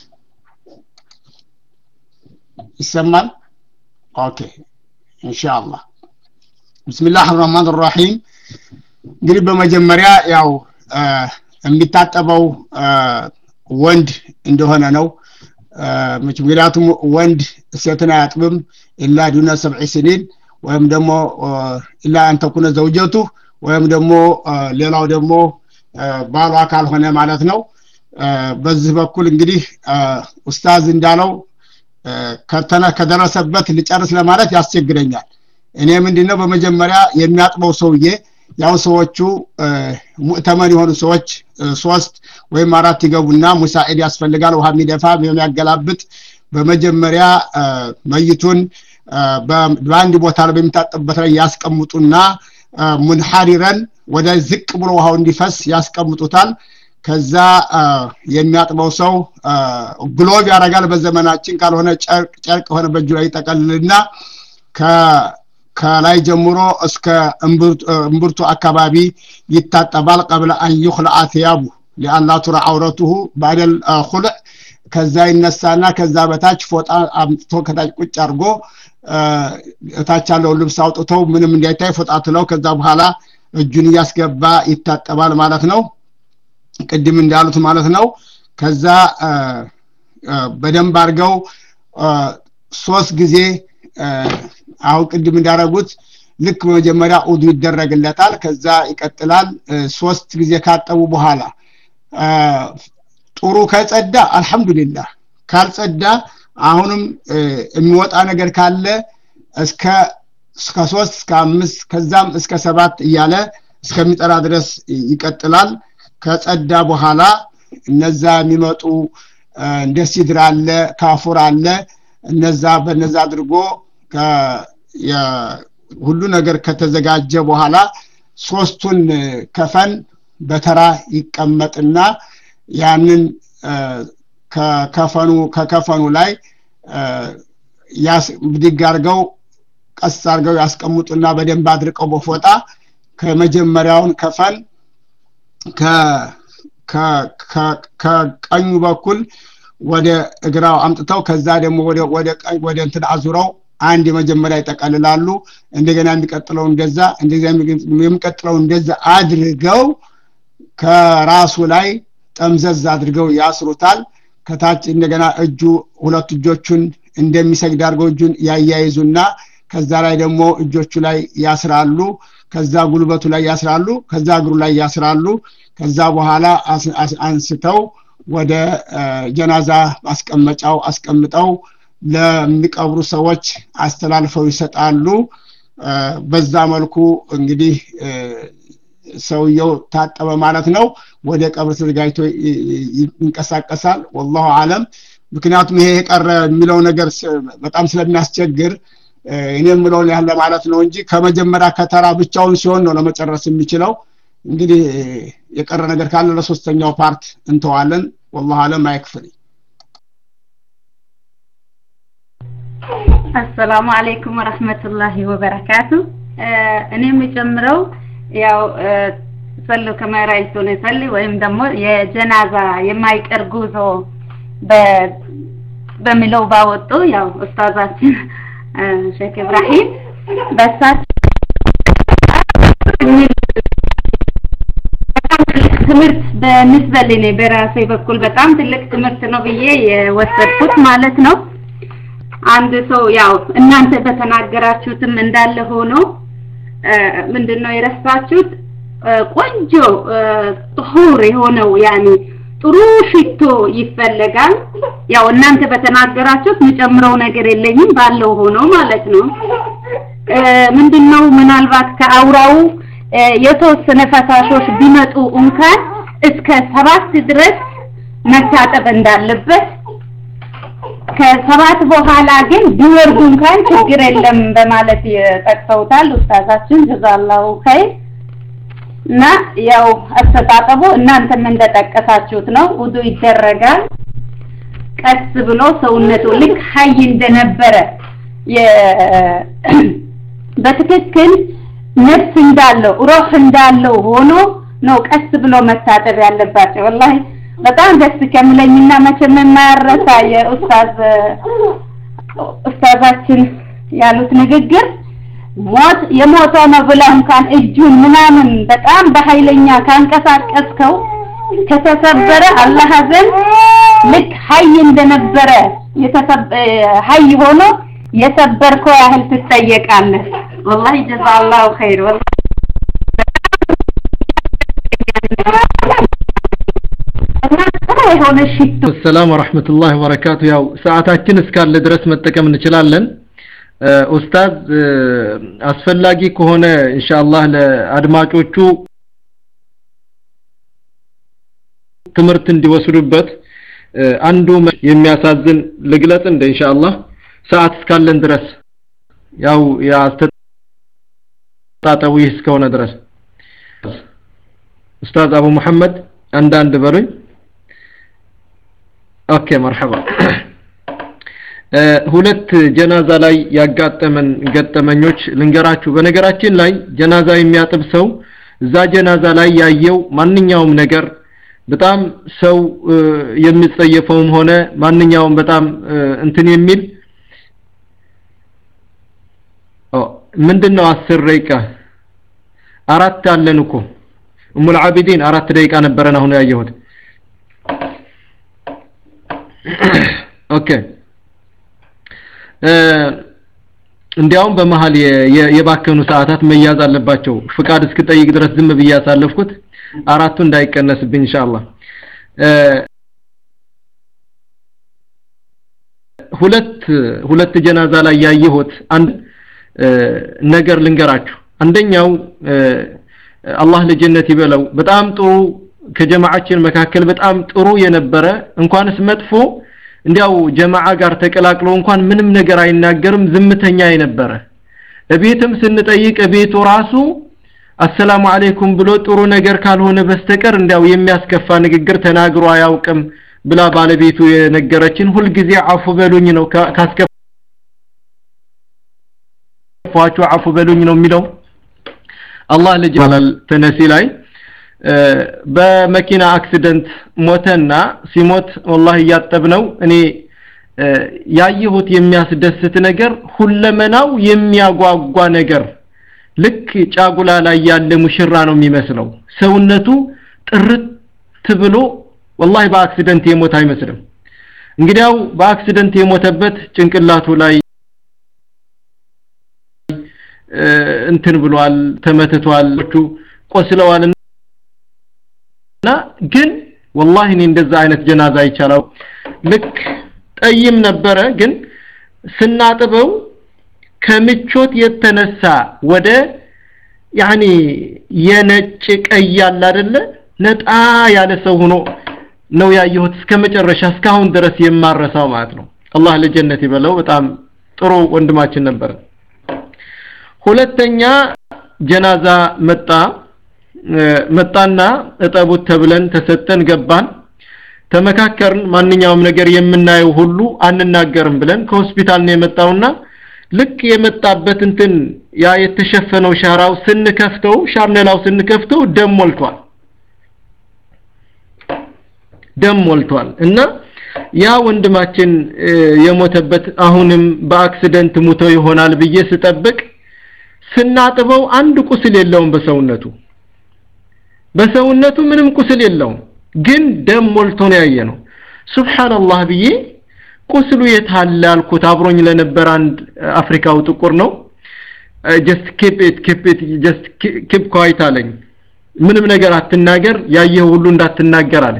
يسمال أوكي إن شاء الله بسم الله الرحمن الرحيم እንግዲህ በመጀመሪያ ያው የሚታጠበው ወንድ እንደሆነ ነው ምክንያቱም ወንድ ሴትን አያጥብም ኢላ ዱነ ሰብዒ ስኒን ወይም ደግሞ ኢላ አንተኩነ ዘውጀቱ ወይም ደግሞ ሌላው ደግሞ ባሏ ካልሆነ ማለት ነው በዚህ በኩል እንግዲህ ኡስታዝ እንዳለው ከተነ ከደረሰበት ልጨርስ ለማለት ያስቸግረኛል እኔ ምንድነው በመጀመሪያ የሚያጥበው ሰውዬ ያው ሰዎቹ ሙእተመን የሆኑ ሰዎች ሶስት ወይም አራት ይገቡና ሙሳኢድ ያስፈልጋል ውሃ የሚደፋ የሚያገላብጥ በመጀመሪያ መይቱን በአንድ ቦታ ላይ በሚታጠብበት ላይ ያስቀምጡና ሙንሐሪረን ወደ ዝቅ ብሎ ውሃው እንዲፈስ ያስቀምጡታል ከዛ የሚያጥበው ሰው ግሎቭ ያደርጋል በዘመናችን ካልሆነ ጨርቅ ሆነ በእጁ ላይ ይጠቀልልና ከላይ ጀምሮ እስከ እምብርቱ አካባቢ ይታጠባል ቀብለ አን ዩኽለአ ቲያቡ ሊአላ ቱራ አውረቱሁ ባደል ኩልዕ ከዛ ይነሳና ከዛ በታች ፎጣ አምጥቶ ከታች ቁጭ አድርጎ እታች ያለውን ልብስ አውጥተው ምንም እንዳይታይ ፎጣ ትለው ከዛ በኋላ እጁን እያስገባ ይታጠባል ማለት ነው ቅድም እንዳሉት ማለት ነው ከዛ በደንብ አድርገው ሶስት ጊዜ አሁን ቅድም እንዳረጉት ልክ በመጀመሪያ ኡዱ ይደረግለታል ከዛ ይቀጥላል ሶስት ጊዜ ካጠቡ በኋላ ጥሩ ከጸዳ አልহামዱሊላህ ካልጸዳ አሁንም የሚወጣ ነገር ካለ እስከ እስከ ሶስት እስከ አምስት ከዛም እስከ ሰባት እያለ እስከሚጠራ ድረስ ይቀጥላል ከጸዳ በኋላ እነዛ የሚመጡ እንደ ሲድር አለ ካፉር አለ እነዛ በነዛ አድርጎ ሁሉ ነገር ከተዘጋጀ በኋላ ሶስቱን ከፈን በተራ ይቀመጥና ያንን ከከፈኑ ከከፈኑ ላይ ብድግ አድርገው ቀስ አድርገው ያስቀምጡና በደንብ አድርቀው በፎጣ ከመጀመሪያውን ከፈን ከቀኙ በኩል ወደ እግራው አምጥተው ከዛ ደግሞ ወደ ወደ ቀኝ ወደ እንትን አዙረው አንድ የመጀመሪያ ይጠቀልላሉ እንደገና የሚቀጥለው እንደዛ እንደዛ የሚቀጥለው እንደዛ አድርገው ከራሱ ላይ ጠምዘዝ አድርገው ያስሩታል ከታች እንደገና እጁ ሁለት እጆቹን እንደሚሰግድ አድርገው እጁን ያያይዙና ከዛ ላይ ደግሞ እጆቹ ላይ ያስራሉ ከዛ ጉልበቱ ላይ ያስራሉ ከዛ እግሩ ላይ ያስራሉ ከዛ በኋላ አንስተው ወደ ጀናዛ ማስቀመጫው አስቀምጠው ለሚቀብሩ ሰዎች አስተላልፈው ይሰጣሉ በዛ መልኩ እንግዲህ ሰውየው ታጠበ ማለት ነው ወደ ቀብር ተዘጋጅቶ ይንቀሳቀሳል ወላሁ አለም ምክንያቱም ይሄ የቀረ የሚለው ነገር በጣም ስለሚያስቸግር እኔ የምለውን ያህል ለማለት ነው እንጂ ከመጀመሪያ ከተራ ብቻውን ሲሆን ነው ለመጨረስ የሚችለው እንግዲህ የቀረ ነገር ካለ ለሶስተኛው ፓርት እንተዋለን ወላሁ አለም አይክፍል አሰላሙ አለይኩም ወረህመቱላሂ ወበረካቱ እኔ የሚጨምረው ያው ሰሉ ከመራይቱን ይሰሊ ወይም ደግሞ የጀናዛ የማይቀር ጉዞ በሚለው ባወጡ ያው ኡስታዛችን ሼክ ኢብራሂም በሳቸው ትምህርት በንስበል እኔ በራሴ በኩል በጣም ትልቅ ትምህርት ነው ብዬ የወሰድኩት ማለት ነው አንድ ሰው ያው እናንተ በተናገራችሁትም እንዳለ ሆኖ ምንድነው የረሳችሁት ቆንጆ ጥሁር የሆነው ያኒ ጥሩ ሽቶ ይፈለጋል። ያው እናንተ በተናገራችሁት የምጨምረው ነገር የለኝም ባለው ሆኖ ማለት ነው። ምንድነው ምናልባት ከአውራው የተወሰነ ፈሳሾች ቢመጡ እንኳን እስከ ሰባት ድረስ መታጠብ እንዳለበት ከሰባት በኋላ ግን ቢወርዱ እንኳን ችግር የለም በማለት ጠቅሰውታል ኡስታዛችን ጀዛላሁ ኸይር። እና ያው አስተጣጠቡ እናንተም እንደጠቀሳችሁት ነው። ውዱ ይደረጋል። ቀስ ብሎ ሰውነቱ ልክ ሀይ እንደነበረ በትክክል ነፍስ እንዳለው ሩህ እንዳለው ሆኖ ነው ቀስ ብሎ መታጠብ ያለባቸው። ወላሂ በጣም ደስ ከሚለኝና መቼም የማያረሳ የኡስታዝ ኡስታዛችን ያሉት ንግግር ሞት የሞተ ነው ብለህ እንኳን እጁን ምናምን በጣም በኃይለኛ ካንቀሳቀስከው ከተሰበረ አላህ ዘንድ ልክ ሀይ እንደነበረ ሀይ ሆኖ የሰበርከው ያህል ትጠየቃለህ። ወላሂ ጀዛላሁ ኸይር ወላሂ የሆነ ሽቶ ሰላም ወራህመቱላሂ ወበረካቱ። ያው ሰዓታችን እስካለ ድረስ መጠቀም እንችላለን። ኡስታዝ አስፈላጊ ከሆነ ኢንሻአላህ ለአድማጮቹ ትምህርት እንዲወስዱበት አንዱ የሚያሳዝን ልግለጽ እንደ ኢንሻአላህ ሰዓት እስካለን ድረስ ያው ያስተጣጠቡ ይህ እስከሆነ ድረስ ኡስታዝ አቡ መሐመድ አንዳንድ በሉኝ። ኦኬ መርሐባ። ሁለት ጀናዛ ላይ ያጋጠመን ገጠመኞች ልንገራችሁ። በነገራችን ላይ ጀናዛ የሚያጥብ ሰው እዛ ጀናዛ ላይ ያየው ማንኛውም ነገር በጣም ሰው የሚጸየፈውም ሆነ ማንኛውም በጣም እንትን የሚል ምንድነው አስር ደቂቃ አራት አለን እኮ እሙል አቢዲን አራት ደቂቃ ነበረን አሁን ያየሁት ኦኬ እንዲያውም በመሃል የባከኑ ሰዓታት መያዝ አለባቸው ፍቃድ እስክጠይቅ ድረስ ዝም ብዬ ያሳለፍኩት አራቱ እንዳይቀነስብኝ ኢንሻአላህ ሁለት ሁለት ጀናዛ ላይ ያየሁት አንድ ነገር ልንገራችሁ አንደኛው አላህ ለጀነት ይበለው በጣም ጥሩ ከጀማዓችን መካከል በጣም ጥሩ የነበረ እንኳንስ መጥፎ እንዲያው ጀማዓ ጋር ተቀላቅሎ እንኳን ምንም ነገር አይናገርም ዝምተኛ የነበረ እቤትም ስንጠይቅ እቤቱ ራሱ አሰላሙ አለይኩም ብሎ ጥሩ ነገር ካልሆነ በስተቀር እንዲያው የሚያስከፋ ንግግር ተናግሮ አያውቅም ብላ ባለቤቱ የነገረችን ሁልጊዜ አፉ በሉኝ ነው ካስከፋችሁ አፉ በሉኝ ነው የሚለው አላህ ልጅ ይባላል ተነሲ ላይ በመኪና አክሲደንት ሞተና ሲሞት ወላሂ እያጠብነው እኔ ያየሁት የሚያስደስት ነገር ሁለመናው የሚያጓጓ ነገር ልክ ጫጉላ ላይ ያለ ሙሽራ ነው የሚመስለው ሰውነቱ ጥርት ብሎ ወላሂ በአክሲደንት የሞት አይመስልም እንግዲያው በአክሲደንት የሞተበት ጭንቅላቱ ላይ እንትን ብሏል ተመትቷል ቆስለዋል እና ግን ወላሂ እኔ እንደዛ አይነት ጀናዛ ይቻላል ልክ ጠይም ነበረ ግን ስናጥበው ከምቾት የተነሳ ወደ ያኒ የነጭ ቀይ ያለ አይደለ ነጣ ያለ ሰው ሆኖ ነው ያየሁት እስከ መጨረሻ እስካሁን ድረስ የማረሳው ማለት ነው አላህ ለጀነት ይበለው በጣም ጥሩ ወንድማችን ነበር ሁለተኛ ጀናዛ መጣ መጣና እጠቡት ተብለን ተሰጠን ገባን ተመካከርን ማንኛውም ነገር የምናየው ሁሉ አንናገርም ብለን ከሆስፒታል ነው የመጣውና ልክ የመጣበት እንትን ያ የተሸፈነው ሻራው ስንከፍተው ሻርነላው ስንከፍተው ደም ሞልቷል ደም ሞልቷል እና ያ ወንድማችን የሞተበት አሁንም በአክሲደንት ሙቶ ይሆናል ብዬ ስጠብቅ ስናጥበው አንድ ቁስል የለውም በሰውነቱ በሰውነቱ ምንም ቁስል የለውም ግን ደም ሞልቶ ነው ያየ ነው ሱብሃንአላህ ብዬ ቁስሉ የታለ አልኩት አብሮኝ ለነበር አንድ አፍሪካው ጥቁር ነው ጀስት ኪፕ ኢት ኪፕ ኢት ጀስት ኪፕ ኳይት አለኝ ምንም ነገር አትናገር ያየህ ሁሉ እንዳትናገር አለ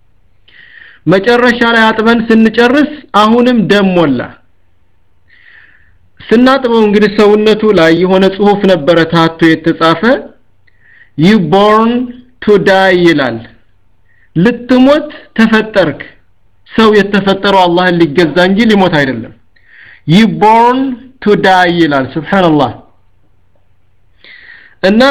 መጨረሻ ላይ አጥበን ስንጨርስ አሁንም ደም ሞላ ስናጥበው እንግዲህ ሰውነቱ ላይ የሆነ ጽሁፍ ነበረ ታቶ የተጻፈ you born to die ይላል ልትሞት ተፈጠርክ ሰው የተፈጠረው አላህን ሊገዛ እንጂ ሊሞት አይደለም you born to die ይላል ሱብሃንአላህ እና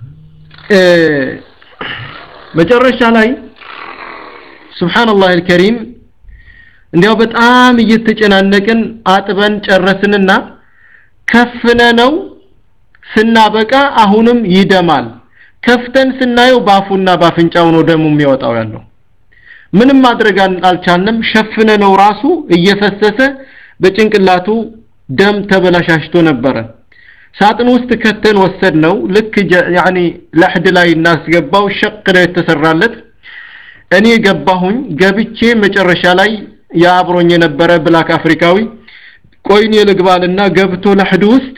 መጨረሻ ላይ ሱብሃንአላህ አልከሪም እንዲያው በጣም እየተጨናነቅን አጥበን ጨረስንና ከፍነ ነው ስናበቃ አሁንም ይደማል ከፍተን ስናየው ባፉና ባፍንጫው ነው ደሙ የሚወጣው ያለው ምንም ማድረግ አልቻልንም ሸፍነ ነው ራሱ እየፈሰሰ በጭንቅላቱ ደም ተበላሻሽቶ ነበረ ሳጥን ውስጥ ከተን ወሰድ ነው ልክ ያኒ ለሕድ ላይ እናስገባው ሸቅ ነው የተሰራለት እኔ ገባሁኝ ገብቼ መጨረሻ ላይ የአብሮኝ የነበረ ብላክ አፍሪካዊ ቆይኔ ልግባልና ገብቶ ለሕድ ውስጥ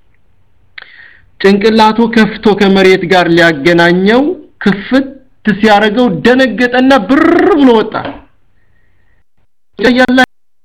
ጭንቅላቱ ከፍቶ ከመሬት ጋር ሊያገናኘው ክፍት ሲያረገው ደነገጠና ብር ብሎ ወጣ ያላ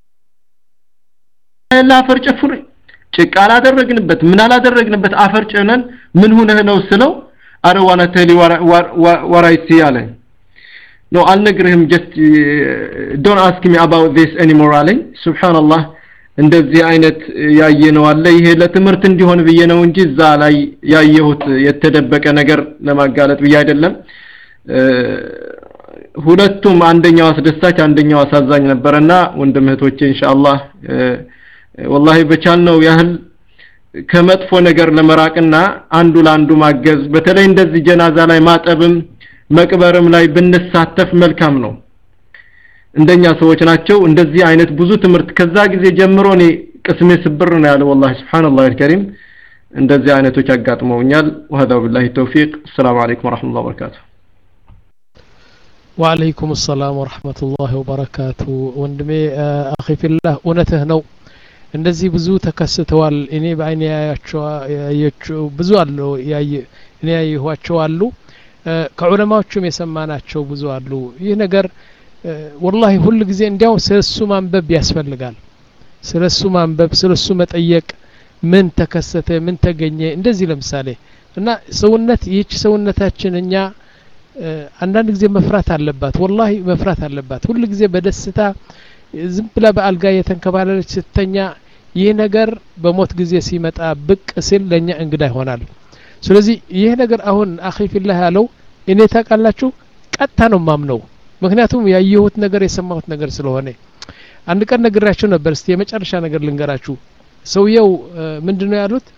አፈር ጨፍር ጭቃ አላደረግንበት ምን አላደረግንበት አፈር ጨነን ምን ሆነህ ነው ስለው አረ ዋና ተሊ ወራይት ያለኝ ኖ አልነግርህም ጀስት ዶንት አስክ ሚ አባውት ዚስ ኤኒሞር አለኝ ሱብሃንአላህ እንደዚህ አይነት ያየነው አለ ይሄ ለትምህርት እንዲሆን ብዬ ነው እንጂ እዛ ላይ ያየሁት የተደበቀ ነገር ለማጋለጥ ብዬ አይደለም ሁለቱም አንደኛው አስደሳች አንደኛው አሳዛኝ ነበርና ወንድም እህቶቼ ኢንሻአላህ ወላሂ በቻልነው ያህል ከመጥፎ ነገር ለመራቅና አንዱ ለአንዱ ማገዝ በተለይ እንደዚህ ጀናዛ ላይ ማጠብም መቅበርም ላይ ብንሳተፍ መልካም ነው እንደኛ ሰዎች ናቸው እንደዚህ አይነት ብዙ ትምህርት ከዛ ጊዜ ጀምሮ እኔ ቅስሜ ስብር ነው ያለው والله سبحان الله الكريم እንደዚህ አይነቶች አጋጥመውኛል وهذا بالله التوفيق السلام عليكم ورحمه الله وبركاته وعليكم السلام ورحمة الله وبركاته ወንድሜ አኺ ፊላህ እውነትህ ነው እንደዚህ ብዙ ተከስተዋል እኔ በአይኔ ያያቸው ብዙ አሉ እኔ ያየኋቸው አሉ ከዑለማዎቹም የሰማናቸው ብዙ አሉ ይህ ነገር ወላሂ ሁል ጊዜ እንዲያው ስለሱ ማንበብ ያስፈልጋል ስለሱ ማንበብ ስለሱ መጠየቅ ምን ተከሰተ ምን ተገኘ እንደዚህ ለምሳሌ እና ሰውነት ይህች ሰውነታችን እኛ አንዳንድ ጊዜ መፍራት አለባት ወላሂ መፍራት አለባት ሁል ጊዜ በደስታ ዝም ብላ በአልጋ የተንከባለለች ስተኛ ይህ ነገር በሞት ጊዜ ሲመጣ ብቅ ሲል ለእኛ እንግዳ ይሆናል ስለዚህ ይህ ነገር አሁን አኺ ፊላህ ያለው እኔ ታውቃላችሁ ቀጥታ ነው ማምነው ምክንያቱም ያየሁት ነገር የሰማሁት ነገር ስለሆነ አንድ ቀን ነግራችሁ ነበር እስቲ የመጨረሻ ነገር ልንገራችሁ ሰውየው ምንድን ነው ያሉት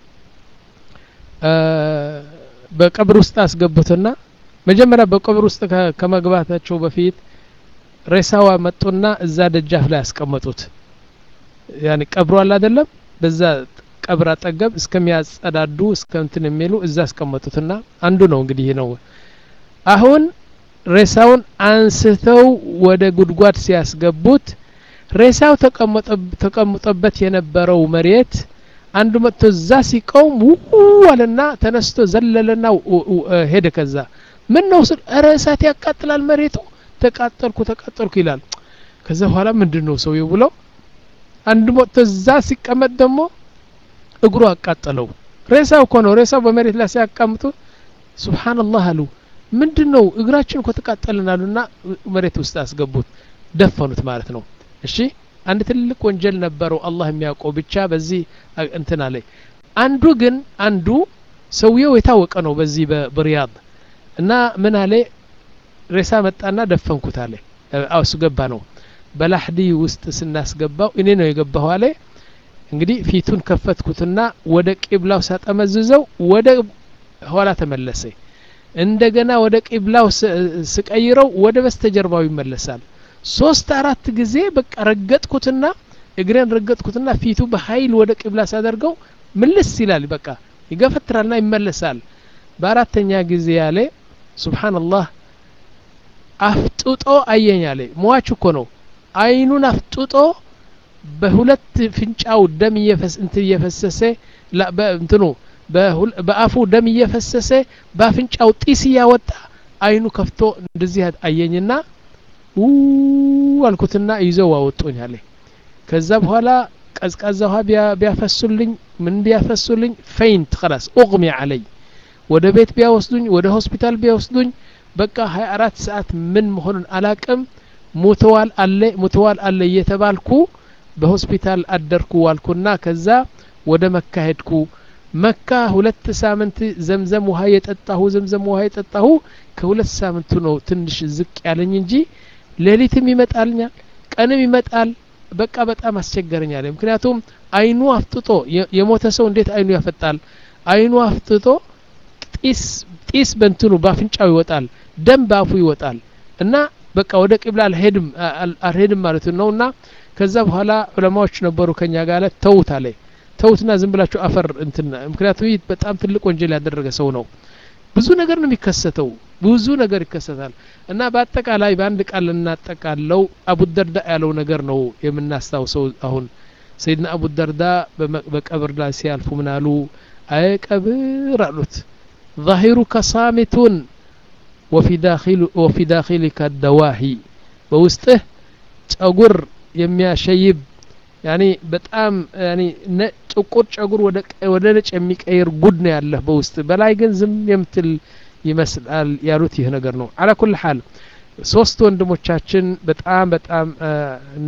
በቀብር ውስጥ አስገቡትና መጀመሪያ በቀብር ውስጥ ከመግባታቸው በፊት ሬሳዋ መጡና እዛ ደጃፍ ላይ ያስቀመጡት ያኔ ቀብሩ አለ አይደለም በዛ ቀብር አጠገብ እስከሚያጸዳዱ እስከ እንትን የሚሉ እዛ አስቀመጡትና አንዱ ነው እንግዲህ ነው አሁን ሬሳውን አንስተው ወደ ጉድጓድ ሲያስገቡት ሬሳው ተቀምጦበት የነበረው መሬት አንዱ መጥቶ እዛ ሲቀውም ውው አለና ተነስቶ ዘለለና ሄደ ከዛ ምን ነው ስል ኧረ እሳት ያቃጥላል መሬቱ ተቃጠልኩ ተቃጠልኩ ይላል ከዛ በኋላ ምንድን ነው ሰውየው ብለው አንድ መጥቶ እዛ ሲቀመጥ ደግሞ እግሩ አቃጠለው ሬሳው እኮ ነው ሬሳው በመሬት ላይ ሲያቃምጡ ሱብሃንአላህ አሉ ምንድን ነው እግራችን እኮ ተቃጠልን አሉና መሬት ውስጥ አስገቡት ደፈኑት ማለት ነው እሺ አንድ ትልቅ ወንጀል ነበረው አላህ የሚያውቀው ብቻ በዚህ እንትን አለ አንዱ ግን አንዱ ሰውየው የታወቀ ነው በዚህ በሪያድ እና ምን አለ ሬሳ መጣና ደፈንኩት አለ አው እሱ ገባ ነው በላህዲ ውስጥ ስናስገባው እኔ ነው የገባው አለ እንግዲህ ፊቱን ከፈትኩትና ወደ ቂብላው ሳጠመዝዘው ወደ ኋላ ተመለሰ እንደገና ወደ ቂብላው ስቀይረው ወደ በስተጀርባው ይመለሳል ሶስት አራት ጊዜ በቃ ረገጥኩትና እግሬን ረገጥኩትና ፊቱ በኃይል ወደ ቂብላ ሳደርገው ምልስ ይላል በቃ ይገፈትራልና ይመለሳል በአራተኛ ጊዜ ያለ ሱብሓንላህ አፍጥጦ አየኝ አለ ሟች እኮ ነው አይኑን አፍጥጦ በሁለት ፍንጫው ደም እንትን እየፈሰሰ እንትኑ በአፉ ደም እየፈሰሰ በአፍንጫው ጢስ እያወጣ አይኑ ከፍቶ እንደዚህ አየኝና ው አልኩትና ይዘው አወጡኝ አለ ከዛ በኋላ ቀዝቃዛ ውሃ ቢያፈሱልኝ ምን ቢያፈሱልኝ ፈይንት خلاص اغمي علي ወደ ቤት ቢያወስዱኝ ወደ ሆስፒታል ቢያወስዱኝ በቃ 24 ሰዓት ምን መሆኑን አላቅም ሙተዋል አለ ሙተዋል አለ እየተባልኩ በሆስፒታል አደርኩ ዋልኩና ከዛ ወደ መካ ሄድኩ መካ ሁለት ሳምንት ዘምዘም ውሃ የጠጣሁ ዘምዘም ውሃ የጠጣሁ ከሁለት ሳምንቱ ነው ትንሽ ዝቅ ያለኝ እንጂ ሌሊትም ይመጣልኛል ቀንም ይመጣል በቃ በጣም አስቸገረኛል ምክንያቱም አይኑ አፍጥጦ የሞተ ሰው እንዴት አይኑ ያፈጣል አይኑ አፍጥጦ ጢስ ጢስ በንትኑ በአፍንጫው ይወጣል ደም በአፉ ይወጣል እና በቃ ወደ ቂብላ አልሄድም አልሄድም ማለት ነው እና ከዛ በኋላ ዑለማዎች ነበሩ ከኛ ጋር ተውት አለ ተውትና ዝም ብላችሁ አፈር እንትን ምክንያቱም ይህ በጣም ትልቅ ወንጀል ያደረገ ሰው ነው ብዙ ነገር ነው የሚከሰተው ብዙ ነገር ይከሰታል እና በአጠቃላይ በአንድ ቃል እናጠቃለው አቡ ደርዳ ያለው ነገር ነው የምናስታውሰው አሁን ሰይድና አቡ ደርዳ በቀብር ላይ ሲያልፉ ምን አሉ አይ ቀብር አሉት ظاهرك صامت وفي داخل وفي داخلك الدواهي በውስጥህ ጸጉር የሚያሸይብ ያኒ በጣም ያኒ ጥቁር ጸጉር ወደ ነጭ የሚቀይር ጉድ ነው ያለህ በውስጥ በላይ ግን ዝም የምትል ይመስላል ያሉት ይህ ነገር ነው አላ ኩል ሐል ሶስት ወንድሞቻችን በጣም በጣም እና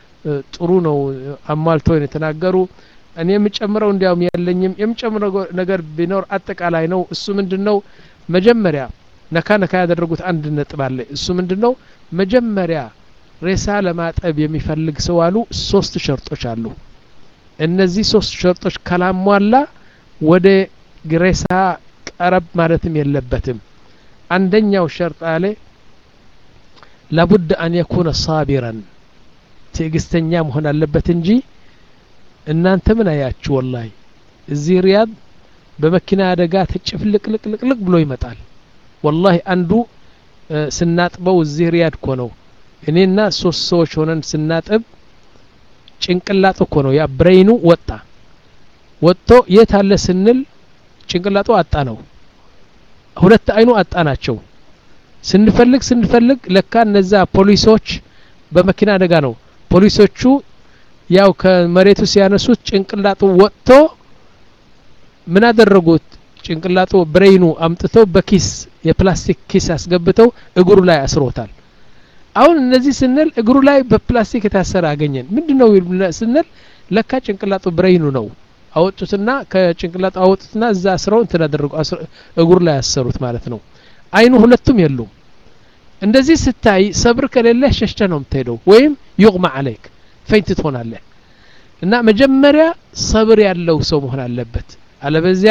ጥሩ ነው አሟልተው የተናገሩ እኔ የምጨምረው እንዲያውም የለኝም የምጨምረው ነገር ቢኖር አጠቃላይ ነው እሱ ምንድን ነው መጀመሪያ ነካ ነካ ያደረጉት አንድ ነጥብ አለ እሱ ምንድን ነው መጀመሪያ ሬሳ ለማጠብ የሚፈልግ ሰው አሉ ሶስት ሸርጦች አሉ እነዚህ ሶስት ሸርጦች ካላሟላ ወደ ሬሳ ቀረብ ማለትም የለበትም አንደኛው ሸርጥ አለ ላቡድ አን የኩነ ሳቢረን ትዕግስተኛ መሆን አለበት እንጂ እናንተ ምን አያችሁ ወላሂ እዚህ ሪያድ በመኪና አደጋ ተጭፍልቅልቅልቅልቅ ብሎ ይመጣል ወላሂ አንዱ ስናጥበው እዚህ ሪያድ እኮ ነው እኔና ሶስት ሰዎች ሆነን ስናጥብ ጭንቅላጡ እኮ ነው ያ ብሬኑ ወጣ ወጥቶ የት አለ ስንል ጭንቅላጡ አጣ ነው ሁለት አይኑ አጣ ናቸው ስንፈልግ ስንፈልግ ለካ እነዛ ፖሊሶች በመኪና አደጋ ነው ፖሊሶቹ ያው ከመሬቱ ሲያነሱት ጭንቅላጡ ወጥቶ ምን አደረጉት ጭንቅላጡ ብሬኑ አምጥተው በኪስ የፕላስቲክ ኪስ አስገብተው እግሩ ላይ አስሮታል አሁን እነዚህ ስንል እግሩ ላይ በፕላስቲክ የታሰረ አገኘን ምንድነው ስንል ለካ ጭንቅላጡ ብሬኑ ነው አወጡትና ከጭንቅላጡ አወጡትና እዛ አስረው እንትን አደረጉ እግሩ ላይ ያሰሩት ማለት ነው አይኑ ሁለቱም የሉም እንደዚህ ስታይ ሰብር ከሌለ ሸሽተ ነው የምትሄደው ወይም ዩቅማ አለይክ ፈይንት ትሆናለህ እና መጀመሪያ ሰብር ያለው ሰው መሆን አለበት አለበዚያ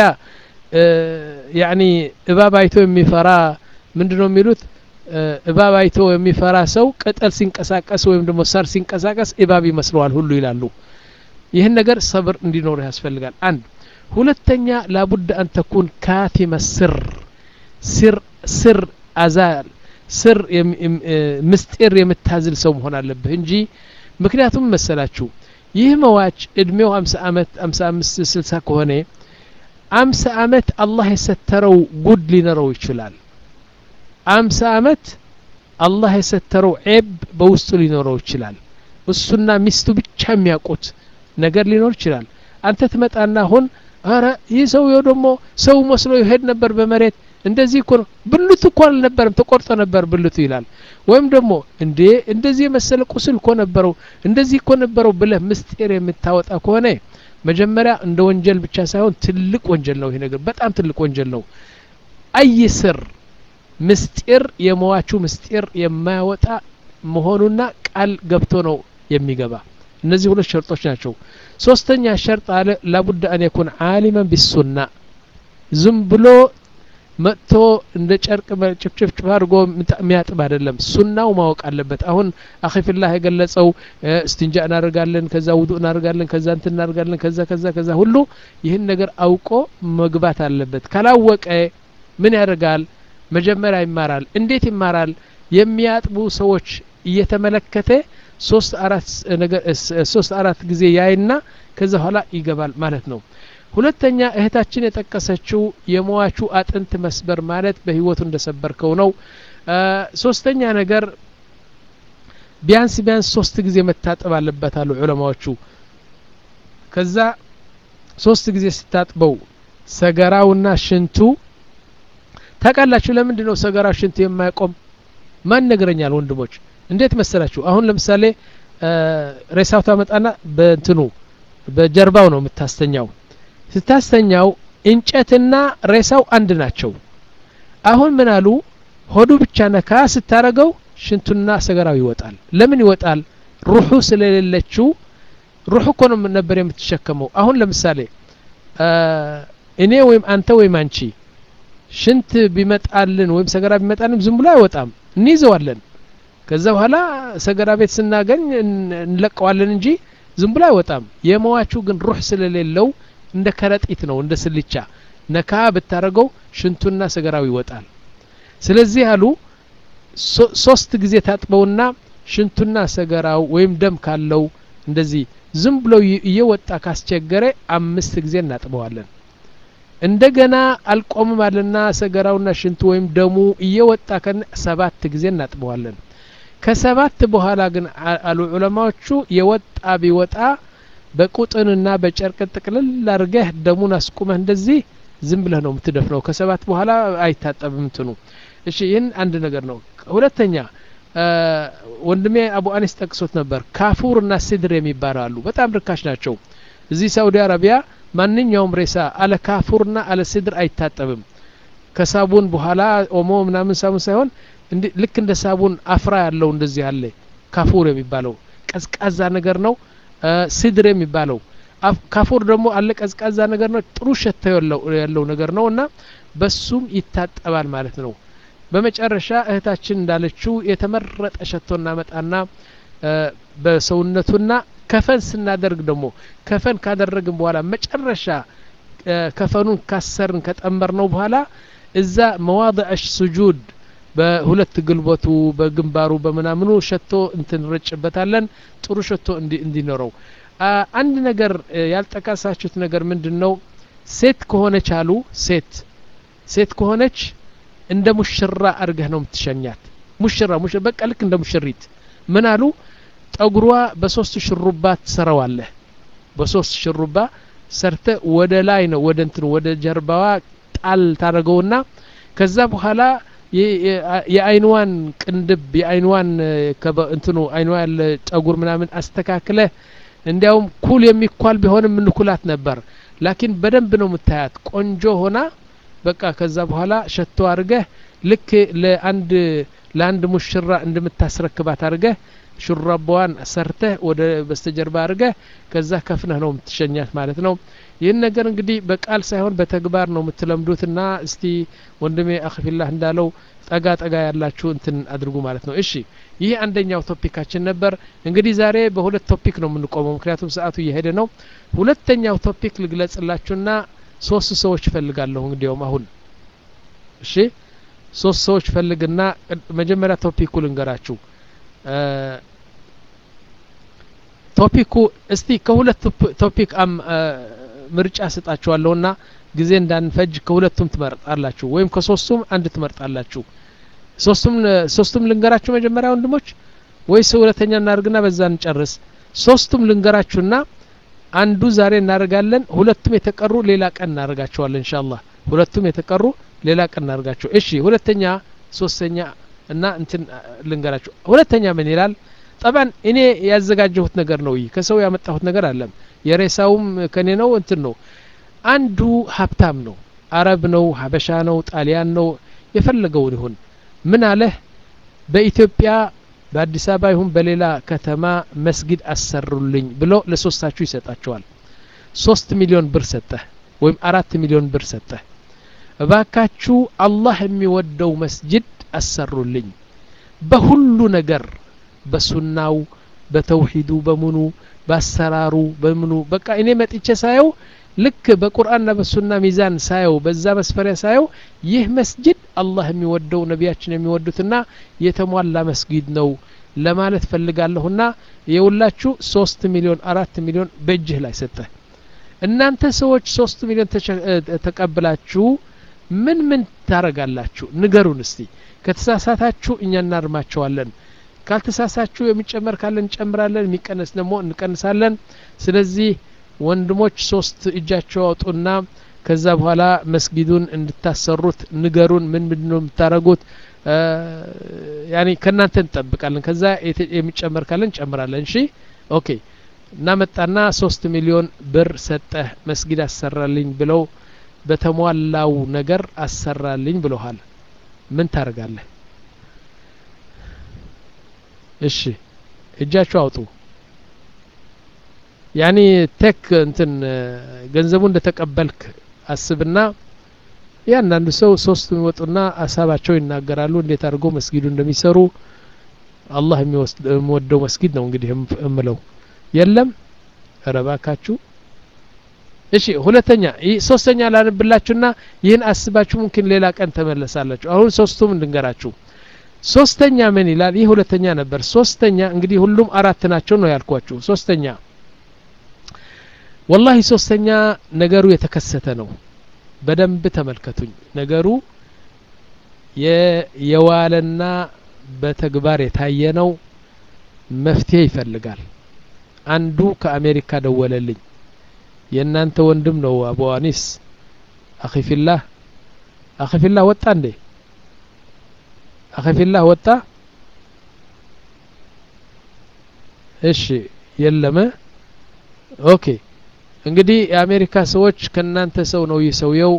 ያኒ እባብ አይቶ የሚፈራ ምንድን ነው የሚሉት እባብ አይቶ የሚፈራ ሰው ቅጠል ሲንቀሳቀስ ወይም ደግሞ ሳር ሲንቀሳቀስ እባብ ይመስለዋል ሁሉ ይላሉ ይህን ነገር ሰብር እንዲኖር ያስፈልጋል አንድ ሁለተኛ ላቡድ አን ተኩን ካቲመ ስር ስር ስር አዛል ስር ምስጢር የምታዝል ሰው መሆን አለብህ እንጂ ምክንያቱም መሰላችሁ ይህ መዋች እድሜው አምሳ አመት አምሳ አምስት ስልሳ ከሆነ አምሳ አመት አላህ የሰተረው ጉድ ሊኖረው ይችላል አምሳ አመት አላህ የሰተረው ዔብ በውስጡ ሊኖረው ይችላል እሱና ሚስቱ ብቻ የሚያውቁት ነገር ሊኖር ይችላል አንተ ትመጣና አሁን አረ ይህ ሰውየው ደግሞ ሰው መስሎ ይሄድ ነበር በመሬት እንደዚህ እኮ ነው ብልቱ እኮ አልነበረም ተቆርጦ ነበር ብልቱ ይላል ወይም ደግሞ እንዴ እንደዚህ የመሰለ ቁስል እኮ ነበረው እንደዚህ እኮ ነበረው ብለህ ምስጢር የምታወጣ ከሆነ መጀመሪያ እንደ ወንጀል ብቻ ሳይሆን ትልቅ ወንጀል ነው ይሄ ነገር በጣም ትልቅ ወንጀል ነው አይ ስር ምስጢር የመዋቹ ምስጢር የማያወጣ መሆኑና ቃል ገብቶ ነው የሚገባ እነዚህ ሁለት ሸርጦች ናቸው ሶስተኛ ሸርጥ አለ ላቡድ አን የኩን አሊመን ቢሱና ዝም ብሎ መጥቶ እንደ ጨርቅ ጭፍጭፍጭፍ አድርጎ የሚያጥብ አይደለም ሱናው ማወቅ አለበት አሁን አኺፊላህ የገለጸው እስትንጃ እናደርጋለን ከዛ ውዱ እናደርጋለን ከዛ እንትን እናደርጋለን ከዛ ከዛ ከዛ ሁሉ ይህን ነገር አውቆ መግባት አለበት ካላወቀ ምን ያደርጋል መጀመሪያ ይማራል እንዴት ይማራል የሚያጥቡ ሰዎች እየተመለከተ ሶስት አራት ነገር ሶስት አራት ጊዜ ያይና ከዛ ኋላ ይገባል ማለት ነው ሁለተኛ እህታችን የጠቀሰችው የሟቹ አጥንት መስበር ማለት በህይወቱ እንደሰበርከው ነው ሶስተኛ ነገር ቢያንስ ቢያንስ ሶስት ጊዜ መታጠብ አለበት አሉ ዑለማዎቹ ከዛ ሶስት ጊዜ ስታጥበው ሰገራውና ሽንቱ ታውቃላችሁ ለምንድን ነው ሰገራው ሽንቱ የማይቆም ማን ነገረኛል ወንድሞች እንዴት መሰላችሁ አሁን ለምሳሌ ሬሳው ታመጣና በእንትኑ በጀርባው ነው የምታስተኛው ስታስተኛው እንጨትና ሬሳው አንድ ናቸው አሁን ምን አሉ ሆዱ ብቻ ነካ ስታረገው ሽንቱና ሰገራው ይወጣል ለምን ይወጣል ሩሑ ስለሌለችው ሩሕ እኮ ነው ነበር የምትሸከመው አሁን ለምሳሌ እኔ ወይም አንተ ወይም አንቺ ሽንት ቢመጣልን ወይም ሰገራ ቢመጣልን ዝም ብሎ አይወጣም እንይዘዋለን ከዛ በኋላ ሰገራ ቤት ስናገኝ እንለቀዋለን እንጂ ዝም ብሎ አይወጣም የመዋቹ ግን ሩህ ስለሌለው እንደ ከረጢት ነው እንደ ስልቻ ነካ ብታረገው ሽንቱና ሰገራው ይወጣል ስለዚህ አሉ ሶስት ጊዜ ታጥበውና ሽንቱና ሰገራው ወይም ደም ካለው እንደዚህ ዝም ብሎ እየወጣ ካስቸገረ አምስት ጊዜ እናጥበዋለን እንደገና አልቆምም አለና ሰገራውና ሽንቱ ወይም ደሙ እየወጣ ከነ ሰባት ጊዜ እናጥበዋለን ከሰባት በኋላ ግን አሉ ዑለማዎቹ የወጣ ቢወጣ በቁጥንና በጨርቅ ጥቅልል አድርገህ ደሙን አስቁመህ እንደዚህ ዝም ብለህ ነው የምትደፍነው ከሰባት በኋላ አይታጠብም እንትኑ እሺ ይህን አንድ ነገር ነው ሁለተኛ ወንድሜ አቡ አኒስ ጠቅሶት ነበር ካፉር እና ሲድር የሚባሉ አሉ በጣም ርካሽ ናቸው እዚህ ሳውዲ አረቢያ ማንኛውም ሬሳ አለ ካፉርና አለ ሲድር አይታጠብም ከሳቡን በኋላ ኦሞ ምናምን ሳቡን ሳይሆን ልክ እንደ ሳቡን አፍራ ያለው እንደዚህ አለ ካፉር የሚባለው ቀዝቃዛ ነገር ነው ሲድር የሚባለው ካፉር ደግሞ አለ ቀዝቃዛ ነገር ነው ጥሩ ሸታ ያለው ነገር ነው እና በሱም ይታጠባል ማለት ነው በመጨረሻ እህታችን እንዳለችው የተመረጠ ሸቶ እናመጣና በሰውነቱና ከፈን ስናደርግ ደግሞ ከፈን ካደረግን በኋላ መጨረሻ ከፈኑን ካሰርን ከጠመር ነው በኋላ እዛ መዋضዕ ሱጁድ በሁለት ግልበቱ በግንባሩ በምናምኑ ሸቶ እንትንረጭበታለን ጥሩ ሸቶ እንዲኖረው አንድ ነገር ያልጠቀሳችሁት ነገር ምንድን ነው ሴት ከሆነች አሉ ሴት ሴት ከሆነች እንደ ሙሽራ አድርገህ ነው የምትሸኛት ሙሽራ ሙሽራ በቃ ልክ እንደ ሙሽሪት ምን አሉ ጠጉሯ በሶስት ሽሩባ ትሰራዋለህ በሶስት ሽሩባ ሰርተ ወደ ላይ ነው ወደ እንትን ወደ ጀርባዋ ጣል ታደረገውና ከዛ በኋላ የአይንዋን ቅንድብ የአይንዋን እንትኑ አይንዋ ያለ ጠጉር ምናምን አስተካክለ እንዲያውም ኩል የሚኳል ቢሆንም ምንኩላት ነበር ላኪን በደንብ ነው የምታያት ቆንጆ ሆና በቃ ከዛ በኋላ ሸቶ አድርገህ ልክ ለአንድ ለአንድ ሙሽራ እንደምታስረክባት አድርገህ ሹራባዋን ሰርተህ ወደ በስተጀርባ አድርገህ ከዛ ከፍነህ ነው የምትሸኛት ማለት ነው ይህን ነገር እንግዲህ በቃል ሳይሆን በተግባር ነው የምትለምዱትና እስቲ ወንድሜ አክፊላህ እንዳለው ጠጋ ጠጋ ያላችሁ እንትን አድርጉ ማለት ነው እሺ ይህ አንደኛው ቶፒካችን ነበር እንግዲህ ዛሬ በሁለት ቶፒክ ነው የምንቆመው ምክንያቱም ሰዓቱ እየሄደ ነው ሁለተኛው ቶፒክ ልግለጽላችሁና ሶስት ሰዎች ፈልጋለሁ እንግዲያውም አሁን እሺ ሶስት ሰዎች ፈልግና መጀመሪያ ቶፒኩ ልንገራችሁ ቶፒኩ እስቲ ከሁለት ቶፒክ ምርጫ ስጣችኋለሁና ጊዜ እንዳንፈጅ ከሁለቱም ትመርጣላችሁ ወይም ከሶስቱም አንድ ትመርጣላችሁ ሶስቱም ሶስቱም ልንገራችሁ መጀመሪያ ወንድሞች ወይስ ሁለተኛ እናደርግና በዛ እንጨርስ ሶስቱም ልንገራችሁና አንዱ ዛሬ እናደርጋለን ሁለቱም የተቀሩ ሌላ ቀን እናደርጋቸዋለን ኢንሻአላህ ሁለቱም የተቀሩ ሌላ ቀን እናደርጋቸው እሺ ሁለተኛ ሶስተኛ እና እንትን ልንገራችሁ ሁለተኛ ምን ይላል ጠባን እኔ ያዘጋጀሁት ነገር ነው ይህ ከሰው ያመጣሁት ነገር አለም የሬሳውም ከኔ ነው እንትን ነው አንዱ ሀብታም ነው አረብ ነው ሀበሻ ነው ጣሊያን ነው የፈለገውን ይሁን ምን አለህ በኢትዮጵያ በአዲስ አበባ ይሁን በሌላ ከተማ መስጊድ አሰሩልኝ ብሎ ለሶስታችሁ ይሰጣቸዋል ሶስት ሚሊዮን ብር ሰጠህ ወይም አራት ሚሊዮን ብር ሰጠህ እባካችሁ አላህ የሚወደው መስጅድ አሰሩልኝ በሁሉ ነገር በሱናው በተውሂዱ በምኑ በአሰራሩ በምኑ በቃ እኔ መጥቼ ሳየው ልክ በቁርአንና በሱና ሚዛን ሳየው በዛ መስፈሪያ ሳየው ይህ መስጅድ አላህ የሚወደው ነቢያችን የሚወዱትና የተሟላ መስጊድ ነው ለማለት ፈልጋለሁና የውላችሁ ሶስት ሚሊዮን አራት ሚሊዮን በእጅህ ላይ ሰጠህ እናንተ ሰዎች ሶስት ሚሊዮን ተቀብላችሁ ምን ምን ታረጋላችሁ ንገሩን እስቲ ከተሳሳታችሁ እኛ እናርማቸዋለን ካልተሳሳችሁ የሚጨመር ካለን እንጨምራለን የሚቀነስ ደግሞ እንቀንሳለን ስለዚህ ወንድሞች ሶስት እጃቸው አውጡና ከዛ በኋላ መስጊዱን እንድታሰሩት ንገሩን ምን ምንድን ነው የምታደረጉት ያኔ ከእናንተ እንጠብቃለን ከዛ የሚጨመር ካለን እንጨምራለን እሺ ኦኬ እናመጣና ሶስት ሚሊዮን ብር ሰጠህ መስጊድ አሰራልኝ ብለው በተሟላው ነገር አሰራልኝ ብለሃል ምን ታደርጋለህ እሺ እጃችሁ አውጡ ያኒ ቴክ እንትን ገንዘቡ እንደተቀበልክ አስብና ያንዳንዱ ሰው ሶስቱ የሚወጡና ሀሳባቸው ይናገራሉ እንዴት አድርገው መስጊዱ እንደሚሰሩ አላህ የሚወደው መስጊድ ነው እንግዲህ እምለው የለም ረባካችሁ እሺ ሁለተኛ ሶስተኛ ላንብላችሁና ይህን አስባችሁ ሙምኪን ሌላ ቀን ተመለሳላችሁ አሁን ሶስቱም እንድንገራችሁ ሶስተኛ ምን ይላል ይህ ሁለተኛ ነበር ሶስተኛ እንግዲህ ሁሉም አራት ናቸው ነው ያልኳችሁ ሶስተኛ ወላሂ ሶስተኛ ነገሩ የተከሰተ ነው በደንብ ተመልከቱኝ ነገሩ የዋለና በተግባር የታየ ነው መፍትሄ ይፈልጋል አንዱ ከአሜሪካ ደወለልኝ የእናንተ ወንድም ነው አቡ አኒስ አኺፊላህ አኺፊላህ ወጣ እንዴ አኺፊላህ ወጣ እሺ የለመ ኦኬ እንግዲህ የአሜሪካ ሰዎች ከእናንተ ሰው ነው ይህ ሰውየው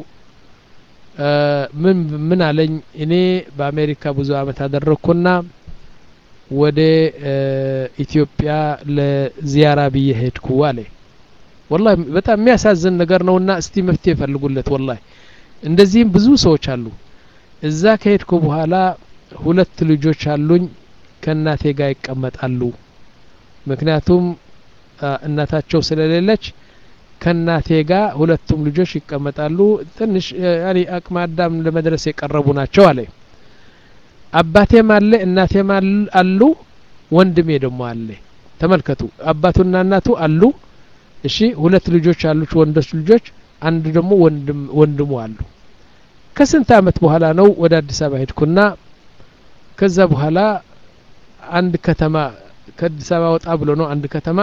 ምን ምን አለኝ እኔ በአሜሪካ ብዙ አመት አደረግኩና ወደ ኢትዮጵያ ለዚያራ ብዬ ሄድኩ አለ ወላሂ በጣም የሚያሳዝን ነገር ነውና እስቲ መፍትሄ ፈልጉለት ወላሂ እንደዚህም ብዙ ሰዎች አሉ እዛ ከሄድኩ በኋላ ሁለት ልጆች አሉኝ ከእናቴ ጋር ይቀመጣሉ ምክንያቱም እናታቸው ስለሌለች ከእናቴ ጋር ሁለቱም ልጆች ይቀመጣሉ ትንሽ ያኔ አቅመ አዳም ለመድረስ የቀረቡ ናቸው አለ አባቴም አለ እናቴም አሉ ወንድሜ ደግሞ አለ ተመልከቱ አባቱና እናቱ አሉ እሺ ሁለት ልጆች አሉች ወንዶች ልጆች አንድ ደግሞ ወንድም ወንድሙ አሉ ከስንት አመት በኋላ ነው ወደ አዲስ አበባ ሄድኩና ከዛ በኋላ አንድ ከተማ ከአዲስ አበባ ወጣ ብሎ ነው አንድ ከተማ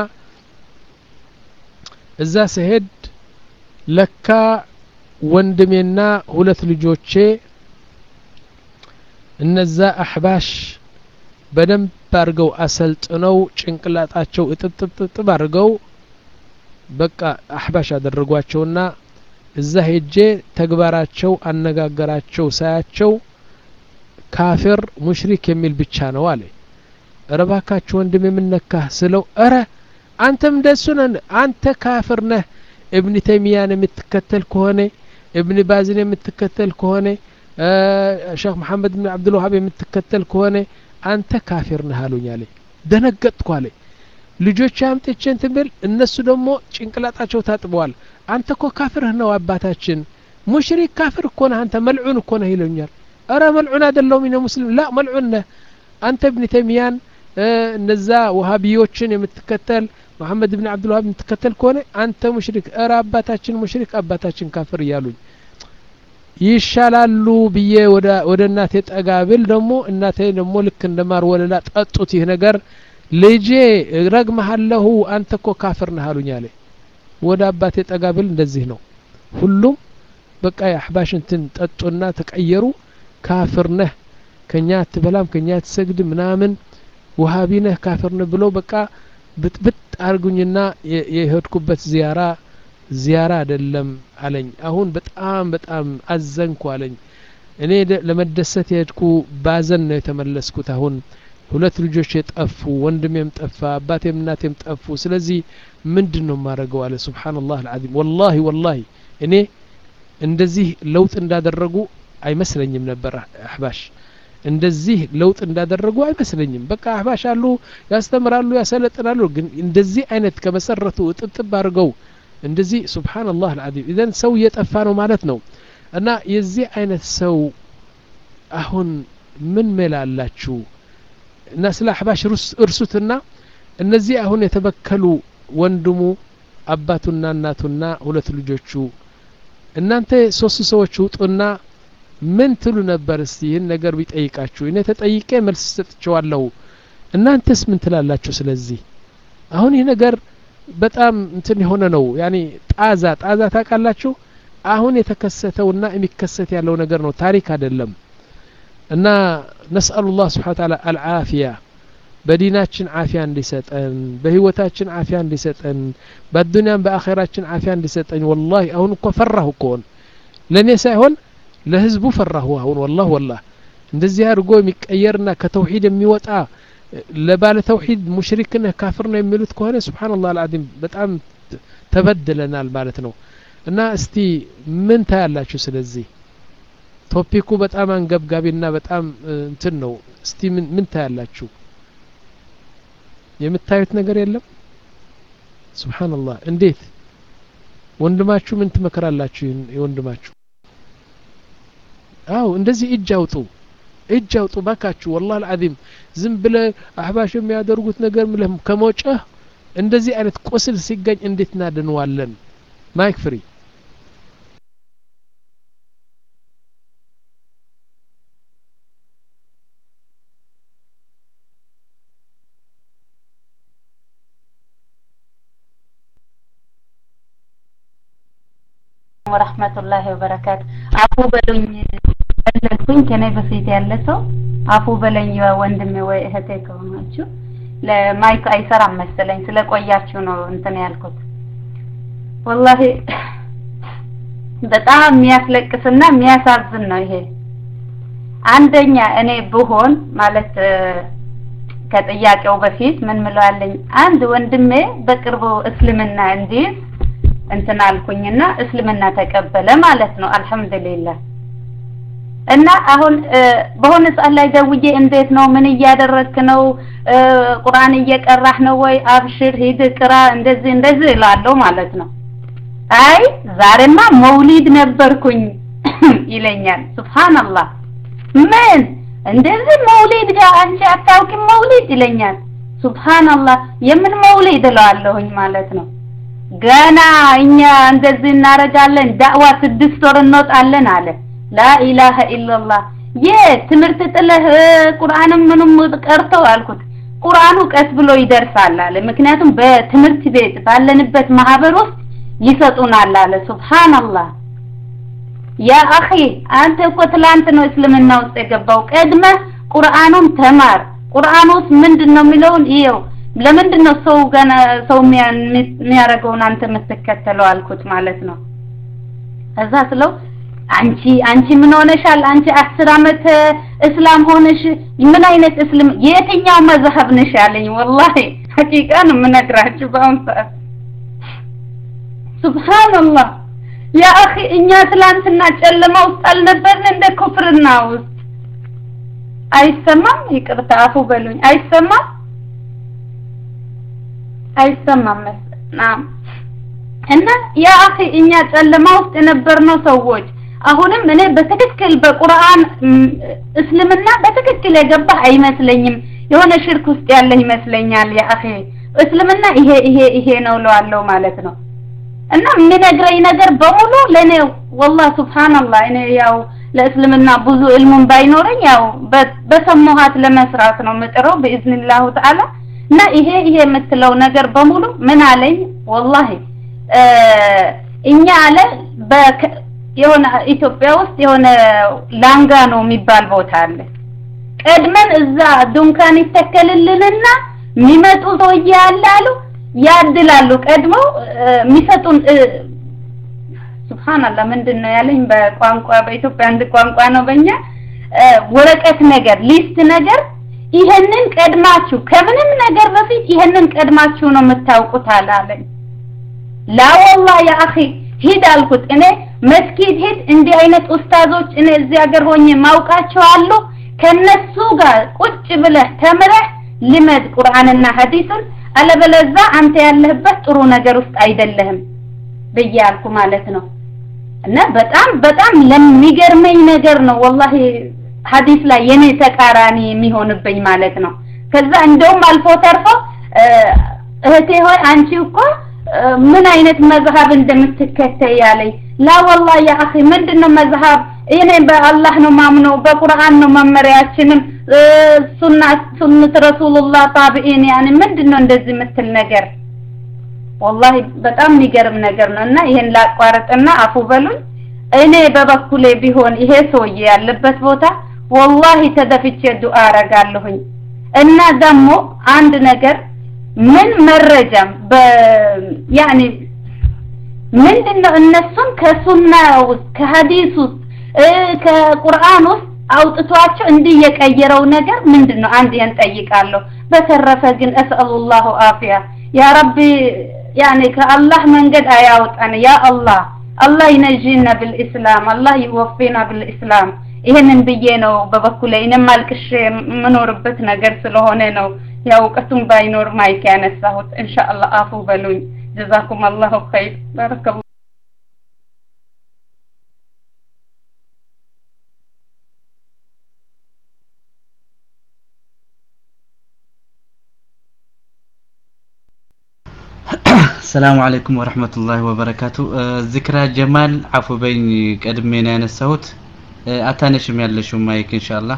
እዛ ስሄድ ለካ ወንድሜና ሁለት ልጆቼ እነዛ አሕባሽ በደንብ አድርገው አሰልጥነው ጭንቅላጣቸው እጥጥጥጥብ አድርገው በቃ አሕባሽ አደረጓቸውና እዛ ሄጄ ተግባራቸው አነጋገራቸው ሳያቸው ካፊር ሙሽሪክ የሚል ብቻ ነው አለ እረባካችሁ ወንድም የምነካህ ስለው እረ አንተም እንደሱ ነህ አንተ ካፍር ነህ እብን ተይሚያን የምትከተል ከሆነ እብን ባዝን የምትከተል ከሆነ ሼክ መሐመድ ብን አብዱልዋሃብ የምትከተል ከሆነ አንተ ካፊር ነህ አሉኝ አለ ደነገጥኩ አለ ልጆች አምጥቼ እንትን ብል እነሱ ደግሞ ጭንቅላጣቸው ታጥበዋል አንተ እኮ ካፍርህ ነው አባታችን ሙሽሪክ ካፍር እኮ ነህ አንተ መልዑን እኮ ነህ ይለኛል እረ መልዑን አይደለሁም እኔ ሙስሊም ላ መልዑን ነህ አንተ እብን ተይሚያን እነዛ ውሃቢዮችን የምትከተል መሐመድ ብን አብዱልዋሃብ የምትከተል ከሆነ አንተ ሙሽሪክ እረ አባታችን ሙሽሪክ አባታችን ካፍር እያሉኝ ይሻላሉ ብዬ ወደ እናቴ ጠጋ ብል ደግሞ እናቴ ደግሞ ልክ እንደ ማር ወለላ ጠጡት ይህ ነገር ልጄ ረግመሃለሁ አንተ እኮ ካፍር ነህ አሉኝ አለ ወደ አባቴ ጠጋ ብል እንደዚህ ነው ሁሉም በቃ የአሕባሽ እንትን ጠጡና ተቀየሩ ካፍር ነህ ከኛ አትበላም ከኛ አትሰግድ ምናምን ውሃቢ ነህ ካፍር ነህ ብለው በቃ ብጥብጥ አርጉኝና የሄድኩበት ዚያራ ዚያራ አይደለም አለኝ አሁን በጣም በጣም አዘንኩ አለኝ እኔ ለመደሰት የሄድኩ ባዘን ነው የተመለስኩት አሁን ሁለት ልጆች የጠፉ ወንድሜም ጠፋ አባቴም እናቴም ጠፉ ስለዚህ ምንድን ነው የማደርገው አለ ስብሓንላህ አልዓዚም ወላሂ ወላሂ እኔ እንደዚህ ለውጥ እንዳደረጉ አይመስለኝም ነበር አሕባሽ እንደዚህ ለውጥ እንዳደረጉ አይመስለኝም በቃ አህባሽ አሉ ያስተምራሉ ያሰለጥናሉ ግን እንደዚህ አይነት ከመሰረቱ እጥብጥብ አድርገው እንደዚህ ሱብሓንላህ አልዓዚም ኢዘን ሰው እየጠፋ ነው ማለት ነው እና የዚህ አይነት ሰው አሁን ምን ሜላላችሁ እና ስለ አሕባሽ እርሱትና እነዚህ አሁን የተበከሉ ወንድሙ አባቱና እናቱና ሁለት ልጆቹ እናንተ ሶስት ሰዎች ውጡና ምን ትሉ ነበር እስቲ ይህን ነገር ቢጠይቃችሁ እኔ ተጠይቄ መልስ ሰጥቼዋለሁ እናንተስ ምን ትላላችሁ ስለዚህ አሁን ይህ ነገር በጣም እንትን የሆነ ነው ያኒ ጣዛ ጣዛ ታውቃላችሁ አሁን የተከሰተውና የሚከሰት ያለው ነገር ነው ታሪክ አይደለም እና ነስአሉ ላህ ስብሓን ታላ አልዓፊያ በዲናችን አፊያ እንዲሰጠን በህይወታችን አፊያ እንዲሰጠን በአዱንያም በአኼራችን አፊያ እንዲሰጠን ወላሂ አሁን እኮ ፈራሁ እኮን ለእኔ ሳይሆን ለህዝቡ ፈራሁ አሁን ወላህ ወላህ እንደዚህ አድርጎ የሚቀየርና ከተውሂድ የሚወጣ ለባለ ተውሂድ ሙሽሪክ ነህ ካፍር ነው የሚሉት ከሆነ ስብሓንላህ አልዓዚም በጣም ተበድለናል ማለት ነው እና እስቲ ምን ታያላችሁ ስለዚህ ቶፒኩ በጣም አንገብጋቢና በጣም እንትን ነው እስቲ ምን ምን ታያላችሁ የምታዩት ነገር የለም ስብሓንላህ እንዴት ወንድማችሁ ምን ትመክራላችሁ የወንድማችሁ አው እንደዚህ እጅ አውጡ እጅ አውጡ ባካችሁ ወላህ አልዓዚም ዝም ብለ አህባሽ የሚያደርጉት ነገር ምለህ ከሞጨህ እንደዚህ አይነት ቁስል ሲገኝ እንዴት እናድንዋለን ማይክ ፍሪ ወረህመቱላሂ ወበረካቱ አፉ በሉኝ ፈለግኩኝ ከኔ በፊት ያለ ሰው አፉ በለኝ ወንድሜ ወይ እህቴ ከሆናችሁ ለማይክ አይሰራም መሰለኝ ስለቆያችሁ ነው እንትን ያልኩት ወላሂ በጣም የሚያስለቅስና የሚያሳዝን ነው ይሄ አንደኛ እኔ ብሆን ማለት ከጥያቄው በፊት ምን ምለዋለኝ አንድ ወንድሜ በቅርቡ እስልምና እንዲህ እንትን አልኩኝና እስልምና ተቀበለ ማለት ነው አልহামዱሊላህ እና አሁን በሆነ ሰዓት ላይ ደውዬ እንዴት ነው ምን እያደረግክ ነው ቁርአን እየቀራህ ነው ወይ አብሽር ሂድ ቅራ እንደዚህ እንደዚህ እላለሁ ማለት ነው አይ ዛሬማ መውሊድ ነበርኩኝ ይለኛል ሱብሃንአላህ ምን እንደዚህ መውሊድ ጋር አንቺ አታውቂም መውሊድ ይለኛል ሱብሃንአላህ የምን መውሊድ እለዋለሁኝ ማለት ነው ገና እኛ እንደዚህ እናረጋለን ዳዕዋ ስድስት ወር እንወጣለን አለ ላኢላሀ ኢላላህ የትምህርት ጥለህ ቁርአንም ምንም ቀርተው አልኩት ቁርአኑ ቀስ ብሎ ይደርሳል አለ ምክንያቱም በትምህርት ቤት ባለንበት ማህበር ውስጥ ይሰጡናል አለ ሱብሃንአላህ ያ አኺ አንተ እኮ ትላንት ነው እስልምና ውስጥ የገባው ቀድመ ቁርአኑን ተማር ቁርአን ውስጥ ምንድነው የሚለውን ይኸው ለምንድን ነው ሰው ገና ሰው የሚያደርገውን አንተ የምትከተለው አልኩት ማለት ነው ከዛ ስለው አንቺ አንቺ ምን ሆነሻል አንቺ አስር አመት እስላም ሆነሽ ምን አይነት እስልም የትኛው መዝሀብ ነሽ ያለኝ ወላሂ ሐቂቃ ነው የምነግራችሁ በአሁን ሰዓት ሱብሃንአላህ ያ አኺ እኛ ትላንትና ጨለማ ውስጥ አልነበርን እንደ ኩፍርና ውስጥ አይሰማም ይቅርታ አፉ በሉኝ አይሰማም አይሰማም ናም እና ያ አኺ እኛ ጨለማ ውስጥ የነበርነው ሰዎች አሁንም እኔ በትክክል በቁርአን እስልምና በትክክል የገባ አይመስለኝም የሆነ ሽርክ ውስጥ ያለ ይመስለኛል ያ አኺ እስልምና ይሄ ይሄ ይሄ ነው ለዋለው ማለት ነው እና የሚነግረኝ ነገር በሙሉ ለኔ ወላሂ ሱብሃንአላህ እኔ ያው ለእስልምና ብዙ ዕልሙን ባይኖረኝ ያው በሰማኋት ለመስራት ነው ምጥረው በኢዝኒላሁ ተዓላ እና ይሄ ይሄ የምትለው ነገር በሙሉ ምን አለኝ ወላሂ እኛ አለ የሆነ ኢትዮጵያ ውስጥ የሆነ ላንጋ ነው የሚባል ቦታ አለ ቀድመን እዛ ዱንካን ይተከልልንና የሚመጡ ሰውዬ አለ አሉ ያድላሉ ቀድመው የሚሰጡን ሱብሃንአላህ ምንድን ነው ያለኝ በቋንቋ በኢትዮጵያ አንድ ቋንቋ ነው በእኛ ወረቀት ነገር ሊስት ነገር ይሄንን ቀድማችሁ ከምንም ነገር በፊት ይሄንን ቀድማችሁ ነው የምታውቁት አላለኝ ላ ወላሂ ያ አኺ ሂድ አልኩት እኔ መስጊድ ሂድ እንዲህ አይነት ኡስታዞች እኔ እዚህ ሀገር ሆኜ ማውቃቸው አሉ ከነሱ ጋር ቁጭ ብለህ ተምረህ ልመድ ቁርአንና ሐዲሱን አለበለዛ አንተ ያለህበት ጥሩ ነገር ውስጥ አይደለህም ብዬ አልኩ ማለት ነው እና በጣም በጣም ለሚገርመኝ ነገር ነው ወላሂ ሐዲስ ላይ የኔ ተቃራኒ የሚሆንብኝ ማለት ነው ከዛ እንደውም አልፎ ተርፎ እህቴ ሆይ አንቺ እኮ ምን አይነት መዝሀብ እንደምትከተይ ያለኝ ላ ወላሂ ያ አኺ ምንድነው መዝሀብ እኔ በአላህ ነው ማምነው በቁርአን ነው መመሪያችንም ሱና ሱነት ረሱሉላህ ታቢኢን ያኔ ምንድነው እንደዚህ የምትል ነገር ወላሂ በጣም የሚገርም ነገር ነው እና ይሄን ላቋርጥና አፉ በሉኝ እኔ በበኩሌ ቢሆን ይሄ ሰውዬ ያለበት ቦታ ወላሂ ተደፍቼ ዱአ አረጋለሁኝ እና ደግሞ አንድ ነገር ምን መረጃም በ ያኔ ምንድነው እነሱን ከሱና ውስጥ ከሀዲስ ውስጥ ከቁርአን ውስጥ አውጥቷቸው እንዲህ የቀየረው ነገር ምንድነው አንድ ያን ጠይቃለሁ በተረፈ ግን እስአሉላሁ አፊያ ያ ረቢ ያኔ ከአላህ መንገድ አያውጣን ያ አላህ አላህ ይነጂና ብልኢስላም አላህ ይወፊና ብልኢስላም ይሄንን ብዬ ነው በበኩሌ እኔም አልቅሼ የምኖርበት ነገር ስለሆነ ነው ያው እውቀቱም ባይኖር ማይክ ያነሳሁት ኢንሻአላህ አፉ በሉኝ ጀዛኩም አላሁ ኸይር ባረከላሁ ሰላሙ አለይኩም ወረህመቱላሂ ወበረካቱ ዝክራ ጀማል አፉ በኝ ቀድሜ ነው ያነሳሁት አታነሽም ያለሽው ማይክ ኢንሻአላህ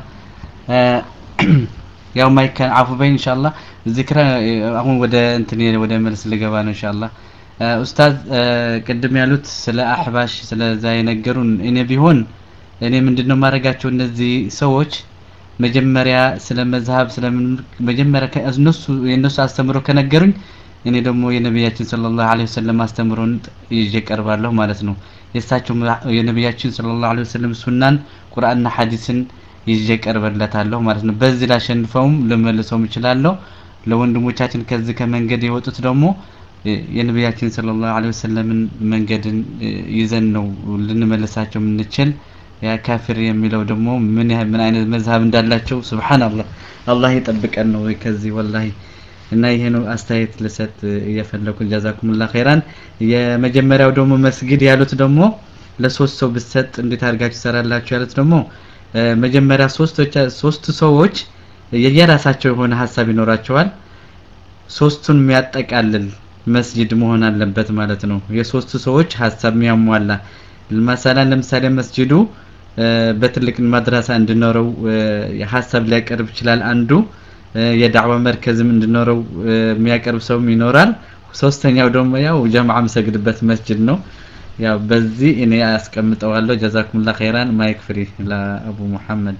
ያው ማይክ አፉ በኝ ኢንሻአላህ ዝክራ አሁን ወደ እንትን ወደ መልስ ልገባ ነው ኢንሻአላህ ኡስታዝ ቅድም ያሉት ስለ አህባሽ ስለዛ የነገሩን እኔ ቢሆን እኔ ምንድነው ማድረጋቸው እነዚህ ሰዎች መጀመሪያ ስለ መዝሀብ ስለምን መጀመሪያ እነሱ የእነሱ አስተምሮ ከነገሩኝ እኔ ደግሞ የነቢያችን ሰለላሁ ዐለይሂ ወሰለም አስተምሮን ይዤ ቀርባለሁ ማለት ነው። የእሳቸው የነቢያችን ሰለላሁ ዐለይሂ ወሰለም ሱናን ቁርአንና ሐዲስን ይዤ ቀርበለታለሁ ማለት ነው። በዚህ ላሸንፈውም ልመልሰውም እችላለሁ። ለወንድሞቻችን ከዚህ ከመንገድ የወጡት ደግሞ የነቢያችን ሰለላሁ ዐለይሂ ወሰለምን መንገድን ይዘን ነው ልንመልሳቸው የምንችል። ያ ካፊር የሚለው ደግሞ ምን ያህል ምን አይነት መዝሀብ እንዳላቸው ሱብሃንአላህ አላህ ይጠብቀን ነው ከዚህ ወላሂ እና ይሄ ነው አስተያየት ልሰጥ እየፈለኩ ጀዛኩሙላ ኸይራን የመጀመሪያው ደግሞ መስጊድ ያሉት ደግሞ ለሶስት ሰው ብሰጥ እንዴት አድርጋችሁ ትሰራላችሁ ያሉት ደግሞ መጀመሪያ ሶስቶች ሶስት ሰዎች የየራሳቸው የሆነ ሀሳብ ይኖራቸዋል ሶስቱን የሚያጠቃልል መስጂድ መሆን አለበት ማለት ነው የሶስቱ ሰዎች ሀሳብ የሚያሟላ መሰላን ለምሳሌ መስጂዱ በትልቅ ማድረሳ እንዲኖረው ሀሳብ ሊያቀርብ ይችላል አንዱ የዳዕዋ መርከዝም እንዲኖረው የሚያቀርብ ሰውም ይኖራል ሶስተኛው ደግሞ ያው ጀማዓ መሰግድበት መስጂድ ነው ያው በዚህ እኔ አስቀምጠዋለሁ ጀዛኩሙላ ኸይራን ማይክ ፍሪ ለአቡ ሙሐመድ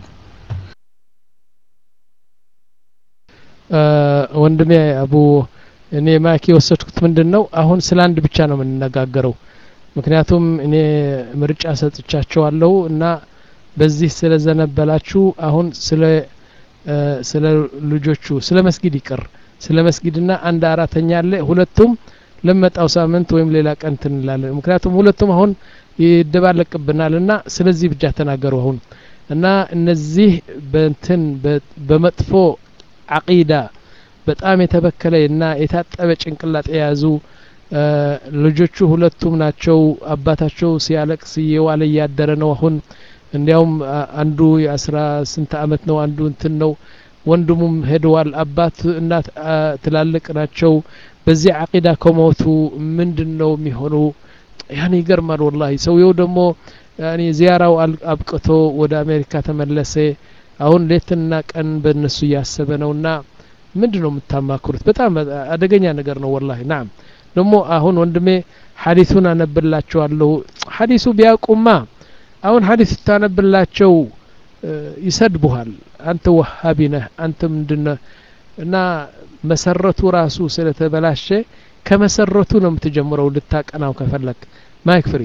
ወንድሜ አቡ እኔ ማይክ የወሰድኩት ምንድን ነው አሁን ስለ አንድ ብቻ ነው የምንነጋገረው ምክንያቱም እኔ ምርጫ ሰጥቻቸዋለሁ እና በዚህ ስለዘነበላችሁ አሁን ስለ ስለ ልጆቹ ስለ መስጊድ ይቅር ስለ መስጊድና አንድ አራተኛ አለ ሁለቱም ለመጣው ሳምንት ወይም ሌላ ቀን ትንላለን ምክንያቱም ሁለቱም አሁን ይደባለቅብናል እና ስለዚህ ብቻ ተናገሩ አሁን እና እነዚህ በንትን በመጥፎ አቂዳ በጣም የተበከለ እና የታጠበ ጭንቅላት የያዙ ልጆቹ ሁለቱም ናቸው አባታቸው ሲያለቅስ እየዋለ እያደረ ነው አሁን እንዲያውም አንዱ የአስራ ስንት አመት ነው አንዱ እንትን ነው ወንድሙም ሄደዋል አባት እናት ትላልቅ ናቸው በዚህ አቂዳ ከሞቱ ምንድን ነው የሚሆኑ ያን ይገርማል ወላሂ ሰውየው ደግሞ ያኒ ዚያራው አብቅቶ ወደ አሜሪካ ተመለሰ አሁን ሌትና ቀን በእነሱ እያሰበ ነውና ምንድን ነው የምታማክሩት በጣም አደገኛ ነገር ነው ወላሂ ናም ደግሞ አሁን ወንድሜ ሀዲሱን አነብላቸዋለሁ ሀዲሱ ቢያውቁማ አሁን ሀዲስ ስታነብላቸው ይሰድቡሃል አንተ ወሃቢ ነህ አንተ ምንድነህ እና መሰረቱ ራሱ ስለተበላሸ ከመሰረቱ ነው የምትጀምረው ልታቀናው ከፈለክ ማይክ ፍሪ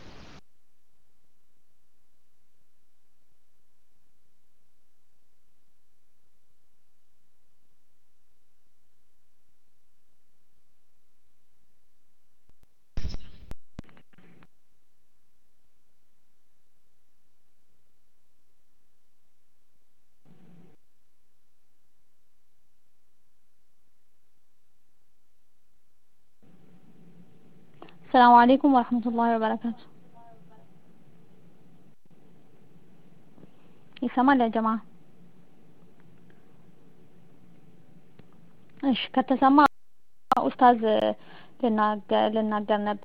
السلام عليكم ورحمة الله وبركاته ይሰማል ያ ጀማ እሺ ከተሰማ ኡስታዝ ልናገር ነበር።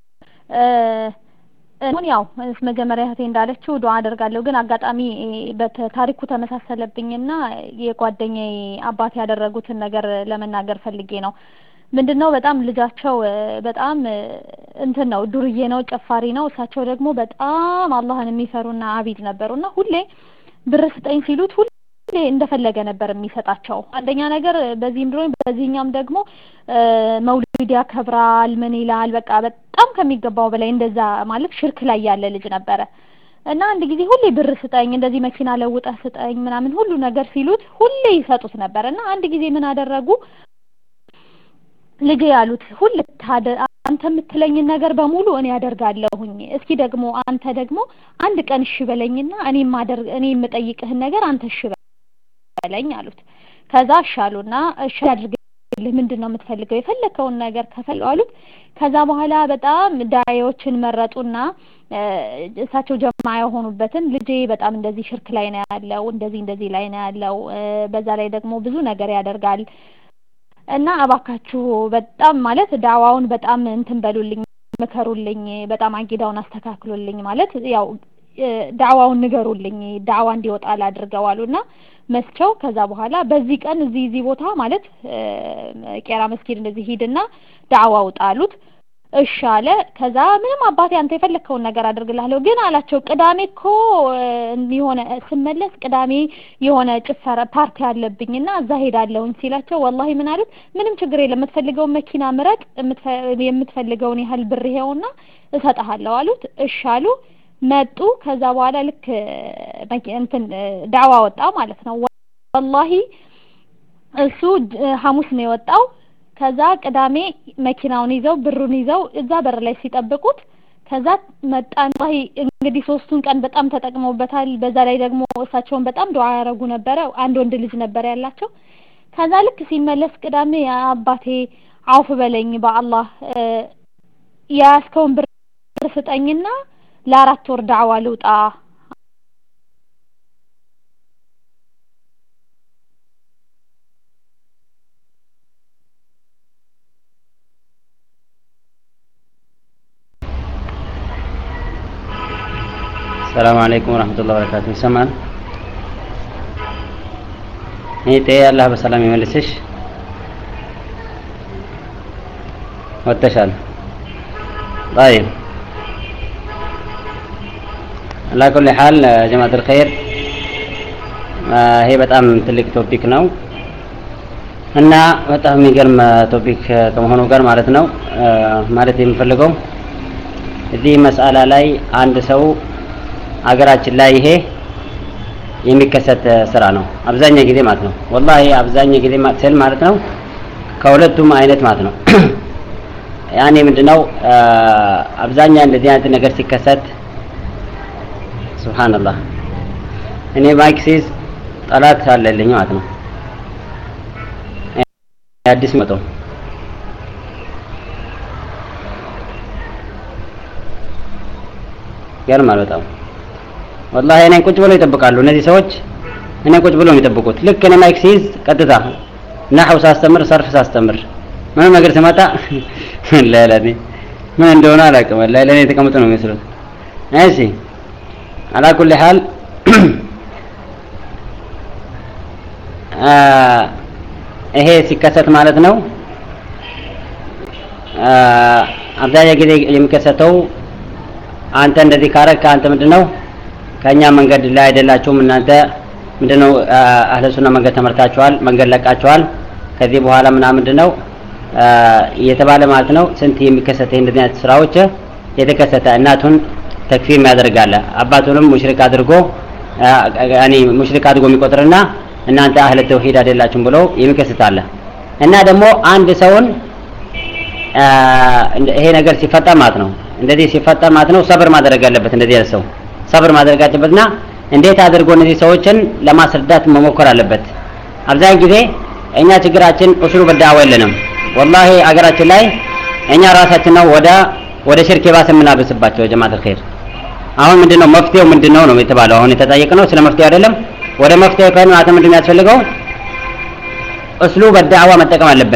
አሁን ያው መጀመሪያ እህቴ እንዳለችው ዱዓ አደርጋለሁ፣ ግን አጋጣሚ ታሪኩ ተመሳሰለብኝና የጓደኛዬ አባት ያደረጉትን ነገር ለመናገር ፈልጌ ነው። ምንድን ነው በጣም ልጃቸው በጣም እንትን ነው ዱርዬ ነው፣ ጨፋሪ ነው። እሳቸው ደግሞ በጣም አላህን የሚፈሩና አቢድ ነበሩና ሁሌ ብር ስጠኝ ሲሉት ሁሌ እንደፈለገ ነበር የሚሰጣቸው። አንደኛ ነገር በዚህም ድሮኝ በዚህኛም ደግሞ መውሊድ ያከብራል፣ ምን ይላል፣ በቃ በጣም ከሚገባው በላይ እንደዛ ማለት ሽርክ ላይ ያለ ልጅ ነበረ እና አንድ ጊዜ ሁሌ ብር ስጠኝ፣ እንደዚህ መኪና ለውጠህ ስጠኝ ምናምን ሁሉ ነገር ሲሉት ሁሌ ይሰጡት ነበር እና አንድ ጊዜ ምን አደረጉ ልጄ ያሉት ሁል አንተ የምትለኝን ነገር በሙሉ እኔ አደርጋለሁኝ። እስኪ ደግሞ አንተ ደግሞ አንድ ቀን እሺ በለኝና እኔ ማደርግ እኔ የምጠይቅህን ነገር አንተ እሺ በለኝ አሉት። ከዛ እሺ አሉና እሺ አድርግልህ ምንድን ነው የምትፈልገው? የፈለከውን ነገር ከፈለው አሉት። ከዛ በኋላ በጣም ዳዮችን መረጡና እሳቸው ጀማ የሆኑበትን ልጄ በጣም እንደዚህ ሽርክ ላይ ነው ያለው፣ እንደዚህ እንደዚህ ላይ ነው ያለው፣ በዛ ላይ ደግሞ ብዙ ነገር ያደርጋል እና እባካችሁ በጣም ማለት ዳዋውን በጣም እንትን በሉልኝ፣ ምከሩልኝ፣ በጣም አቂዳውን አስተካክሉልኝ ማለት ያው ዳዋውን ንገሩልኝ፣ ዳዋ እንዲወጣ ላድርገው አሉና መስቸው ከዛ በኋላ በዚህ ቀን እዚህ እዚህ ቦታ ማለት ቄራ መስጊድ እንደዚህ ሂድና ዳዋ ውጣ አሉት። እሺ አለ። ከዛ ምንም አባቴ አንተ የፈለግከውን ነገር አድርግልሃለሁ፣ ግን አላቸው ቅዳሜ እኮ የሆነ ስመለስ ቅዳሜ የሆነ ጭፈራ ፓርቲ አለብኝና እዛ ሄዳለሁኝ ሲላቸው፣ ወላሂ ምን አሉት፣ ምንም ችግር የለም የምትፈልገውን መኪና ምረጥ፣ የምትፈልገውን ያህል ብር ይሄውና እሰጥሃለሁ አሉት። እሺ አሉ። መጡ። ከዛ በኋላ ልክ እንትን ዳዋ ወጣ ማለት ነው። ወላሂ እሱ ሐሙስ ነው የወጣው። ከዛ ቅዳሜ መኪናውን ይዘው ብሩን ይዘው እዛ በር ላይ ሲጠብቁት ከዛ መጣን። ወላሂ እንግዲህ ሶስቱን ቀን በጣም ተጠቅመውበታል። በዛ ላይ ደግሞ እሳቸውን በጣም ዱዓ ያደረጉ ነበረ። አንድ ወንድ ልጅ ነበር ያላቸው። ከዛ ልክ ሲመለስ ቅዳሜ አባቴ አውፍ በለኝ በአላህ የያዝከውን ብር ስጠኝና ለአራት ወር ዳዕዋ ልውጣ ሰላም አለይኩም ወራህመቱላሂ ወበረካቱ። ይሰማል? ይጤ አላህ በሰላም ይመልስሽ። ወጥተሻል? طيب على كل حال ጀማዓት الخير ይሄ በጣም ትልቅ ቶፒክ ነው እና በጣም የሚገርም ቶፒክ ከመሆኑ ጋር ማለት ነው ማለት የምፈልገው እዚህ መስአላ ላይ አንድ ሰው አገራችን ላይ ይሄ የሚከሰት ስራ ነው አብዛኛው ጊዜ ማለት ነው ወላሂ አብዛኛው ጊዜ ስል ማለት ነው ከሁለቱም አይነት ማለት ነው ያኔ ምንድነው አብዛኛ እንደዚህ አይነት ነገር ሲከሰት ሱብሃንአላህ እኔ ማይክ ሲይዝ ጠላት አለልኝ ማለት ነው አዲስ መጣው ገርማል በጣም ወላሂ እኔን ቁጭ ብለው ይጠብቃሉ እነዚህ ሰዎች እኔ ቁጭ ብለው የሚጠብቁት ልክ እኔ ማይክ ሲይዝ ቀጥታ ናሐው ሳስተምር ሰርፍ ሳስተምር ምንም ነገር ስመጣ ለለኔ ምን እንደሆነ አላውቅም ወላሂ ለኔ የተቀመጡ ነው የሚመስሉት እሺ አላ ኩል ሐል ይሄ ሲከሰት ማለት ነው አብዛኛው ጊዜ የሚከሰተው አንተ እንደዚህ ካረግ አንተ ምንድነው ከኛ መንገድ ላይ አይደላችሁም እናንተ ምንድነው አህለ ሱና መንገድ ተመርታችኋል መንገድ ለቃችኋል ከዚህ በኋላ ምናምን ምንድነው እየተባለ ማለት ነው ስንት የሚከሰተ እንደዚህ አይነት ስራዎች የተከሰተ እናቱን ተክፊር የሚያደርጋለ አባቱንም ሙሽሪክ አድርጎ ያኒ ሙሽሪክ አድርጎ የሚቆጥርና እናንተ አህለ ተውሂድ አይደላችሁም ብሎ የሚከሰታለ እና ደግሞ አንድ ሰውን ይሄ ነገር ሲፈጠር ማለት ነው እንደዚህ ሲፈጠር ማለት ነው ሰብር ማድረግ አለበት እንደዚህ ያለ ሰው ሰብር ማድረግ አለበትና እንዴት አድርጎ እነዚህ ሰዎችን ለማስረዳት መሞከር አለበት አብዛኛው ጊዜ እኛ ችግራችን ኡሱሉ በዳዋ የለንም ወላሂ አገራችን ላይ እኛ ራሳችን ነው ወደ ወደ ሽርክ የባሰ የምናብስባቸው ጀማዓት الخير አሁን ምንድነው መፍትሄው ምንድነው ነው የተባለው አሁን የተጠየቀ ነው ስለ መፍትሄው አይደለም ወደ መፍትሄው ከሆነ ማለት ምንድነው ያስፈልገው እስሉ በዳዋ መጠቀም አለብን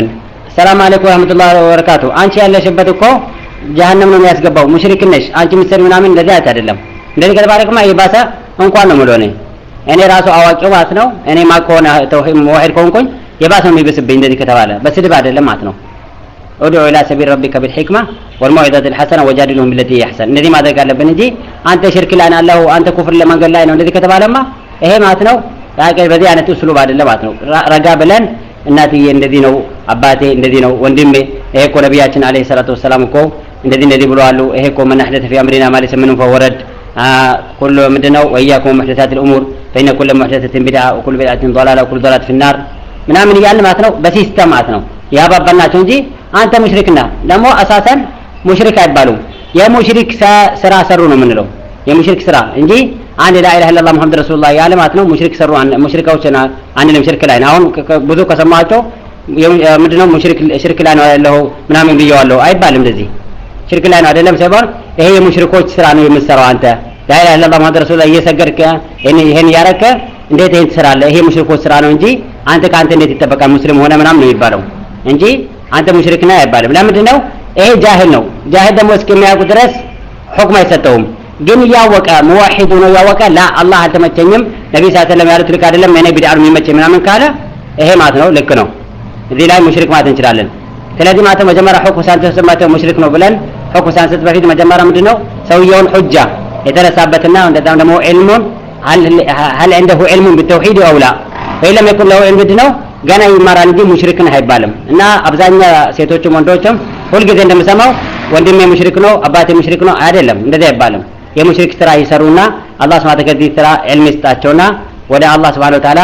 ሰላም አለይኩም ወራህመቱላሂ ወበረካቱ አንቺ ያለሽበት እኮ ጀሀነም ነው የሚያስገባው ሙሽሪክ ነሽ አንቺ ምሰሪ ምናምን እንደዚህ አይነት አይደለም እንደዚህ ከተባለክማ የባሰ እንኳን ነው የምለው እኔ እኔ ራሱ አዋቂው ማለት ነው እኔ ማ ከሆነ ተውሂድ ሙዋሂድ ከሆንኩኝ የባሰ ነው የሚብስብኝ እንደዚህ ከተባለ በስድብ አይደለም ማለት ነው ادعو الى سبيل ربك بالحكمه والموعظه الحسنه وجادلهم بالتي هي احسن እንደዚህ ማድረግ አለብን እንጂ አንተ ሽርክ ላይ ነው ያለኸው አንተ ኩፍር ለመንገድ ላይ ነው እንደዚህ ከተባለማ ይሄ ማለት ነው በዚህ አይነት እስሉብ አይደለም ማለት ነው ረጋ ብለን እናትዬ እንደዚህ ነው አባቴ እንደዚህ ነው ወንድሜ ይሄ እኮ ነቢያችን አለይሂ ሰላቱ ወሰላም እኮ እንደዚህ እንደዚህ ብለዋሉ ይሄ እኮ ምን አህደተ ፊ አምሪና ማለት ምን ፈወረድ ኩሉ ምንድነው ወያኩም ሙህደታት الامور فإن كل محدثة بدعة وكل بدعة ضلالة وكل ضلالة في النار ምናምን እያልን ማለት ነው በሲስተም ማለት ነው ያባባልናቸው እንጂ አንተ ሙሽሪክና ደግሞ አሳሰን ሙሽሪክ አይባሉም የሙሽሪክ ስራ ሰሩ ነው የምንለው የሙሽሪክ ስራ እንጂ አንድ ላ ኢላሀ ኢለላህ ሙሐመድ ረሱሉላህ ያለ ማለት ነው ሙሽሪክ ሰሩ ሙሽሪካዎች አንልም ሽርክ ላይ ነው አሁን ብዙ ከሰማቸው ምንድነው ሙሽሪክ ሽርክ ላይ ነው ያለው ምናምን ብየዋለሁ አይባልም እንደዚህ ሽርክ ላይ ነው አይደለም ሳይሆን ይሄ የሙሽሪኮች ስራ ነው የምትሰራው አንተ ላ ኢላሀ ኢለላህ ሙሐመድ ረሱሉላህ እየሰገድክ ይሄን እያረከ እንዴት ይሄን ትሰራለህ ይሄ ሙሽሪኮች ስራ ነው እንጂ አንተ ከአንተ እንዴት ይጠበቃል ሙስሊም ሆነ ምናምን ነው የሚባለው እንጂ አንተ ሙሽሪክ ነህ አይባልም ለምንድን ነው ይሄ ጃሂል ነው ጃሂል ደግሞ እስከሚያውቁ ድረስ ሁክም አይሰጠውም ግን እያወቀ ሙዋሂዱ ነው እያወቀ ላ አላህ አልተመቸኝም ነቢ ስ ሰለም ያሉት ልክ አይደለም እኔ ቢድዓ ነው የሚመቸኝ ምናምን ካለ ይሄ ማለት ነው ልክ ነው እዚህ ላይ ሙሽሪክ ማለት እንችላለን ስለዚህ ማለት መጀመሪያ ሁክም ሳንሰጥ ሙሽሪክ ነው ብለን ሁክም ሳንሰጥ በፊት መጀመሪያ ምንድን ነው ሰውየውን ሑጃ የተነሳበትና እንደዛም ደግሞ ዒልሙን هل عنده علم بالتوحيد او لا فإن لم يكن له علم ነው ገና ይማራል እንጂ ሙሽሪክ ነህ አይባልም እና አብዛኛ ሴቶችም ወንዶችም ሁልጊዜ እንደምሰማው ወንድሜ ሙሽሪክ ነው አባቴ ሙሽሪክ ነው አይደለም እንደዚህ አይባልም የሙሽሪክ ስራ ይሰሩና አላህ ስብሐ ከዚህ ስራ ዕልም ይስጣቸውና ወደ አላህ ስብሐ ወተዓላ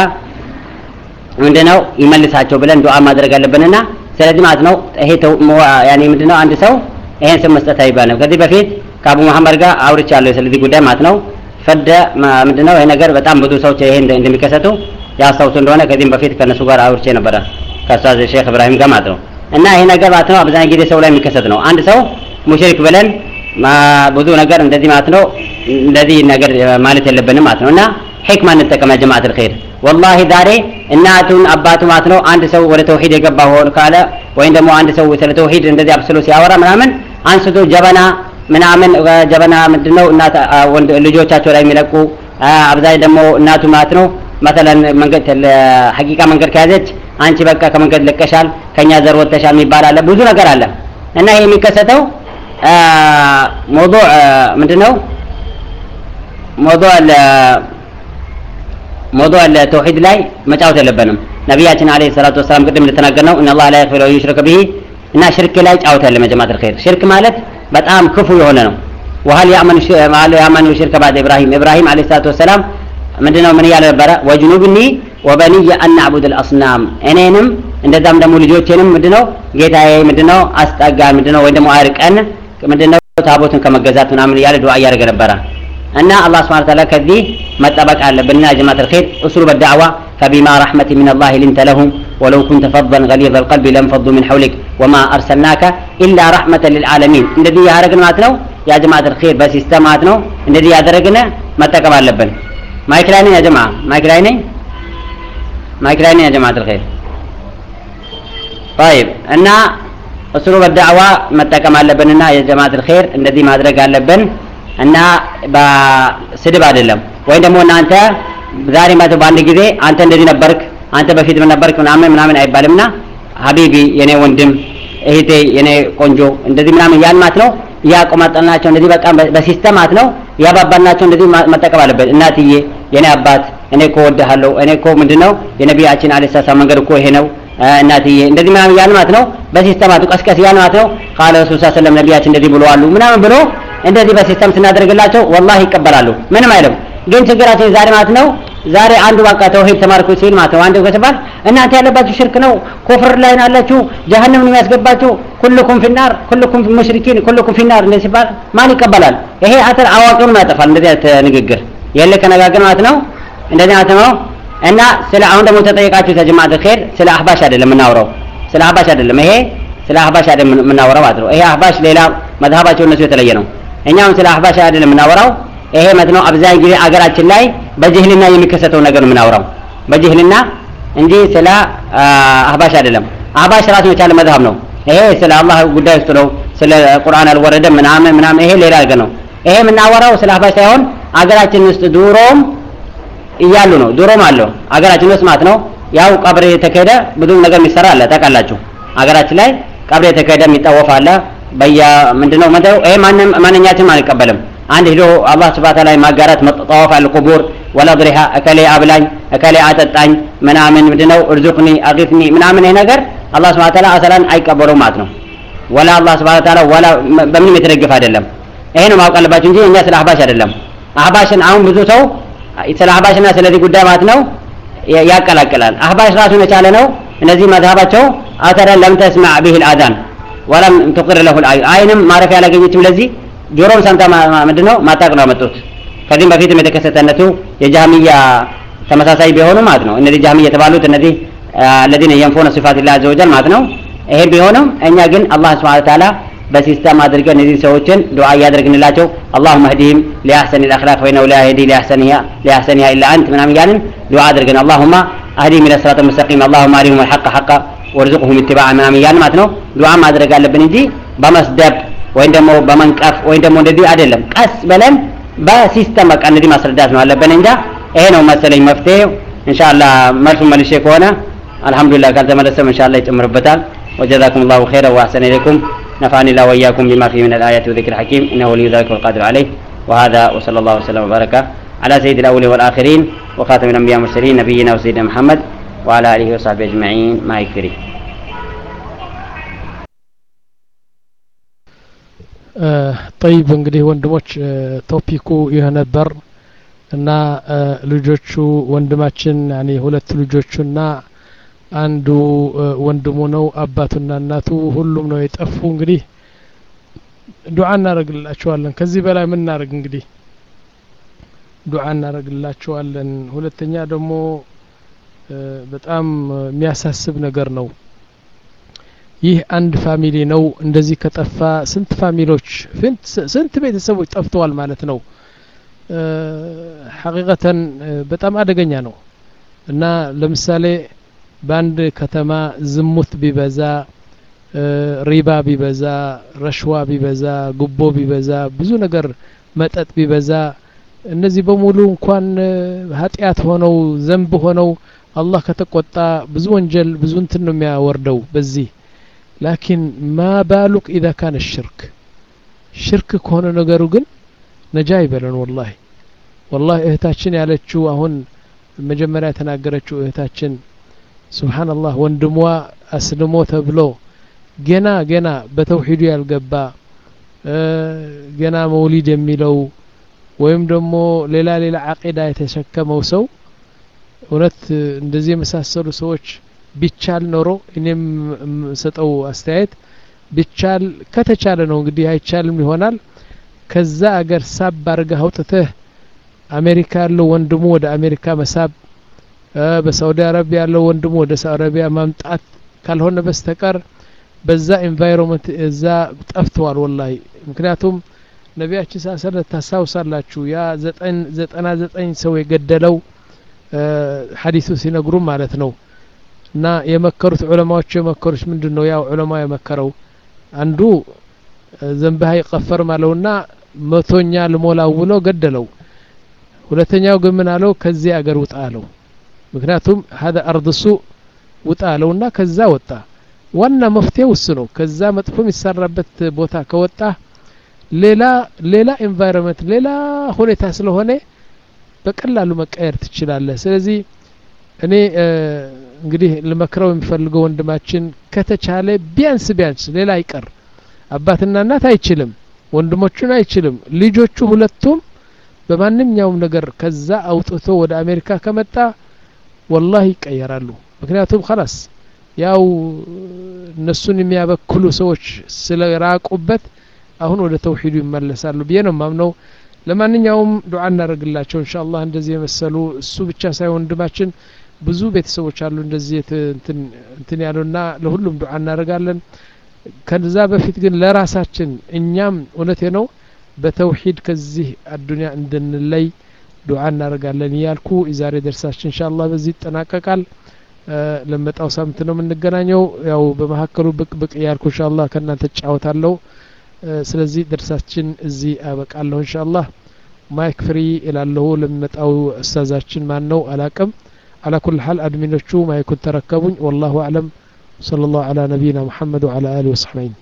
ምንድነው ይመልሳቸው ብለን ዱዓ ማድረግ አለብንና ስለዚህ ማለት ነው ይሄ ያኔ ምንድነው አንድ ሰው ይሄን ስም መስጠት አይባልም ከዚህ በፊት ከአቡ መሐመድ ጋር አውርቻለሁ ስለዚህ ጉዳይ ማለት ነው ፈደ ምንድነው ይሄ ነገር በጣም ብዙ ሰዎች ይሄ እንደሚከሰቱ ያስታውሱ እንደሆነ ከዚህም በፊት ከነሱ ጋር አውርቼ ነበረ ከኡስታዝ ሼክ እብራሂም ጋር ማለት ነው እና ይሄ ነገር ማለት ነው አብዛኛው ጊዜ ሰው ላይ የሚከሰት ነው አንድ ሰው ሙሽሪክ ብለን ብዙ ነገር እንደዚህ ማለት ነው እንደዚህ ነገር ማለት የለብንም ማለት ነው እና ሕክማ እንጠቀም ያ ጀማዓት الخير ወላሂ ዛሬ እናቱን አባቱ ማለት ነው አንድ ሰው ወደ ተውሂድ የገባ ሆን ካለ ወይም ደግሞ አንድ ሰው ስለ ተውሂድ እንደዚህ አብስሎ ሲያወራ ምናምን አንስቶ ጀበና ምናምን ጀበና ምንድነው እናት ልጆቻቸው ላይ የሚለቁ አብዛኝ ደግሞ እናቱ ማለት ነው መተለን መንገድ ሐቂቃ መንገድ ከያዘች አንቺ በቃ ከመንገድ ለቀሻል ከኛ ዘር ወጥተሻል የሚባል አለ ብዙ ነገር አለ እና ይሄ የሚከሰተው موضوع ምንድነው موضوع موضوع التوحيد ላይ መጫወት የለብንም ነቢያችን አለይሂ ሰላቱ ወሰላም ቅድም እንደተናገርነው ان الله لا يغفر له يشرك به እና ሽርክ ላይ ጫወት ያለ መጀማት الخير ሽርክ ማለት በጣም ክፉ የሆነ ነው وهل يأمن وهل يأمن الشرك بعد إبراهيم إبراهيم عليه الصلاة والسلام ምንድነው ምን እያለ ነበረ ወጅኑብኒ ወበኒየ አን አዕቡድ አልአስናም እኔንም እንደዛም ደግሞ ልጆቼንም ምንድነው ጌታዬ ምንድነው አስጠጋ ምንድነው ወይ ደግሞ አርቀን ምንድነው ታቦትን ከመገዛት ምናምን እያለ ዱዓ እያደረገ ነበረ እና አላህ ስብሐ ተዓላ ከዚህ መጠበቅ አለብንና ጀማዓት الخير اسلوب الدعوه فبما رحمة من الله لنت لهم ولو كنت فظا غليظ القلب لانفضوا من حولك وما ارسلناك الا رحمة للعالمين እንደዚህ ያደረግን ማለት ነው ያ ጀማዓት الخير በሲስተም ማለት ነው እንደዚህ ያደረግን መጠቀም አለብን ማይክ ላይ ነኝ ያ ጀማ ማይክ ላይ ነኝ ማይክ ላይ ነኝ ያ ጀማዓት الخير طيب እና እስሩ በዳዕዋ መጠቀም አለብንና የጀማዓት الخير እንደዚህ ማድረግ አለብን እና በስድብ አይደለም ወይም ደግሞ እናንተ ዛሬ ማለት በአንድ ጊዜ አንተ እንደዚህ ነበርክ አንተ በፊት ምን ነበርክ ምናምን ምናምን አይባልምና ሀቢቢ የኔ ወንድም እህቴ የኔ ቆንጆ እንደዚህ ምናምን ያን ማለት ነው ያቆማጠልናቸው እንደዚህ በቃ በሲስተም ማለት ነው ያባባልናቸው እንደዚህ መጠቀም አለበት እናትዬ የኔ አባት እኔ እኮ ወድሃለሁ እኔ እኮ ምንድነው የነቢያችን አለይሂ ሰላም መንገድ እኮ ይሄ ነው እናትዬ እንደዚህ ምናምን ያን ማለት ነው በሲስተማቱ ቀስቀስ ያን ማለት ነው ቃለ ረሱል ሰለላሁ ዐለይሂ ወሰለም ነቢያችን እንደዚህ ብለዋሉ ምናምን ብሎ እንደዚህ በሲስተም ስናደርግላቸው ወላሂ ይቀበላሉ ምንም አይልም ግን ችግራችን ዛሬ ማለት ነው ዛሬ አንዱ በቃ ተውሂድ ተማርኩ ሲል ማለት ነው አንዱ ከተባል እናንተ ያለባችሁ ሽርክ ነው ኩፍር ላይ ናላችሁ ጀሀነም ነው የሚያስገባችሁ ኩልኩም ፊናር ኩልኩም ሙሽሪኪን ኩልኩም ፊናር እንደዚህ ሲባል ማን ይቀበላል ይሄ አተር አዋቂውን ያጠፋል እንደዚህ አይነት ንግግር የለ ከነጋገር ማለት ነው እንደዚህ ማለት ነው እና ስለ አሁን ደግሞ ተጠየቃችሁ ተጀማዓት ኸይር ስለ አህባሽ አይደለም የምናወራው ስለ አህባሽ አይደለም ይሄ ስለ አህባሽ አይደለም የምናወራው ማለት ነው ይሄ አህባሽ ሌላ መዝሀባቸው እነሱ የተለየ ነው እኛም ስለ አህባሽ አይደለም የምናወራው ይሄ ማለት ነው አብዛኛው ጊዜ አገራችን ላይ በጅህልና የሚከሰተው ነገር ነው የምናወራው በጅህልና እንጂ ስለ አህባሽ አይደለም አህባሽ ራሱን የቻለ መዝሀብ ነው። ይሄ ስለ አላህ ጉዳይ ውስጥ ነው። ስለ ቁርአን አልወረደም ምናምን ምናምን ይሄ ሌላ ነገር ነው። ይሄ የምናወራው ስለ አህባሽ ሳይሆን አገራችን ውስጥ ድሮም እያሉ ነው። ድሮም አለው አገራችን ውስጥ ማለት ነው። ያው ቀብር የተካሄደ ብዙ ነገር የሚሰራ አለ ታውቃላችሁ። አገራችን ላይ ቀብር የተካሄደ የሚጠወፍ አለ። በየ ምንድነው መተው ይሄ ማንም ማንኛችንም አንቀበልም። አንድ ሄዶ አላህ ስብሐ ተዓላ ማጋራት መጠዋፍ አለ ቁቡር ወላ ድሪሃ እከሌ አብላኝ እከሌ አጠጣኝ ምናምን ምንድነው እርዙቅኒ አቂፍኒ ምናምን ይሄ ነገር አላህ ስብሐ ተዓላ አሰላን አይቀበሉም ማለት ነው። ወላ አላህ ስብሐ ተዓላ ወላ በምንም የተደገፈ አይደለም። ይሄ ነው ማወቅ አለባችሁ እንጂ እኛ ስለ አህባሽ አይደለም። አህባሽን አሁን ብዙ ሰው ስለ አህባሽና ስለዚህ ጉዳይ ማለት ነው ያቀላቅላል። አህባሽ ራሱን የቻለ ነው። እነዚህ መዝሀባቸው አተረ ለም ተስማዕ ቢህ ልአዛን ወለም ትቅር ለሁ ልአይን አይንም ማረፊያ አላገኘችም። ለዚህ ጆሮም ሰምታ ምንድን ነው ማታቅ ነው ያመጡት። ከዚህም በፊትም የተከሰተነቱ የጃህሚያ ተመሳሳይ ቢሆኑ ማለት ነው። እነዚህ ጃህሚያ የተባሉት እነዚህ አለዚነ የንፎነ ሲፋት ላ አዘ ወጀል ማለት ነው። ይሄ ቢሆንም እኛ ግን አላህ ስብሐ ተዓላ በሲስተም አድርገን እነዚህ ሰዎችን ዱዓ እያደረግንላቸው አላሁመ ህዲህም ሊአሕሰን ልአክላቅ ፈኢነሁ ላ የህዲ ሊአሕሰኒሃ ኢላ አንት ምናምን እያልን ዱዓ አድርገን አላሁማ አህዲህም ኢለ ስራጥ ሙስተቂም አላሁማ አሪሁም አልሐቀ ሐቃ ወርዝቁሁም ኢትባዓ ምናምን እያልን ማለት ነው ዱዓ ማድረግ አለብን እንጂ በመስደብ ወይም ደግሞ በመንቀፍ ወይም ደግሞ እንደዚህ አይደለም። ቀስ ብለን በሲስተም በቃ እንደዚህ ማስረዳት ነው አለብን እንጃ። ይሄ ነው መሰለኝ መፍትሄው። ኢንሻአላህ መልሱን መልሼ ከሆነ አልሐምዱሊላህ፣ ካልተመለሰም ኢንሻአላህ ይጨምርበታል። ወጀዛኩም ላሁ ኸይረ ወአሕሰነ ኢለይኩም نفعني الله وإياكم بما فيه من الآيات والذكر الحكيم إنه ولي ذلك والقادر عليه وهذا وصلى الله وسلم وبارك على سيد الأولين والآخرين وخاتم الأنبياء والمرسلين نبينا وسيدنا محمد وعلى آله وصحبه أجمعين ما يكفري ጠይብ እንግዲህ ወንድሞች ቶፒኩ ይህ ነበር እና ልጆቹ ወንድማችን ያኔ ሁለት ልጆቹና አንዱ ወንድሙ ነው አባቱና እናቱ ሁሉም ነው የጠፉ እንግዲህ ዱዓ እናደርግላቸዋለን ከዚህ በላይ ምን እናደርግ እንግዲህ ዱዓ እናደርግላቸዋለን ሁለተኛ ደግሞ በጣም የሚያሳስብ ነገር ነው ይህ አንድ ፋሚሊ ነው እንደዚህ ከጠፋ ስንት ፋሚሊዎች ስንት ቤተሰቦች ጠፍተዋል ማለት ነው ሐቂቀተን በጣም አደገኛ ነው እና ለምሳሌ በአንድ ከተማ ዝሙት ቢበዛ ሪባ ቢበዛ ረሽዋ ቢበዛ ጉቦ ቢበዛ ብዙ ነገር መጠጥ ቢበዛ እነዚህ በሙሉ እንኳን ኃጢአት ሆነው ዘንብ ሆነው አላህ ከተቆጣ ብዙ ወንጀል ብዙ እንትን ነው የሚያወርደው በዚህ ላኪን ማ ባሉክ ኢዛ ካነ ሽርክ ሽርክ ከሆነ ነገሩ ግን ነጃ ይበለን ወላሂ ወላሂ እህታችን ያለችው አሁን መጀመሪያ የተናገረችው እህታችን ሱብሓነላህ ወንድሟ አስልሞ ተብሎ ገና ገና በተውሂዱ ያልገባ ገና መውሊድ የሚለው ወይም ደግሞ ሌላ ሌላ አቂዳ የተሸከመው ሰው እውነት እንደዚህ የመሳሰሉ ሰዎች ቢቻል ኖሮ እኔም የምሰጠው አስተያየት ቢቻል ከተቻለ ነው እንግዲህ አይቻልም ይሆናል ከዛ አገር ሳብ አድርገህ አውጥተህ አሜሪካ ያለው ወንድሙ ወደ አሜሪካ መሳብ በሳውዲ አረቢያ ያለው ወንድሙ ወደ ሳውዲ አረቢያ ማምጣት ካልሆነ በስተቀር በዛ ኤንቫይሮንመንት እዛ ጠፍተዋል ወላሂ ምክንያቱም ነቢያችን ሳሰለ ታስታውሳላችሁ ያ ዘጠና ዘጠኝ ሰው የገደለው ሀዲሱ ሲነግሩም ማለት ነው እና የመከሩት ዑለማዎች የመከሩት ምንድን ነው ያው ዑለማ የመከረው አንዱ ዘንብህ አይቀፈርም አለውና መቶኛ ልሞላው ብሎ ገደለው ሁለተኛው ግን ምን አለው ከዚህ አገር ውጣ አለው ምክንያቱም ሀደ አርድ ሱእ ውጣ አለውና ከዛ ወጣ ዋና መፍትሄ ውስ ነው ከዛ መጥፎ የሚሰራበት ቦታ ከወጣ ሌላ ሌላ ኤንቫይሮንመንት ሌላ ሁኔታ ስለሆነ በቀላሉ መቀየር ትችላለህ ስለዚህ እኔ እንግዲህ ልመክረው የሚፈልገው ወንድማችን ከተቻለ ቢያንስ ቢያንስ ሌላ አይቀር አባትና እናት አይችልም ወንድሞቹን አይችልም ልጆቹ ሁለቱም በማንኛውም ነገር ከዛ አውጥቶ ወደ አሜሪካ ከመጣ ወላሂ ይቀየራሉ ምክንያቱም ከላስ ያው እነሱን የሚያበክሉ ሰዎች ስለራቁበት አሁን ወደ ተውሂዱ ይመለሳሉ ብዬ ነው ማምነው ለማንኛውም ዱዓ እናደርግላቸው እንሻ አላህ እንደዚህ የመሰሉ እሱ ብቻ ሳይሆን ወንድማችን ብዙ ቤተሰቦች አሉ እንደዚህ እንትን ያሉና ለሁሉም ዱዓ እናደርጋለን ከዛ በፊት ግን ለራሳችን እኛም እውነቴ ነው በተውሂድ ከዚህ አዱኒያ እንድንለይ ዱዓ እናደርጋለን እያልኩ የዛሬ ደርሳችን እንሻ አላህ በዚህ ይጠናቀቃል ለመጣው ሳምንት ነው የምንገናኘው ያው በመካከሉ ብቅ ብቅ እያልኩ ኢንሻአላህ ከእናንተ እጫወታለሁ ስለዚህ ደርሳችን እዚህ አበቃለሁ ኢንሻአላህ ማይክ ፍሪ እላለሁ ለሚመጣው እስተዛችን ማን ነው አላቅም على كل حال أدمنتشو ما يكون تركبون والله أعلم صلى الله على نبينا محمد وعلى آله وصحبه